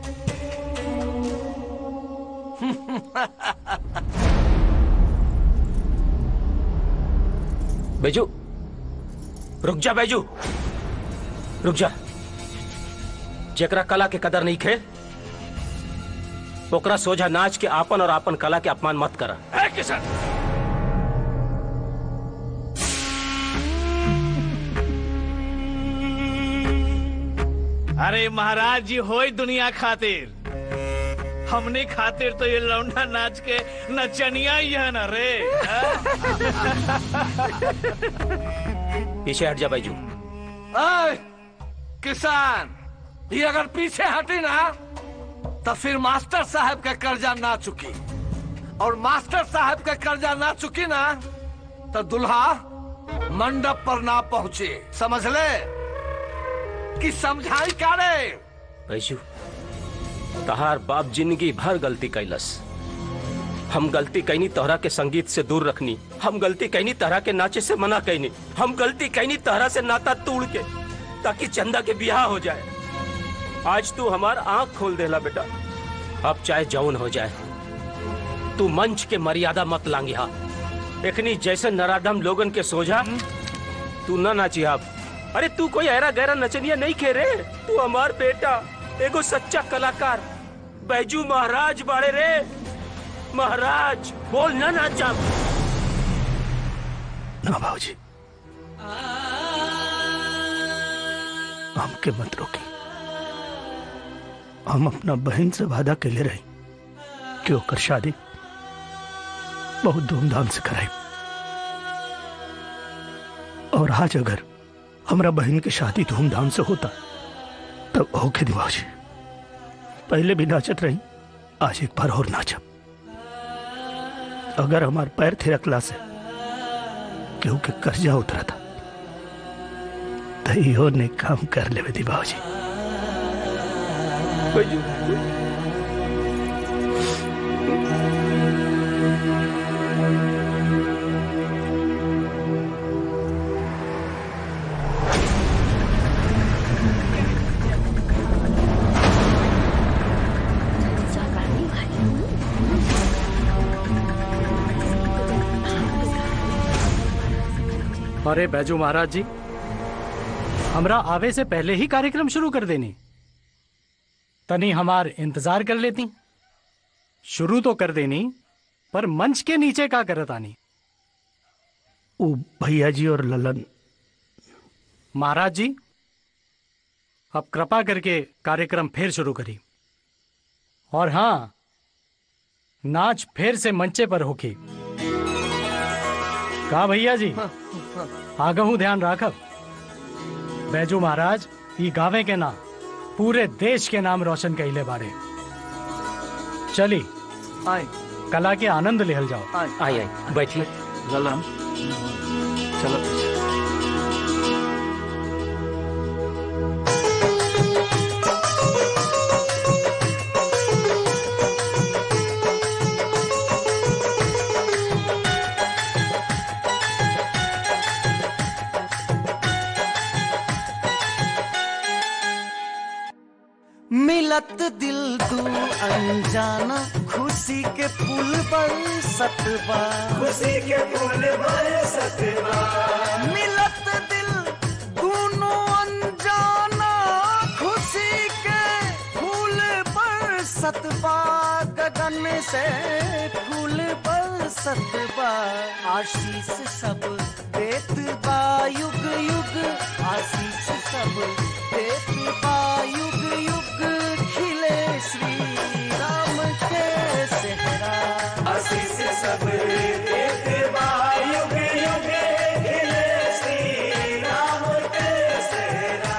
F: बैजू रुक जा बैजू रुक जा जेकरा कला के कदर नहीं खे ओकरा सोझा नाच के आपन और आपन कला के अपमान मत करा
L: ए किशन अरे महाराज जी होई दुनिया खातिर हमने खातिर तो ये लौंडा नाच के नचनिया ही है ना रे
F: पीछे हट जा बैजू
O: ऐ, किसान ये अगर पीछे हटी ना तो फिर मास्टर साहब का कर्जा ना चुकी और मास्टर साहब का कर्जा ना चुकी ना तो दुल्हा मंडप पर ना पहुंचे समझ ले कि समझाई का रे
F: बैजू तहार बाप जिंदगी भर गलती कैलस हम गलती कैनी तोहरा के संगीत से दूर रखनी हम गलती कैनी तोहरा के नाचे से मना कैनी हम गलती कैनी तोहरा से नाता तोड़ के ताकि चंदा के बियाह हो जाए आज तू हमार आंख खोल देला बेटा अब चाहे जौन हो जाए तू मंच के मर्यादा मत लांगी हा एखनी जैसे नराधम लोगन के सोझा तू ना नाची आप अरे तू कोई ऐरा गहरा नचनिया नहीं खे रे तू हमार बेटा एगो सच्चा कलाकार बैजू महाराज बाड़े रे महाराज बोल ना नाचा
G: ना भाजी हमके मत रोकी हम अपना बहन से वादा के ले रही कि ओकर शादी बहुत धूमधाम से कराई और आज अगर हमरा बहन की शादी धूमधाम से होता तब होके दिवाजी पहले भी नाचत रही आज एक बार और नाचब अगर हमार पैर थिरकला से केहू के कर्जा उतरा था तो इहो ने काम कर लेवे दी बाबूजी
K: अरे बैजू महाराज जी हमरा आवे से पहले ही कार्यक्रम शुरू कर देनी तनी हमार इंतजार कर लेती शुरू तो कर देनी पर मंच के नीचे का करत आनी
G: वो भैया जी और ललन
K: महाराज जी अब कृपा करके कार्यक्रम फिर शुरू करी और हाँ नाच फिर से मंचे पर होगी का भैया जी आगहू ध्यान राखब बैजू महाराज ई गावे के नाम पूरे देश के नाम रोशन कैले बारे चली
O: आए
K: कला के आनंद लेहल जाओ
O: आए
F: आई आई बैठिए
O: ललन चलो
I: मिलत दिल तू अनजाना खुशी के पुल पर सतबा
B: खुशी के पुल पर सतबा
I: मिलत दिल दोनों अनजाना खुशी के फूल पर सतबा गगन से फूल पर सतबा आशीष सब देत बा युग युग आशीष सब देत बा युग युग खिले श्री राम के सेहरा
B: आशीष सब देते बा युग युग खिले श्री राम के सेहरा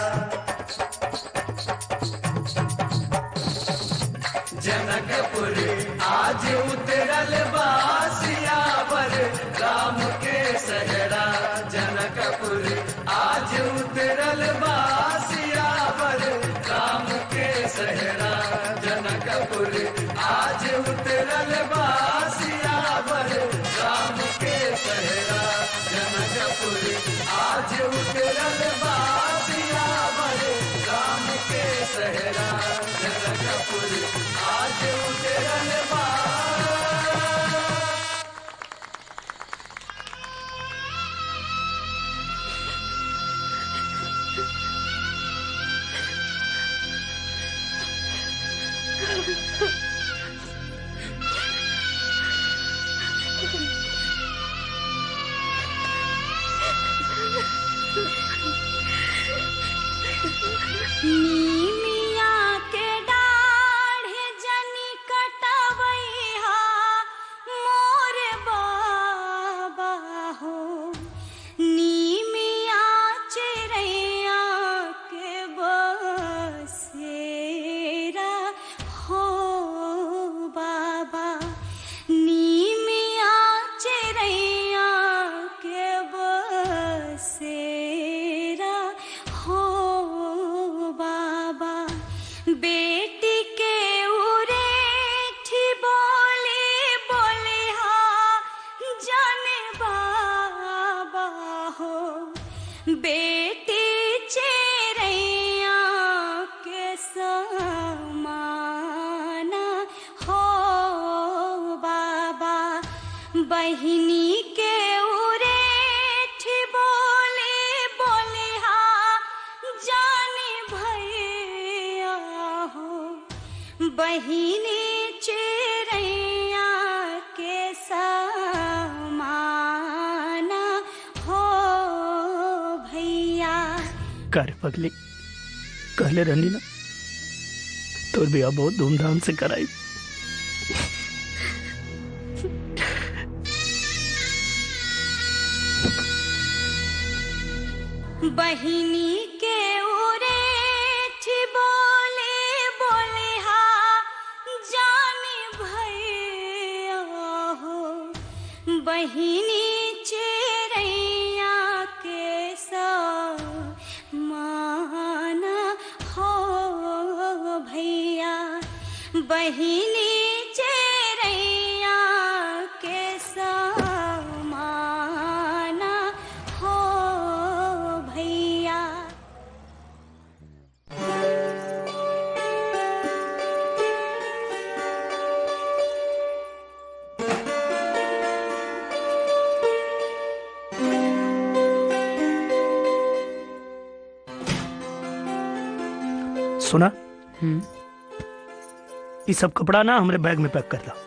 B: जनकपुर आज उतरल बासियावर राम के सहरा जनकपुर आज उतरल बासियावर राम के सहरा जनकपुर आज उतरल बासियावर राम के सहरा जनकपुर आज उतरल बासियावर राम के सहरा जनकपुर आज उतरल बा
E: नीमिया के डाढ़े जनी कटवैहा मोर बाबा हो नीमिया चिड़ैया के बसेरा हो बाबा नीमिया चिड़ैया के बसेरा हो बाबा बेटी के उरेठी बोले बोले हा जाने बाबा हो बेटी चेरैया के समाना हो बाबा बहिनी के उरेठी बोले बोले हा जाने भैया हो बहिनी चेरैया के समाना हो भैया
G: कर पगली कहले रहनी ना तो बिया बहुत धूमधाम से कराई
E: बहिनी के उरेठी बोले बोले हा जाने भैया हो बहिनी चेरैया के समाना बहिनी चेरैया के समाना हो भैया
G: सुना ये सब कपड़ा ना हमारे बैग में पैक कर दो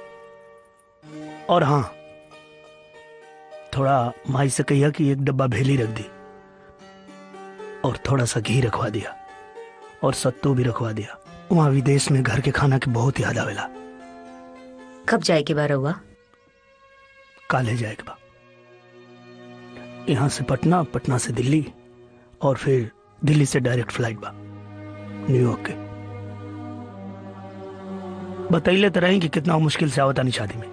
G: और हाँ थोड़ा माई से कहिया कि एक डब्बा भेली रख दी और थोड़ा सा घी रखवा दिया और सत्तू भी रखवा दिया वहाँ विदेश में घर के खाना की बहुत याद आवेला
D: कब जाए के बार हुआ
G: काले जाएगा बा यहाँ से पटना पटना से दिल्ली और फिर दिल्ली से डायरेक्ट फ्लाइट बा न्यूयॉर्क के बतैले तो रही कि कितना मुश्किल से आवतानी शादी में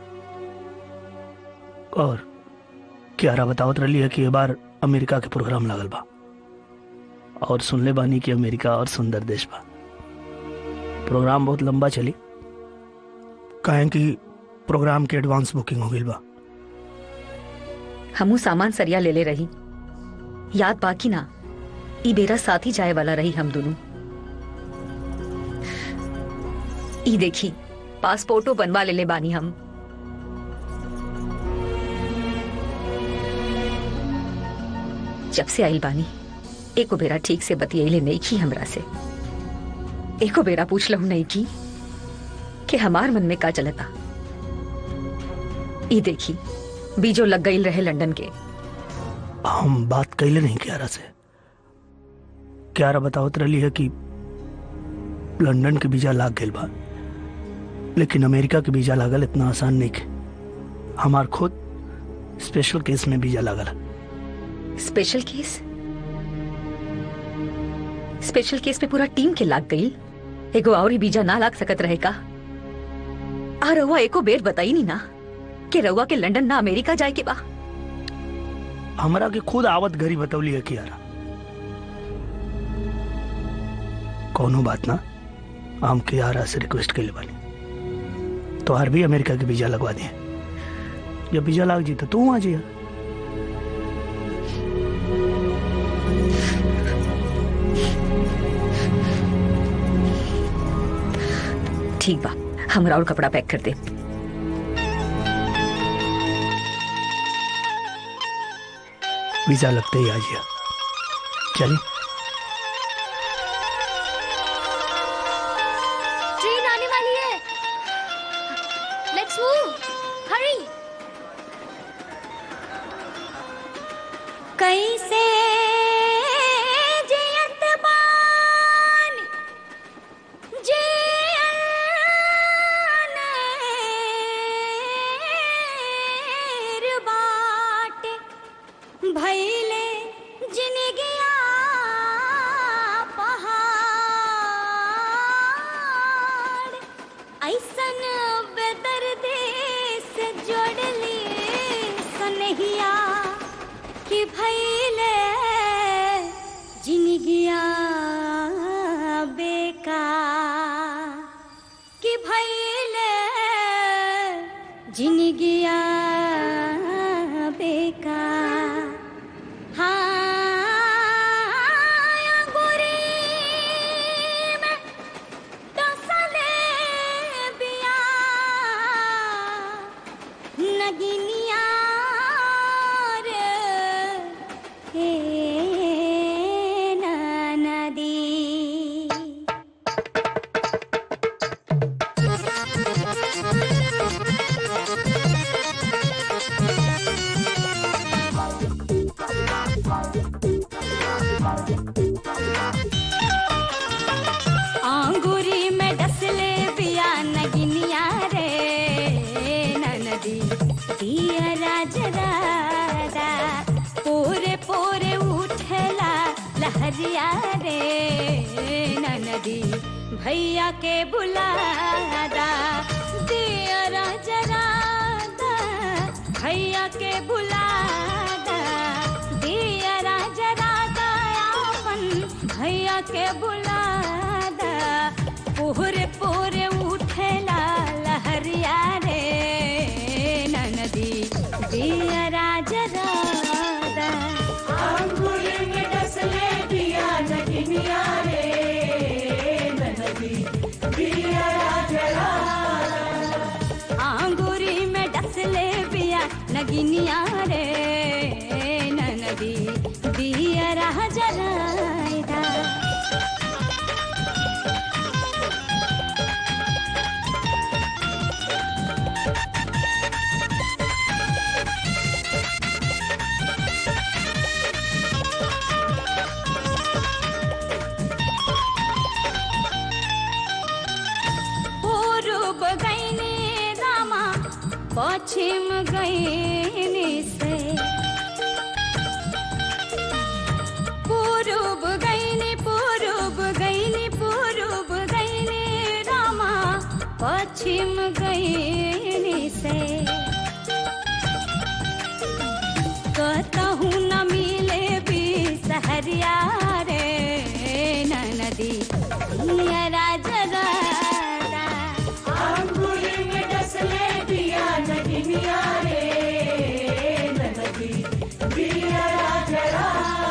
G: और क्यारा बतावत रही है कि ये बार अमेरिका के प्रोग्राम लागल बा और सुनले बानी कि अमेरिका और सुंदर देश बा प्रोग्राम बहुत लंबा चली कहें कि प्रोग्राम के एडवांस बुकिंग हो गई बा
D: हमू सामान सरिया ले ले रही याद बाकी ना ई बेरा साथ ही जाए वाला रही हम दोनों ई देखी पासपोर्टो बनवा ले ले बानी हम जब से आई बानी एको बेरा ठीक से बतियले नहीं की हमरा से एको बेरा पूछ लहू नहीं की कि हमार मन में का चलता ई देखी बीजो लग गई रहे लंदन के
G: हम बात कैले नहीं क्यारा से क्यारा बतावत रही है कि लंदन के वीजा लाग गई बा लेकिन अमेरिका के वीजा लागल इतना आसान नहीं के हमार खुद स्पेशल केस में वीजा लागल
D: स्पेशल केस स्पेशल केस में पूरा टीम के लाग गई एगो और ही बीजा ना लाग सकत रहे का आ रउआ एको बेर बताई नहीं ना कि रउआ के लंदन ना अमेरिका जाए के बा
G: हमरा के खुद आवत घरी बतौली है कियारा कोनो बात ना हम कियारा से रिक्वेस्ट के लिए बनी तो हर भी अमेरिका के वीजा लगवा दिए जब वीजा लग जी तो तू आ जाइए
D: ठीक बा हमरा और कपड़ा पैक कर दे
G: वीजा लगते ही आ जाइए चलिए
A: ट्रेन आने वाली है लेट्स मूव हरी
E: कैसे जियत बानी जियनेर बाटे भैले जिनगिया पहाड़ ऐसन बेदर्दे से जोड़ली सनहिया कि भैले जिनगिया बेकार कि भैले जिनगिया बेकार हाँ गोरी में डसले बिया नगिनिया रे हे नदी आंगुरी में डसले बिया नगिनिया रे ननदी दिया राज राजा पोरे पोरे उठला लहरिया रे ननदी भैया के बुलादा दिया राज राजा भैया के बुलादा दिया राज राजा अपन भैया के बुलादा पोरे पोरे उठ नदी दिया रहा जरायदा पूर्व गईने रामा पश्चिम गईने से पूर्व गईने पूर्व गईने पूर्व गईने रामा पश्चिम गईने से कहूँ न मिले भी सहरिया रे न नदी दिया राजगा
B: अंगूरी में डसले दिया नगिनिया रे नदी दिया जरा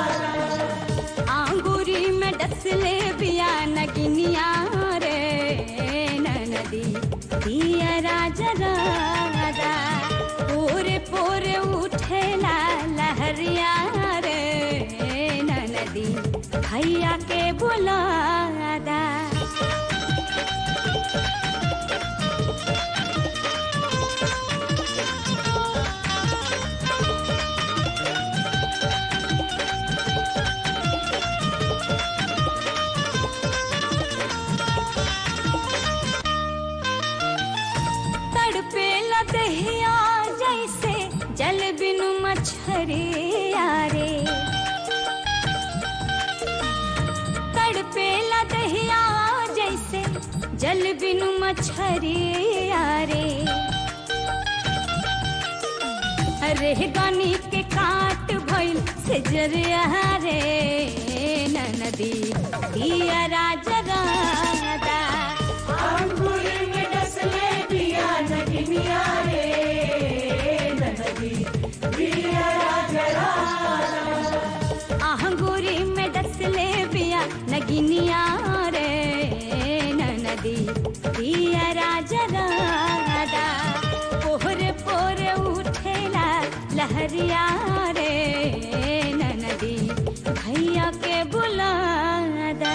E: आंगूरी में डसले बिया नगिनिया रे नदी दिया राजगा पूरे पूरे उठेला लहरिया रे नदी भैया के बुलादा तड़पे लदहिया जैसे जल बिनु मछरिया रे तड़पे लदहिया जैसे जल बिनु मछरिया रे अरे गानी के काट भइल से जरिया रे न नदी दिया राजगा
B: अंगूरी में डसले दिया नगिनिया रे नदी दिया जरा
E: आहंगूरी में डसले बिया नगिनिया रे नदी दिया राजगा पोहरे पोरे उठेला लहरिया रे नदी भैया के बुलादा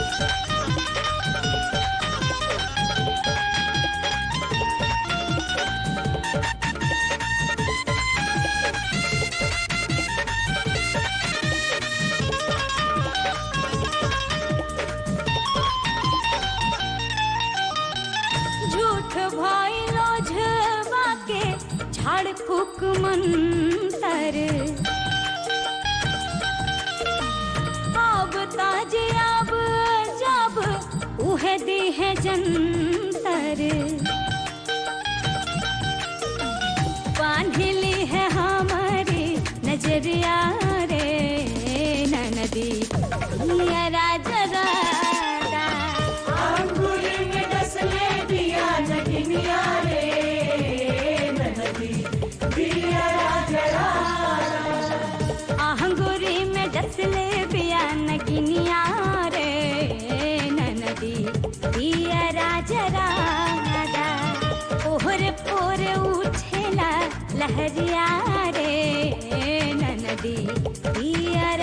E: झूठ भइलो झबा के झाड़ फूक मंतर अब ताजे अब जब उहे दी है जंतर बांधली है हमारी नजरिया रे न नदी ये राजरा
B: अंगूरी में डसले दिया नगिनिया रे नदी दिया जरा
E: आहंगुरी में डसले बिया नगिनिया रे नदी दिया राजरा ओहर पोर उठेला लहरिया रे नदी दिया